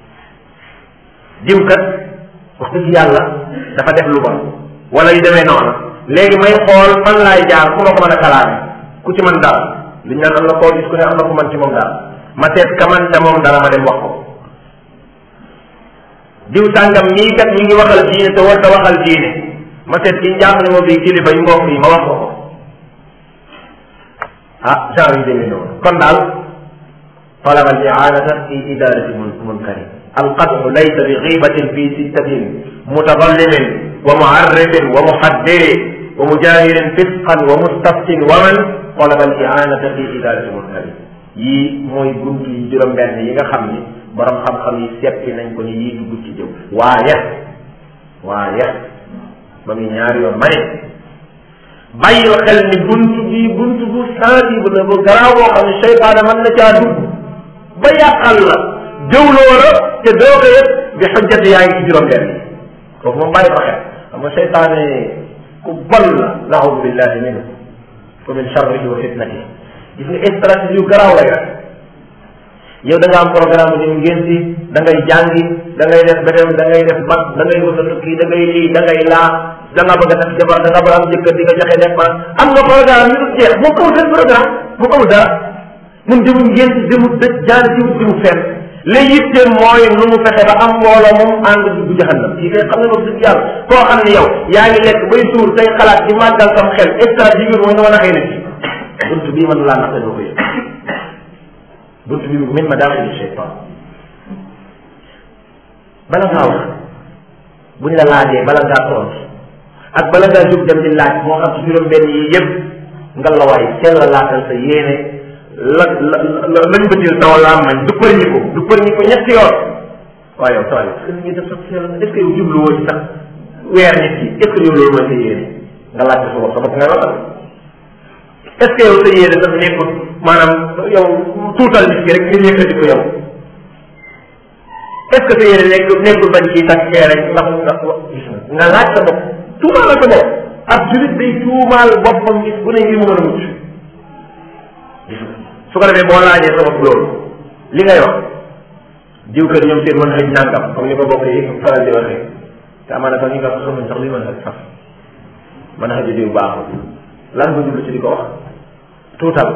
diw kat wax dëgg yàlla dafa def lu bon wala yu demee noonu léegi may xool fan laay jaar ku ma ko mën a kalaame ku ci man dara li ñu naan am na koo gis ku ne am na ku man ci moom dara ma seet ka man ca moom dara ma dem wax ko diw sàngam mii kat mi ngi waxal diine te war ta waxal diine ma seet ki njàpp ne moom bii kilifa yi mbokk yi ma wax ko ko ah genre yu demee noonu kon daal talaba al i'anata fi idarati munkari alqad'u laysa bi ghibatin fi sittatin mutadallimin wa mu'arrifin wa muhaddirin wa mujahirin fisqan wa mustaftin wa man talaba al i'anata fi idarati munkari yii mooy buntu yi juróom-benn yi nga xam ni borom xam-xam yi seppi nañ ko ni yii dugg ci jëw waaye waaye ba muy ñaari yoon ma ne bàyyil xel ni buntu bi buntu bu sensible la bu garaaw boo xam ne seytaane mën na caa dugg ba yàqal la jëwloo la te doo ko yëpp bi xujjati yaa ngi ci juróom-benn yi foofu moom bàyyi ko xel xam nga seytaane ku bon la naxudu billahi minhu wa min charrihi wa fitnatihi gis nga stratégie yu garaaw lay rek yow da nga am programme bu ñu ngeen si da ngay jàngi da ngay def beneen da ngay def mag da ngay wut a tukki da ngay lii da ngay laa da nga bëgg a def jabar da nga bëgg am jëkkër di nga joxe dépense am nga programme yu jeex moo ko seen programme moo ko dara mun jëmu ngeen si jëmu dëj jaar jiwu jiwu fenn li yitteem mooy nu mu fexe ba am mbooloo moom ànd dugg jahannam kii kay xam ne moom dëgg yàlla koo xam ne yow yaa ngi lekk bay suur say xalaat di màggal sam xel stratégie bi mooy nga mën a xëy na ci buntu bii mën laa naxte doo ko yëg buntu bi min ma daaxili cheytan bala ngaa wax buñ la laajee bala ngaa tontu ak bala ngaa jóg dem di laaj moo xam ci juróom benn yi yëpp nga la waay sell laatal sa yéene la la la lañ bëtil taw laa mañ du për ñi ko du për ñi ko ñetti yoon waaye yow saa yow est-ce que sax sell est-ce que yow jubluwoo ci sax weer nit ki est ce que yow loolu mooy sa yéene nga laajte sa bopp sa bopp ngay waxal est ce que yow sa yéene sax nekkul maanaam yow tuutal nit ki rek nga yëkkati ko yow est ce que sa yéene nekk nekkul bañ kii takk kee rek ndax ndax nga laaj sa bopp tuumaal sa bopp ab julit day tuumaal boppam gis bu ne ngir mu mën a mucc gis nga su ko defee boo laajee sa bopp loolu li ngay wax diw kër ñoom seen mën xëj nàngam comme ni ko bokk yi faral di waxee te amaana sax ñu nga xamuñ sax li mën xëj sax mën xëj diw baaxul lan nga jublu ci di ko wax tuutal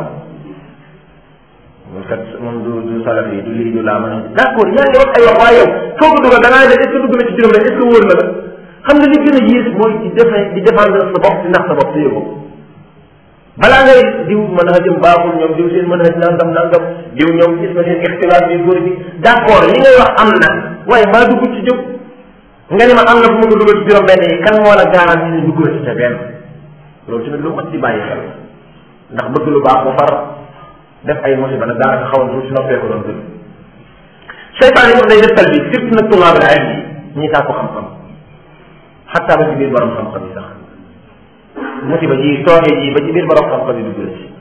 moom kat moom du du salaf yi du lii du laa mën a d' accord yaa ngi wax ay wax waaye yow foo ko dugal da ngaa def est ce que dugg na ci juróom rek est ce que wóor na la xam nga li gën a yées mooy di defe di défendre sa bopp di ndax sa bopp téye ko balaa ngay diw mën a jëm baaxul ñoom diw seen mën a nangam nangam diw ñoom gis nga seen ixtilaaf bi góor bi d' accord li ngay wax am na waaye maa dugg ci jóg nga ni ma am na fu mu ko dugal ci juróom benn yi kan moo la garanti ni dugg na ci sa benn loolu tamit lu mat di bàyyi xel ndax bëgg lu baax ba far def ay musiba nag daanaka xawoon tuuti si noppee ko doon gën seytaan yi moom day def bi surtout nag tullaab al ilm yi ñi saa ko xam-xam xataa ba ci biir borom xam-xam yi sax musiba ji toogee ji ba ci biir borom xam-xam yi dugg na ci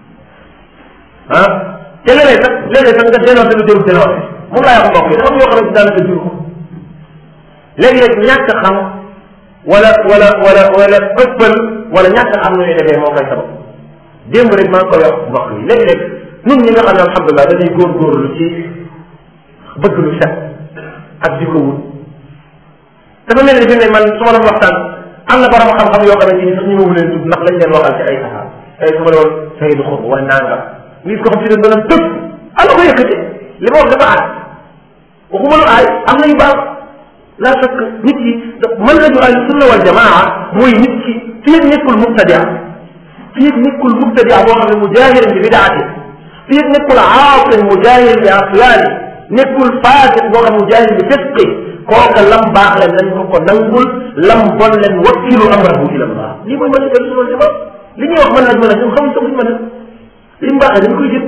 ah te léeg-léeg sax léeg-léeg sax nga dénoncé lu jëru dénoncé moom laa wax mbokk yi dafa am yoo xam ne daanaka jur ko léegi-léeg ñàkk xam wala wala wala wala ëppal wala ñàkk xam nu ñuy defee moo koy sabab démb rek maa ngi koy wax mbokk yi léeg-léeg ñun ñi nga xam ne alhamdulilah dañuy góorgóorlu ci bëgg lu set ak di ko wut dafa mel ni fi ne man su ma doon waxtaan am na borom xam-xam yoo xamante ni sax ñu ma leen tudd ndax lañ leen waxal ci ay saxaar ay su ma doon saydu xur wala nangam nit ko xam si ne dana tëb am na ko yëkkati li ma wax dafa aay waxuma lu aay am na yu baax la fekk nit yi mën nañu al sunna wal jamaa mooy nit ki fii nekkul mubtadia fii nekkul mubtadia boo xam ne mujahirin bi bidaati fii nekkul aasin mujahirin bi aslaani nekkul faasiq boo xam mujahirin bi fisqi kooka lam baax leen nañ ko ko nangul lam bon leen wakkilu amrahu ila allah lii mooy mën a sunna wal jamaa li ñuy wax mën nag mën a ñoom xamuñ sax luñ mën a li mu baaxee dañ koy jël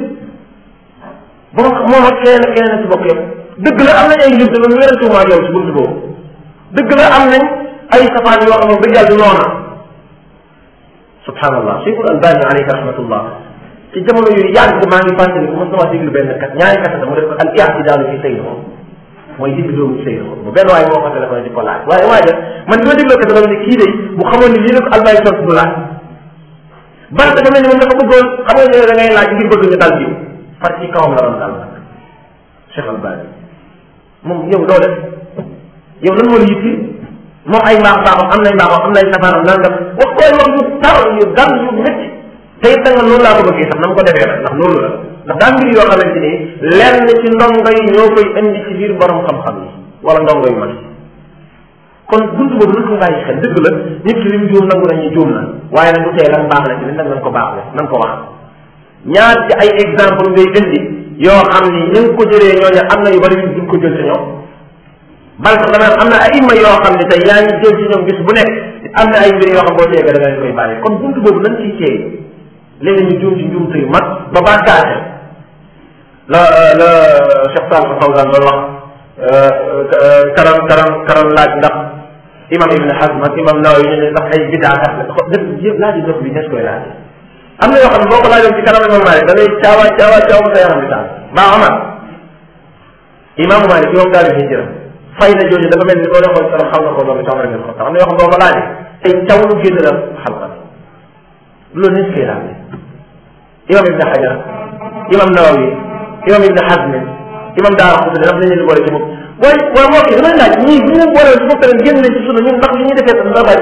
bon moom ak keneen ak keneen ci bokk yëpp dëgg la am nañ ay njub dama wérantumaa ak yow ci buntu boobu dëgg la am nañ ay safaan yoo xam ne dëgg yàlla du noona subhanallah cheikhul albani alayhi rahmatullah ci jamono yu yàgg maa ngi fàttali ko mos na waa déglu benn kat ñaari kat mu def ko al i'tidaalu fi sayr mooy digg doomu sayr bu benn waaye moo ko téléphone di ko laaj waaye waaye man bi ma dégloo kat dama ne kii de bu xamoon ni lii la ko albani tontu du laaj ban dafa mel ni moom dafa bëggoon xam nga ne da ngay laaj ngir bëgg ñu dal jiw far ci kawam la doon dal nag cheikh albani moom yow doo def yow lan moo la yitti moom ay mbaax baaxam am nay mbaaxam am nay safaanam nangam wax koy wax yu tar yu dal yu métti te it nga noonu laa ko bëggee sax na ma ko defee nag ndax loolu la ndax daa mbir yoo xamante ni lenn ci ndongo yi ñoo koy indi ci biir borom xam-xam yi wala ndongo yu mag yi kon buntu boobu nañ ko bàyyi xel dëgg la nit ki li mu juum nangu nañu juum na waaye nag bu tee lan baax la ci nag nañ ko baax la nañ ko wax ñaar ci ay exemple ngay indi yoo xam ni ñu ngi ko jëlee ñooñu am na yu bari yu duñ ko jël ci ñoom bal sax dama am na ay imma yoo xam ne tey yaa ngi jël ci ñoom bis bu nekk am na ay mbir yoo xam boo teega da nga koy bàyyi kon buntu boobu nañ ciy teey léegi ñu juum ci njuumte yu mag ba bàkkaate la la Cheikh Sall Fawzan doon wax karam karam karam laaj ndax imam Ibn Hazm ak imam Nawawi ñu ne ndax ay bidaakat la dëpp yëpp laaj dof bi des koy laaj am na yoo xam ne boo ko laajoon ci kanam imam Malik da ngay caawaa caawaa caaw sa yaram bi taal maa Omar imaamu Malik yow daal di jëram fay na jooju dafa mel ni boo defoon kanam xam nga ko loolu Omar ngeen ko am na yoo xam boo ko laajee ay caw lu génn la xalqa loolu nit koy laaj imam Ibn Hajar imam Nawawi imam Ibn Hazm imam Daara Xutni daf nañu leen boole ci bopp booy booy moo kii damay laaj ñii bu ñu leen boole ci bopp tamit génn nañ ci sunna ñun ndax li ñuy defee tam dara bari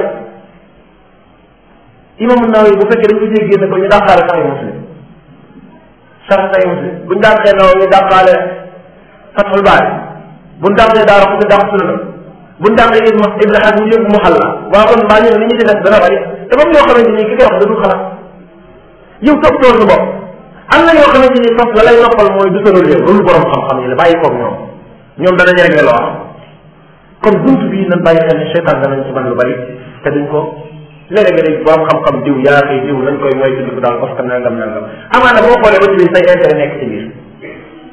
imam Nawawi bu fekkee dañ ko jéggi génn ko ñu dàqaale sax muslim sax sax muslim buñ dàqee Nawawi ñu dàqaale Fathul Baari buñ dàqee Daara Xutni dàq sunna buñ dàqee Ibn Ibn Hazm ñu yóbbu mu xalla waa kon mbaa ñun li ñu ci def dana bari te moom yoo xamante ni ki koy wax da du xalaat yow topp tool sa bopp am na yoo xamante ni foofu la lay noppal mooy du tëral yow loolu borom xam-xam yi la bàyyi koog ñoom ñoom danañ rek ne loo am kon buntu bii nañ bàyyi xel ne seytaan danañ ci mën lu bari te duñ ko léeg-léeg rek borom xam-xam diw yaa koy diw nañ koy moytu di ko daal parce que nangam nangam amaana boo xoolee ba ci biir say intérêt nekk ci biir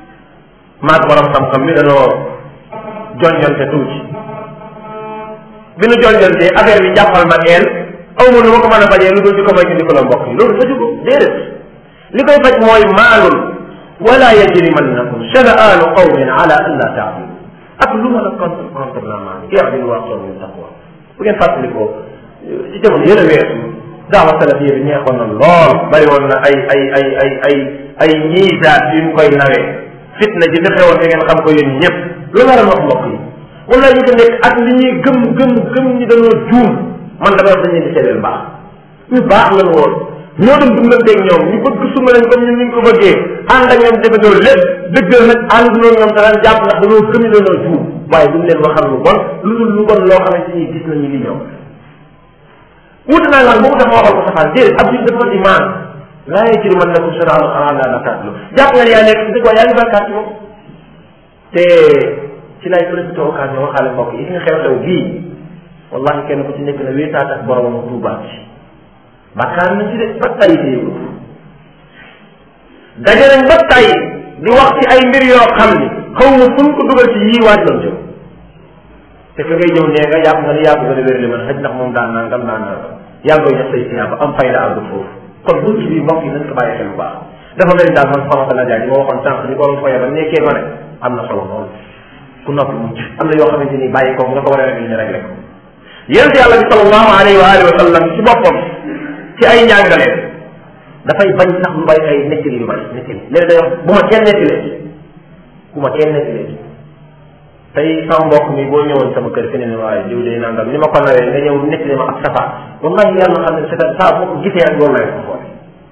maag borom xam-xam bi dañoo jonjonte tuuti bi nu jonjantee affaire bi jàppal ma eel aw ma nu ma ko mën a fajee lu dul di ko may indi ko la mbokk yi loolu faju ko déedéet li koy faj mooy maalul wala yajrimannakum shana'aanu qawmin ala an la taadilu ak lu ma la contre contre la maa i'dilu wa aqrabu lit taqwa bu ngeen fàttalikoo ci jamono yële weesu daawa salafiyya bi ñeexoon na lool bari woon na ay ay ay ay ay ay ñiisaat yu ñu koy nawee fitna ji fi xewoon te ngeen xam ko yéen ñëpp lu waral wax mbokk yi wala ñu ko nekk ak li ñuy gëm gëm gëm ñi dañoo juum man damay wax dañ leen di seedeel baax ñu baax lan woon ñoo doon dundanteeg ñoom ñu bëgg suma leen comme ñun ñu ko bëggee ànd ak ñoom defandoo lépp dëgg la nag ànd noonu ñoom danañ jàpp ndax dañoo gëm ne dañoo juum waaye duñ leen waxal lu bon lu dul lu bon loo xamante ni gis nañu li ñoom wuute naa ngaan boobu dafa waxal ko safaan déedéet ab juñ dafa imaan laa yajri man nakum shana'aanu qawmin ala an laa ta'dilu jàpp nga ne yaa nekk dëgg waaye yaa ngi bàkkaat ci moom te ci lay profité occasion waxaale mbokk yi nga xew-xew bii wallahi kenn ku ci nekk na wéetaat ak boromam tuubaat ci bàkkaar na ci de ba tay te yëgu daje nañ ba tay di wax ci ay mbir yoo xam ni xaw ma fu ko dugal ci yii waaj doon jëm te ka ngay ñëw nee nga yàpp nga ni yàpp nga ne wér li man xëj ndax moom daan naa ngam daan naa yaa ngi koy def say siyaaba am fayda àggut foofu kon bunt bi mbokk yi nañ ko bàyyi xel bu baax dafa mel ni daal man xamante la jaay ma waxoon sànq ni borom foye ba nekkee ma ne am na solo lool ku noppi mucc am na yoo xamante ni bàyyi ko nga ko war a réglé ñu réglé ko yonent yàlla bi sallallahu alayhi wa alihi wa sallam ci boppam ci ay njàngaleen dafay bañ sax lu bari ay nettali yu bari nettali léegi day wax bu ma kenn nettalee bu ma kenn nettalee tey sama mbokk mi boo ñëwoon sama kër fi ne ne waaye jiw day nangam ni ma ko nawee nga ñëw nettali ma ak safa wallahi yàlla xam ne c'est saa boo ko gisee rek loolu lay ko xoole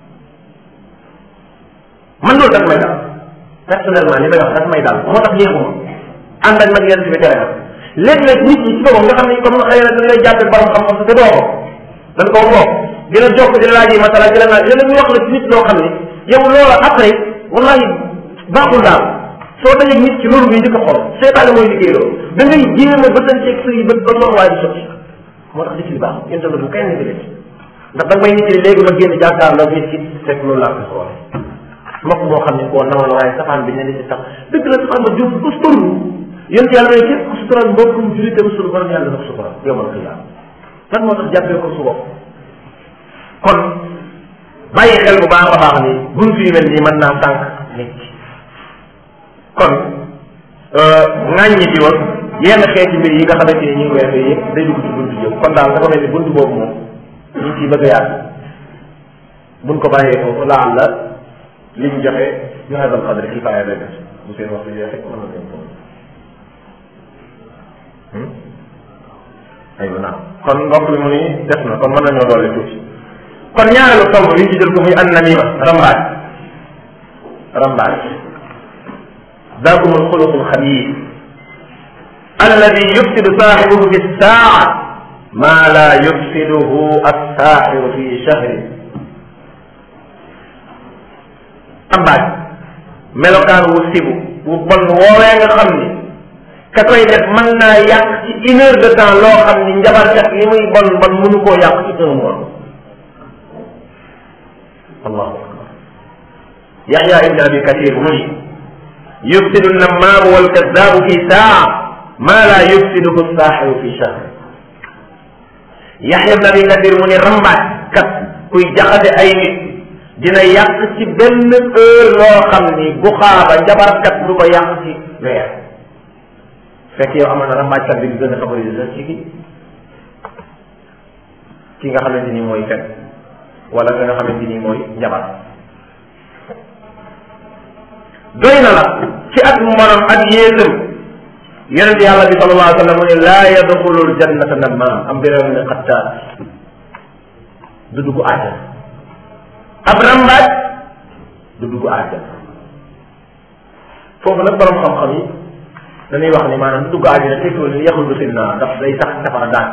man loolu daf may daal personnellement li may wax daf may daal moo tax yéexuma ànd ak nag yéen si bi tere léegi nag nit ñi ci boppam nga xam ne comme xëy na dañ lay jàppe borom xam-xam sa te doo ko dañ koo bokk dina jokk dina laaj yi masala dina laaj dina ñu wax la ci nit loo xam ne yow loola après wallahi baaxul daal soo dajee nit ci loolu ngay njëkk a xool seetaane mooy liggéey loolu da ngay jéem a bëtanteeg sa yi bët ba loolu waaye di sotti moo tax dikk li baax yéen tamit du kenn nit li ndax da nga may nit li léegi ma génn jàkkaarloo nit ki fekk loolu laa ko xool mbokk moo xam ne koo nawoon waaye safaan bi ne di ci sax dëgg la safaan ba jóg ko suturu yéen yàlla ne képp ku sutural mbokkum julitam suñu borom yàlla na ko sutural yomal xiyaam lan moo tax jàppee ko su bopp kon bàyyi xel bu baax a baax ni bunt yu mel nii mën naa sànq nit ki kon ŋàññi di woon yenn xeeti mbir yi nga xamante ni ñu ngi weesoo yëpp day dugg ci bunt yëpp kon daal dafa mel ni bunt boobu moom ñu ngi ciy bëgg a yàgg buñ ko bàyyee foofu laal la li ñu joxe ñu xasal xadri kifaaya day def bu seen waxtu jeexee mën na dem foofu aywa naam kon mbokk bi mu ni des na kon mën nañoo doole tuuti kon ñaareelu tomb bi ñu ci jël ko muy an namima rambaaj rambaaj ذاكم الخلق الخبيث الذي يفسد صاحبه في الساعة ما لا يفسده الساحر في شهر rambaaj melokaan wu sibu bu bon woowee nga xam ni ka koy def mën naa yàq ci une heure de temps loo xam ni njabarkat li muy bon bon mënu koo yàq ci un mois allahu akbar yaxya ibn abi kathir mu ni yufsidu namaamu walkazaabu fi saa ma la yufsiduhu saaxiru fi shahr yaxya ibn abi kathir mu ni rambaaj kat kuy jaxase ay nit dina yàq ci benn heure loo xam ni bu xaaba njabarkat du ko yàq ci weer fekk yow amoon na rambaajkat bi gën a favoriser sax ci ki ki nga xamante ni mooy fen wala nga xamante ni mooy njabar doy na la ci ak mbonam ak yéesam yonente yàlla bi sallallahu alayhi wa sallam mu ne laa yadxulul jannata nammaam am biram ne xattaat du dugg àjjana ab rambaaj du dugg àjjana foofu nag borom xam-xam yi dañuy wax ni maanaam du dugg àjjana tekkiwul ni yaxul du sin naa ndax day sax safara dàq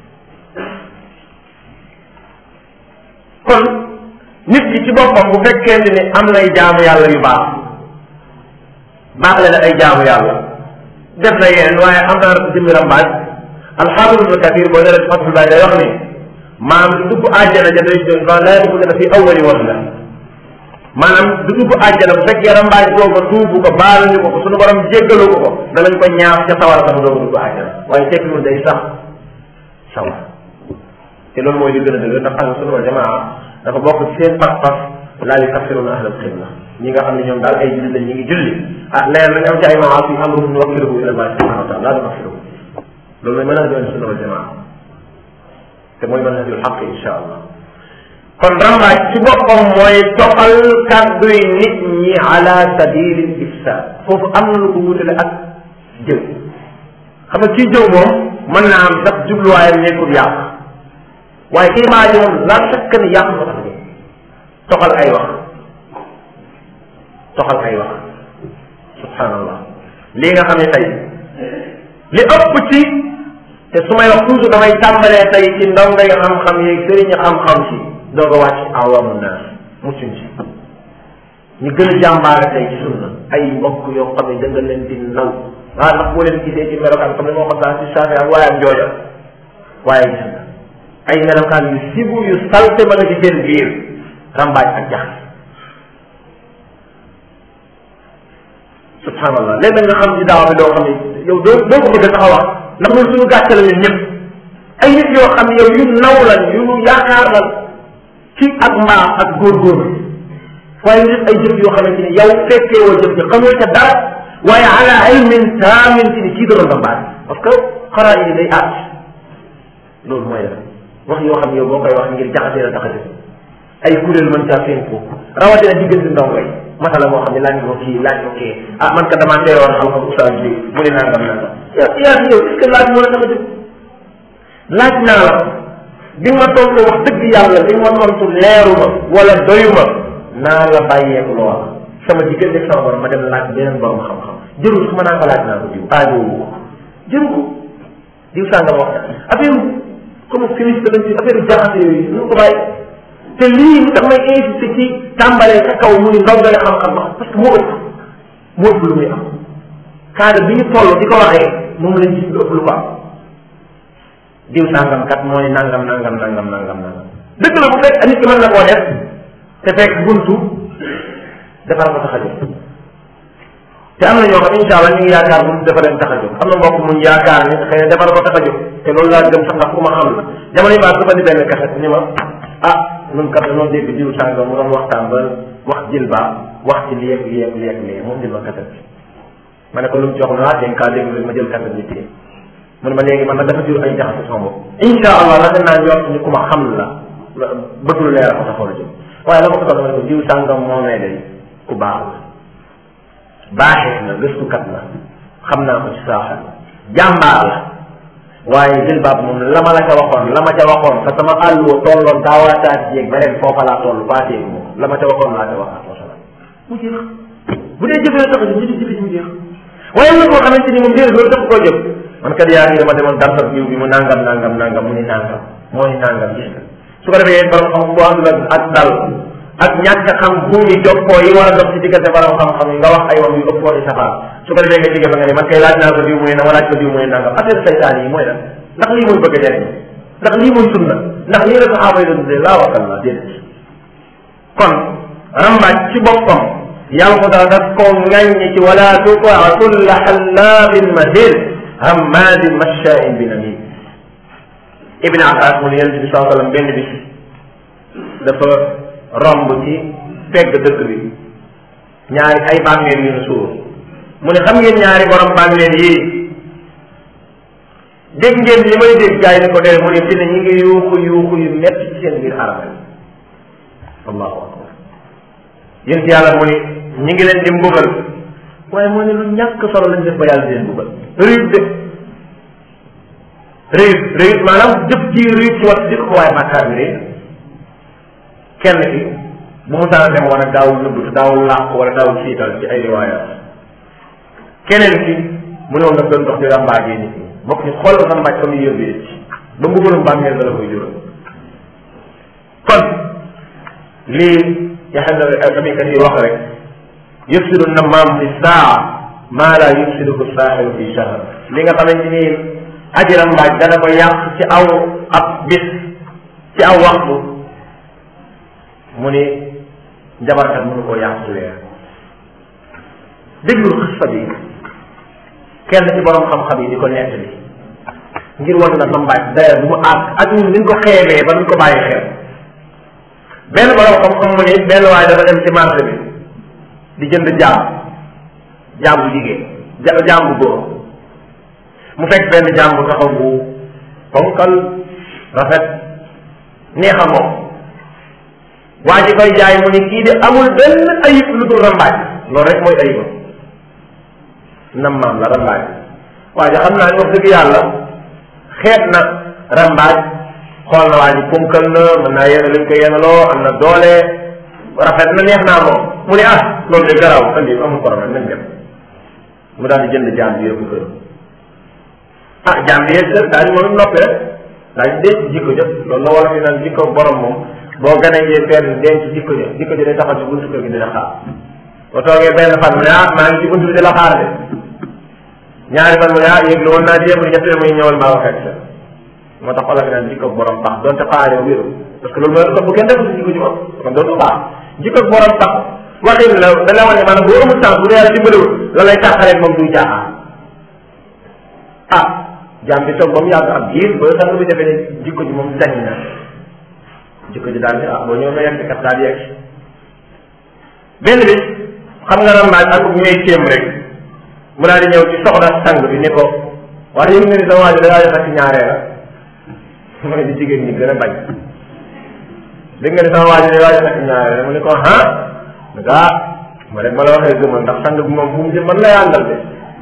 kon nit ki ci boppam bu fekkente ni am nay jaamu yàlla yu baax baax la ay jaamu yàlla def na yeneen waaye am na jëmmi rambaaj alxaafis ibnu kathir boo ñëwee fatul baay day wax ni maanaam du dugg àjjana ja day doon ba laa dugg na fi awali woon la maanaam du dugg àjjana bu fekkee rambaaj boobu tuubu ko baaluñu ko ko suñu borom jéggalu ko ko danañ ko ñaaf ca sawar sax doogu dugg àjjana waaye tekkiwul day sax sawar te loolu mooy li gën a dëgg ndax ahlu sunna wal jamaa dafa bokk ci seen pas-pas laa yukaffiruna ahlal qibla ñi nga xam ne ñoom daal ay julli lañ ñu ngi julli ah leer nañ am ci ay maas yi amruhum nuwakkiluhu ila allahi subhanahu wa taala laa nukaffiruhu loolu mooy manhaju ahlu sunna wal jamaa te mooy manhajul xaq insha allah kon rambaaj ci boppam mooy toxal kàdduy nit ñi ala sabili ifsad foofu am na lu ko wutale ak jëw xam nga kii jëw moom mën naa am sax jubluwaayam nekkul yàq waaye kii maa ji moom la fekk ni yàq ko tax toxal ay wax toxal ay wax subhanallah lii nga xam ne tey li ëpp ci te su may wax toujours damay tàmbalee tey ci ndongo yi xam-xam yi sëriñ xam-xam si doog a wàcc awamu naas muccuñ si ñu gën a jàmbaare tey ci sunna ay mbokk yoo xam ne da nga leen di naw waaw ndax boo leen gisee ci melokaan comme ni moo xam saa si saafe ak waayam jooja waaye gis nga ay melokaan yu sibu yu salte ma nga ci seen biir rambaaj ak jax subhanallah léegi nga xam ci daaw bi doo xam ne yow doo doo ko bëgg a taxaw wax ndax loolu suñu gàcce la ñun ñëpp ay nit yoo xam ne yow yu naw lan yu yaakaar lan ci ak mbaax ak góorgóorlu waaye nit ay jëf yoo xamante ni yow fekkee woo jëf ji xamoo ca dara waaye ala ilmin taamin ci ni kii doon rambaaj parce que xaraa yi day aat loolu mooy def wax yoo xam ne yow boo koy wax ngir jaxasee la tax a def ay kuréel mën caa feeñ ko rawatina diggante ndongo yi masala moo xam ne laaj ko kii laaj ko kii ah man ka damaa teewoon xam-xam oustaz bi mu ne nangam nangam yaa yaa yow est ce que laaj moo la tax a jóg laaj naa la bi ma tontu wax dëgg yàlla bi ma tontu leeru ma wala doyu ma naa la bàyyeeku loola sama diggante sama borom ma dem laaj beneen borom xam-xam jërul su ma naa ko laaj naa ko diw aajoowu ko jëru ko diw sàngam wax affaire comme féministe lañ ci affaire jaxase yooyu ñu ko bàyyi te lii damay insisté ci tàmbalee ca kaw muy ndongale xam-xam wax parce que moo ëpp moo ëpp lu muy am cadre bi ñu toll di ko waxee moom lañ gis lu ëpp lu ko am diw sàngam kat mooy nangam nangam nangam nangam nangam dëgg la bu fekk nit ki mën na koo def te fekk buntu defar ko tax a jóg te am na ñoo xam incha allah ñu ngi yaakaar buntu dafa leen tax a jóg am na mbokk muñ yaakaar ni xëy na defar ko tax a jóg te loolu laa gëm sax ndax ku ma xam la jamono yi baax dafa di benn kaset ni ma ah ñun kat dañoo dégg diw sàngam mu doon waxtaan ba wax jël ba wax ci lii ak lii ak lii ak lii moom di ma kaset bi ma ne ko lu mu ci wax naa dégg kaa dégg rek ma jël kaset bi téye mu ne ma léegi man nag dafa jur ay jaxase sama bopp incha allah rafet naa njort ni ku ma xam la bëgg lu leer ko taxaw la jóg waaye la ma ko toll ma ne ko diw sàngam moo nee day ku baax la baaxee na gëstukat la xam naa ko ci saaxa jàmbaar la waaye jël baab moom la ma la ca waxoon la ma ca waxoon te sama àlluwa tolloon daawaataat jéeg ba ren foofa laa toll baatee ko moom la ma ca waxoon laa ca waxaat wasalaam mu jeex bu dee jëfee tax a jëf jëfe jëfe mu jeex waaye am na koo xamante ni moom déedéet loolu dafa koo jëf man kat yaa ngi dama demoon darsab jiw bi mu nangam nangam nangam mu ni nangam moo ni nangam gis nga su ko defee borom xam bu àndul ak ak dal ak ñàkk xam buumi jokkoo yi war a dox ci diggante borom xam-xam yi nga wax ay wax yu ëpp waxi safaan su ko defee nga jóge fa nga ne man kay laaj naa ko diw mu ne na ma laaj ko diw mu ne nangam affaire saytaan yi mooy lan ndax lii mooy bëgg a jëriñ ndax lii mooy sunna ndax lii la saxaaba yi doon dundee laa wakal la déedéet kon rambaaj ci boppam yàlla ko daal daf koo ŋàññi ci wala tutaa kulla xallaabin mahir hammaadin mashaain bi namim ibn abbas mu ne yonent bi saa sallam benn bis dafa romb ci pegg dëkk bi ñaari ay bàmmeel yu ñu suur mu ne xam ngeen ñaari borom bàmmeel yii dégg ngeen li may dégg gars yi ne ko dee mu ne fi ne ñu ngi yuuxu yuuxu yu metti ci seen biir armeel allahu akbar yéen ci yàlla mu ne ñu ngi leen di mbugal waaye moo ne lu ñàkk solo lañ def ba yàlla di leen mbugal réyut de réyut réyut maanaam jëf ji réyut ci wat jëkk ko waaye bàkkaar bi réyut kenn ki bu mu saan dem woon ak daawul nëbbtu daawul làq wala daawul siital ci ay riwaayaat keneen ki mu ne woon nag doon dox di ràmbaajee nit ñi bokk ñu xool ko ràmbaaj fa muy yóbbee ci ba mbugalum bàmmeel la koy jural kon lii yaxam na kamikat yi wax rek yufsidu nammaam fi saa maa laa yufsiduhu saaxiru fi shahr li nga xamante ni aji ràmbaaj dana ko yàq ci aw ab bis ci aw waxtu mu ni njabarkat mënu koo yàq ci weer déglul xista bi kenn ci borom xam-xam yi di ko nettali ngir wan la rambaaj daya bu mu àgg ak ñun niñ ko xeebee ba duñ ko bàyyi xel benn borom xam-xam mu ni benn waaye dafa dem ci marché bi di jënd jaam jaam bu jigéen ja jaam bu góor mu fekk benn jaam bu taxaw bu ponkal rafet neex a moom waa ji koy jaay mu ni kii de amul benn ayib lu dul rambaaj loolu rek mooy ayibam nam maam la rambaaj waa ji xam naa ni wax dëgg yàlla xeet na rambaaj xool na waa ji ponkal na mën naa yéene luñ ko yéenaloo am na doole rafet na neex naa moom mu ne ah loolu de garaaw andi amul problème nañ dem mu daal di jënd jaam bi yëpp kër ah jaam bi yëpp kër daañu moom noppi rek daañu denc jikko jëpp loolu la wala fi naan jikko borom moom boo ganee ngee fenn denc jikko jë jikko jë day taxaw ci buntu kër gi dina xaar boo toogee benn fan mu ne ah maa ngi ci buntu bi di la xaar de ñaari fan mu ne ah yëg lu woon naa jéem ñett muy ñëwal maa waxee sa moo tax olof naan jikko borom tax donte xaaree wéru parce que loolu mooy bu kenn deful si jikko ji moom kon dootu baax jikko borom tax waxin la da la wane maanaam boo amul temps bu dee yàlla dimbaliwul la lay taxalee moom duy jaaxaan ah jaam bi toog ba mu yàgg ab biir ba sang bi defee ne jikko ji moom dañ na jikko ji daal di ah boo ñëw nga yegg kat daal di yegg benn bis xam nga rambaaj ak ñooy kéem rek mu daal di ñëw ci soxna sang bi ni ko wax yëg nga ni sa waa ji da ngaa defar ci ñaaree la mu ne di jigéen ñi gën a bañ dégg nga ni sama waa ji da ngaa defar ci ñaaree la mu ne ko ah ah ma rek ma la waxee gëmal ndax sang bi moom fu mu jëm man lay àndal de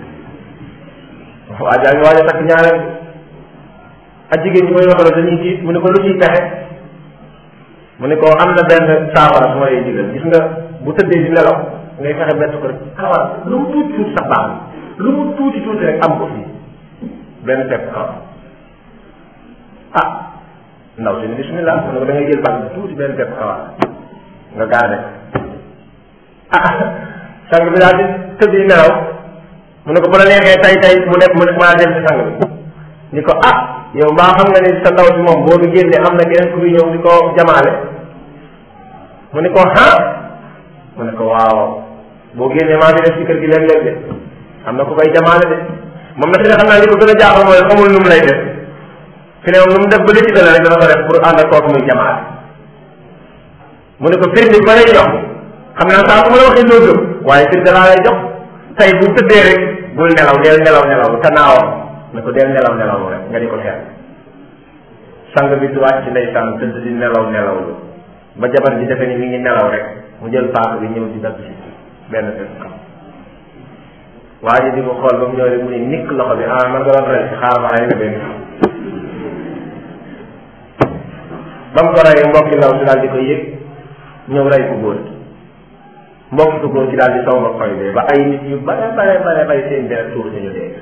waa jaa ngi waaj a takk ñaareel ak jigéen ñi may waxal dañuy tiit mu ne ko lu ciy pexe mu ne ko am na benn saafara su ma lay digal gis nga bu tëddee di nelaw ngay fexe bett ko rek kawar lu mu tuuti tuuti sax baax lu mu tuuti tuuti rek am ko fii benn pepp kawar ah ndaw si ni bismillah mu ne ko da ngay jël bànq bi tuuti benn pepp kawar nga gaade ah sang bi daal di tëdd di nelaw mu ne ko bu la neexee tay tay mu def mu ne maa dem ci sang bi ni ko ah yow mbaa xam nga ni sa ndaw si moom boo du génne am na keneen ku fi ñëw di ko jamaale mu ne ko ah mu ne ko waaw boo génnee maa ngi def ci kër gi léeg-léeg de am na ku koy jamaale de moom na fi ne xam naa li ko gën a jaaxal mooy xamul nu mu lay def fi ne moom nu mu def ba léegi dana rek dana ko def pour ànd ak kooku muy jamaale mu ne ko firnde ba lay jox xam naa saa bu ma la waxee loo gëm waaye firnde laa lay jox tey bu tëddee rek bul nelaw deel nelaw nelaw te naawam ne ko deel nelaw nelaw rek nga di ko xeer sang bi du wàcc ndeysaan tëdd di nelaw nelaw lu ba jabar ji defe ni mi ngi nelaw rek mu jël paaka bi ñëw di dagg si benn bés kam waa ji di ko xool ba mu ñëw rek mu ne nikk loxo bi ah man nga doon rey si xaar ma rey nga benn ba mu ko reyee mbokki ndaw si daal di ko yëg ñëw rey ko góor mbokki ko góor ci daal di saw ba koy dee ba ay nit yu bare bare bare bare seen deret tuur ñu dee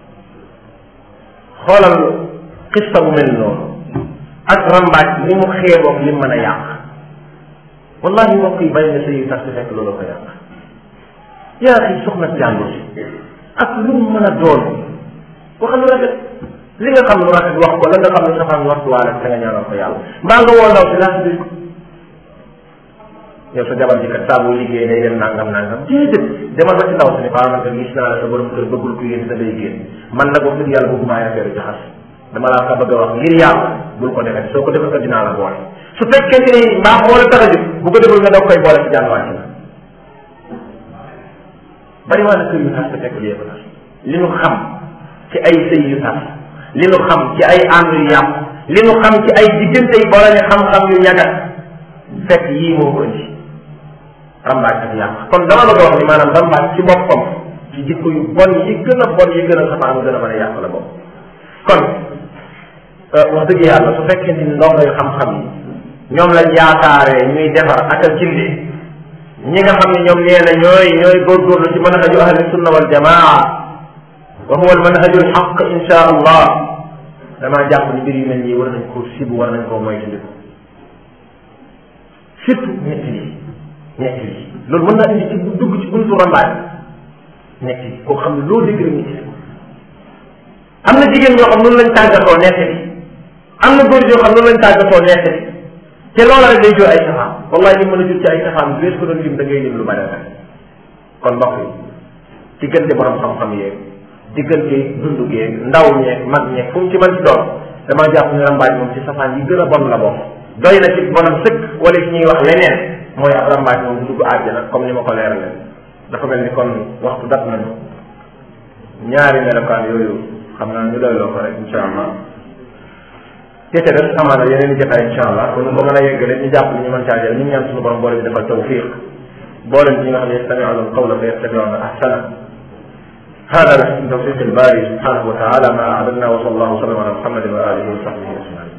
xoolal xista bu mel noonu ak rambaaj ni mu xeeboog li mën a yàq wallahi mbokk yi bari na sëy yu tas di fekk loolu ko yàq yaa xi soxna si jàmbur si ak lu mu mën a doon waxal lu rafet li nga xam lu rafet wax ko la nga xam lu safaan wax waale te nga ñaanal ko yàlla mbaa nga woo ndaw si laa si ko yow sa jabar ji kat saa boo liggéey day dem nangam nangam déedéet demal ba ci ndaw si ne faa nga gis naa la sa borom kër bëggul ku yéen sa day génn man nag wax dëgg yàlla bëgguma ay affaire jaxas dama laa ka bëgg a wax ngir yàlla bul ko defee soo ko defee ko dinaa la boole su fekkente ni mbaax moo la tax a jóg bu ko deful nga doog koy boole ci jànnuwaat la bari waa na kër yu tas te fekk lii ko tas li nu xam ci ay sëy yu tas li nu xam ci ay ànd yu yàqu li nu xam ci ay diggante yi boole xam-xam yu ñagat fekk yii moo ko indi rambaaj ak yàq kon dama la wax ni maanaam rambaaj ci boppam ci jikko yu bon yi gën a bon yi gën a safaan gën a mën a yàq la bopp kon wax dëgg yàlla su fekkente ni ndongo yu xam-xam yi ñoom lañ yaakaaree ñuy defar ak a gindi ñi nga xam ne ñoom nee na ñooy ñooy góorgóorlu ci manhaju ahli sunna wal jamaa wa huwa al manhaju al xaq insha allah damaa jàpp ni mbir yu mel nii war nañ koo sibu war nañ koo moytandiku surtout ñett yi ñett yi loolu mën naa indi ci dugg ci buntu rambaaj ñett yi koo xam ne loo dégg rek ñett yi am na jigéen ñoo xam noonu lañ tàggatoo nekk bi am na góor ñoo xam noonu lañ tàggatoo nekk bi te loola rek day jur ay safaan wallahi ñu mën a jur ci ay safaan bi ko doon lim da ngay lim lu bari rek kon mbokk yi ci gën di borom xam-xam yeeg diggante dundu geeg ndaw ñeeg mag ñeeg fu mu ci mën ci doon damaa jàpp ne rambaaj moom ci safaan yi gën a bon la bokk doy na ci bonam sëkk wala ci ñuy wax leneen mooy ab rambaaj moom du dugg àjjana comme ni ma ko leerale dafa mel ni kon waxtu dat nañu ñaari melokaan yooyu xam naa ñu doyloo ko rek insha allah te des amaana yeneen i jotaay insha allah kon ba mën a yeggale ñu jàpp ni ñu mën caa jël ñu ñaan suñu borom boole bi defal tawfiq boole ñi nga xam ne yastami'una al-qawla fa yattabi'una ahsana هذا من توفيق الباري سبحانه وتعالى ما أعلمنا وصلى الله وسلم على محمد وآله وصحبه أجمعين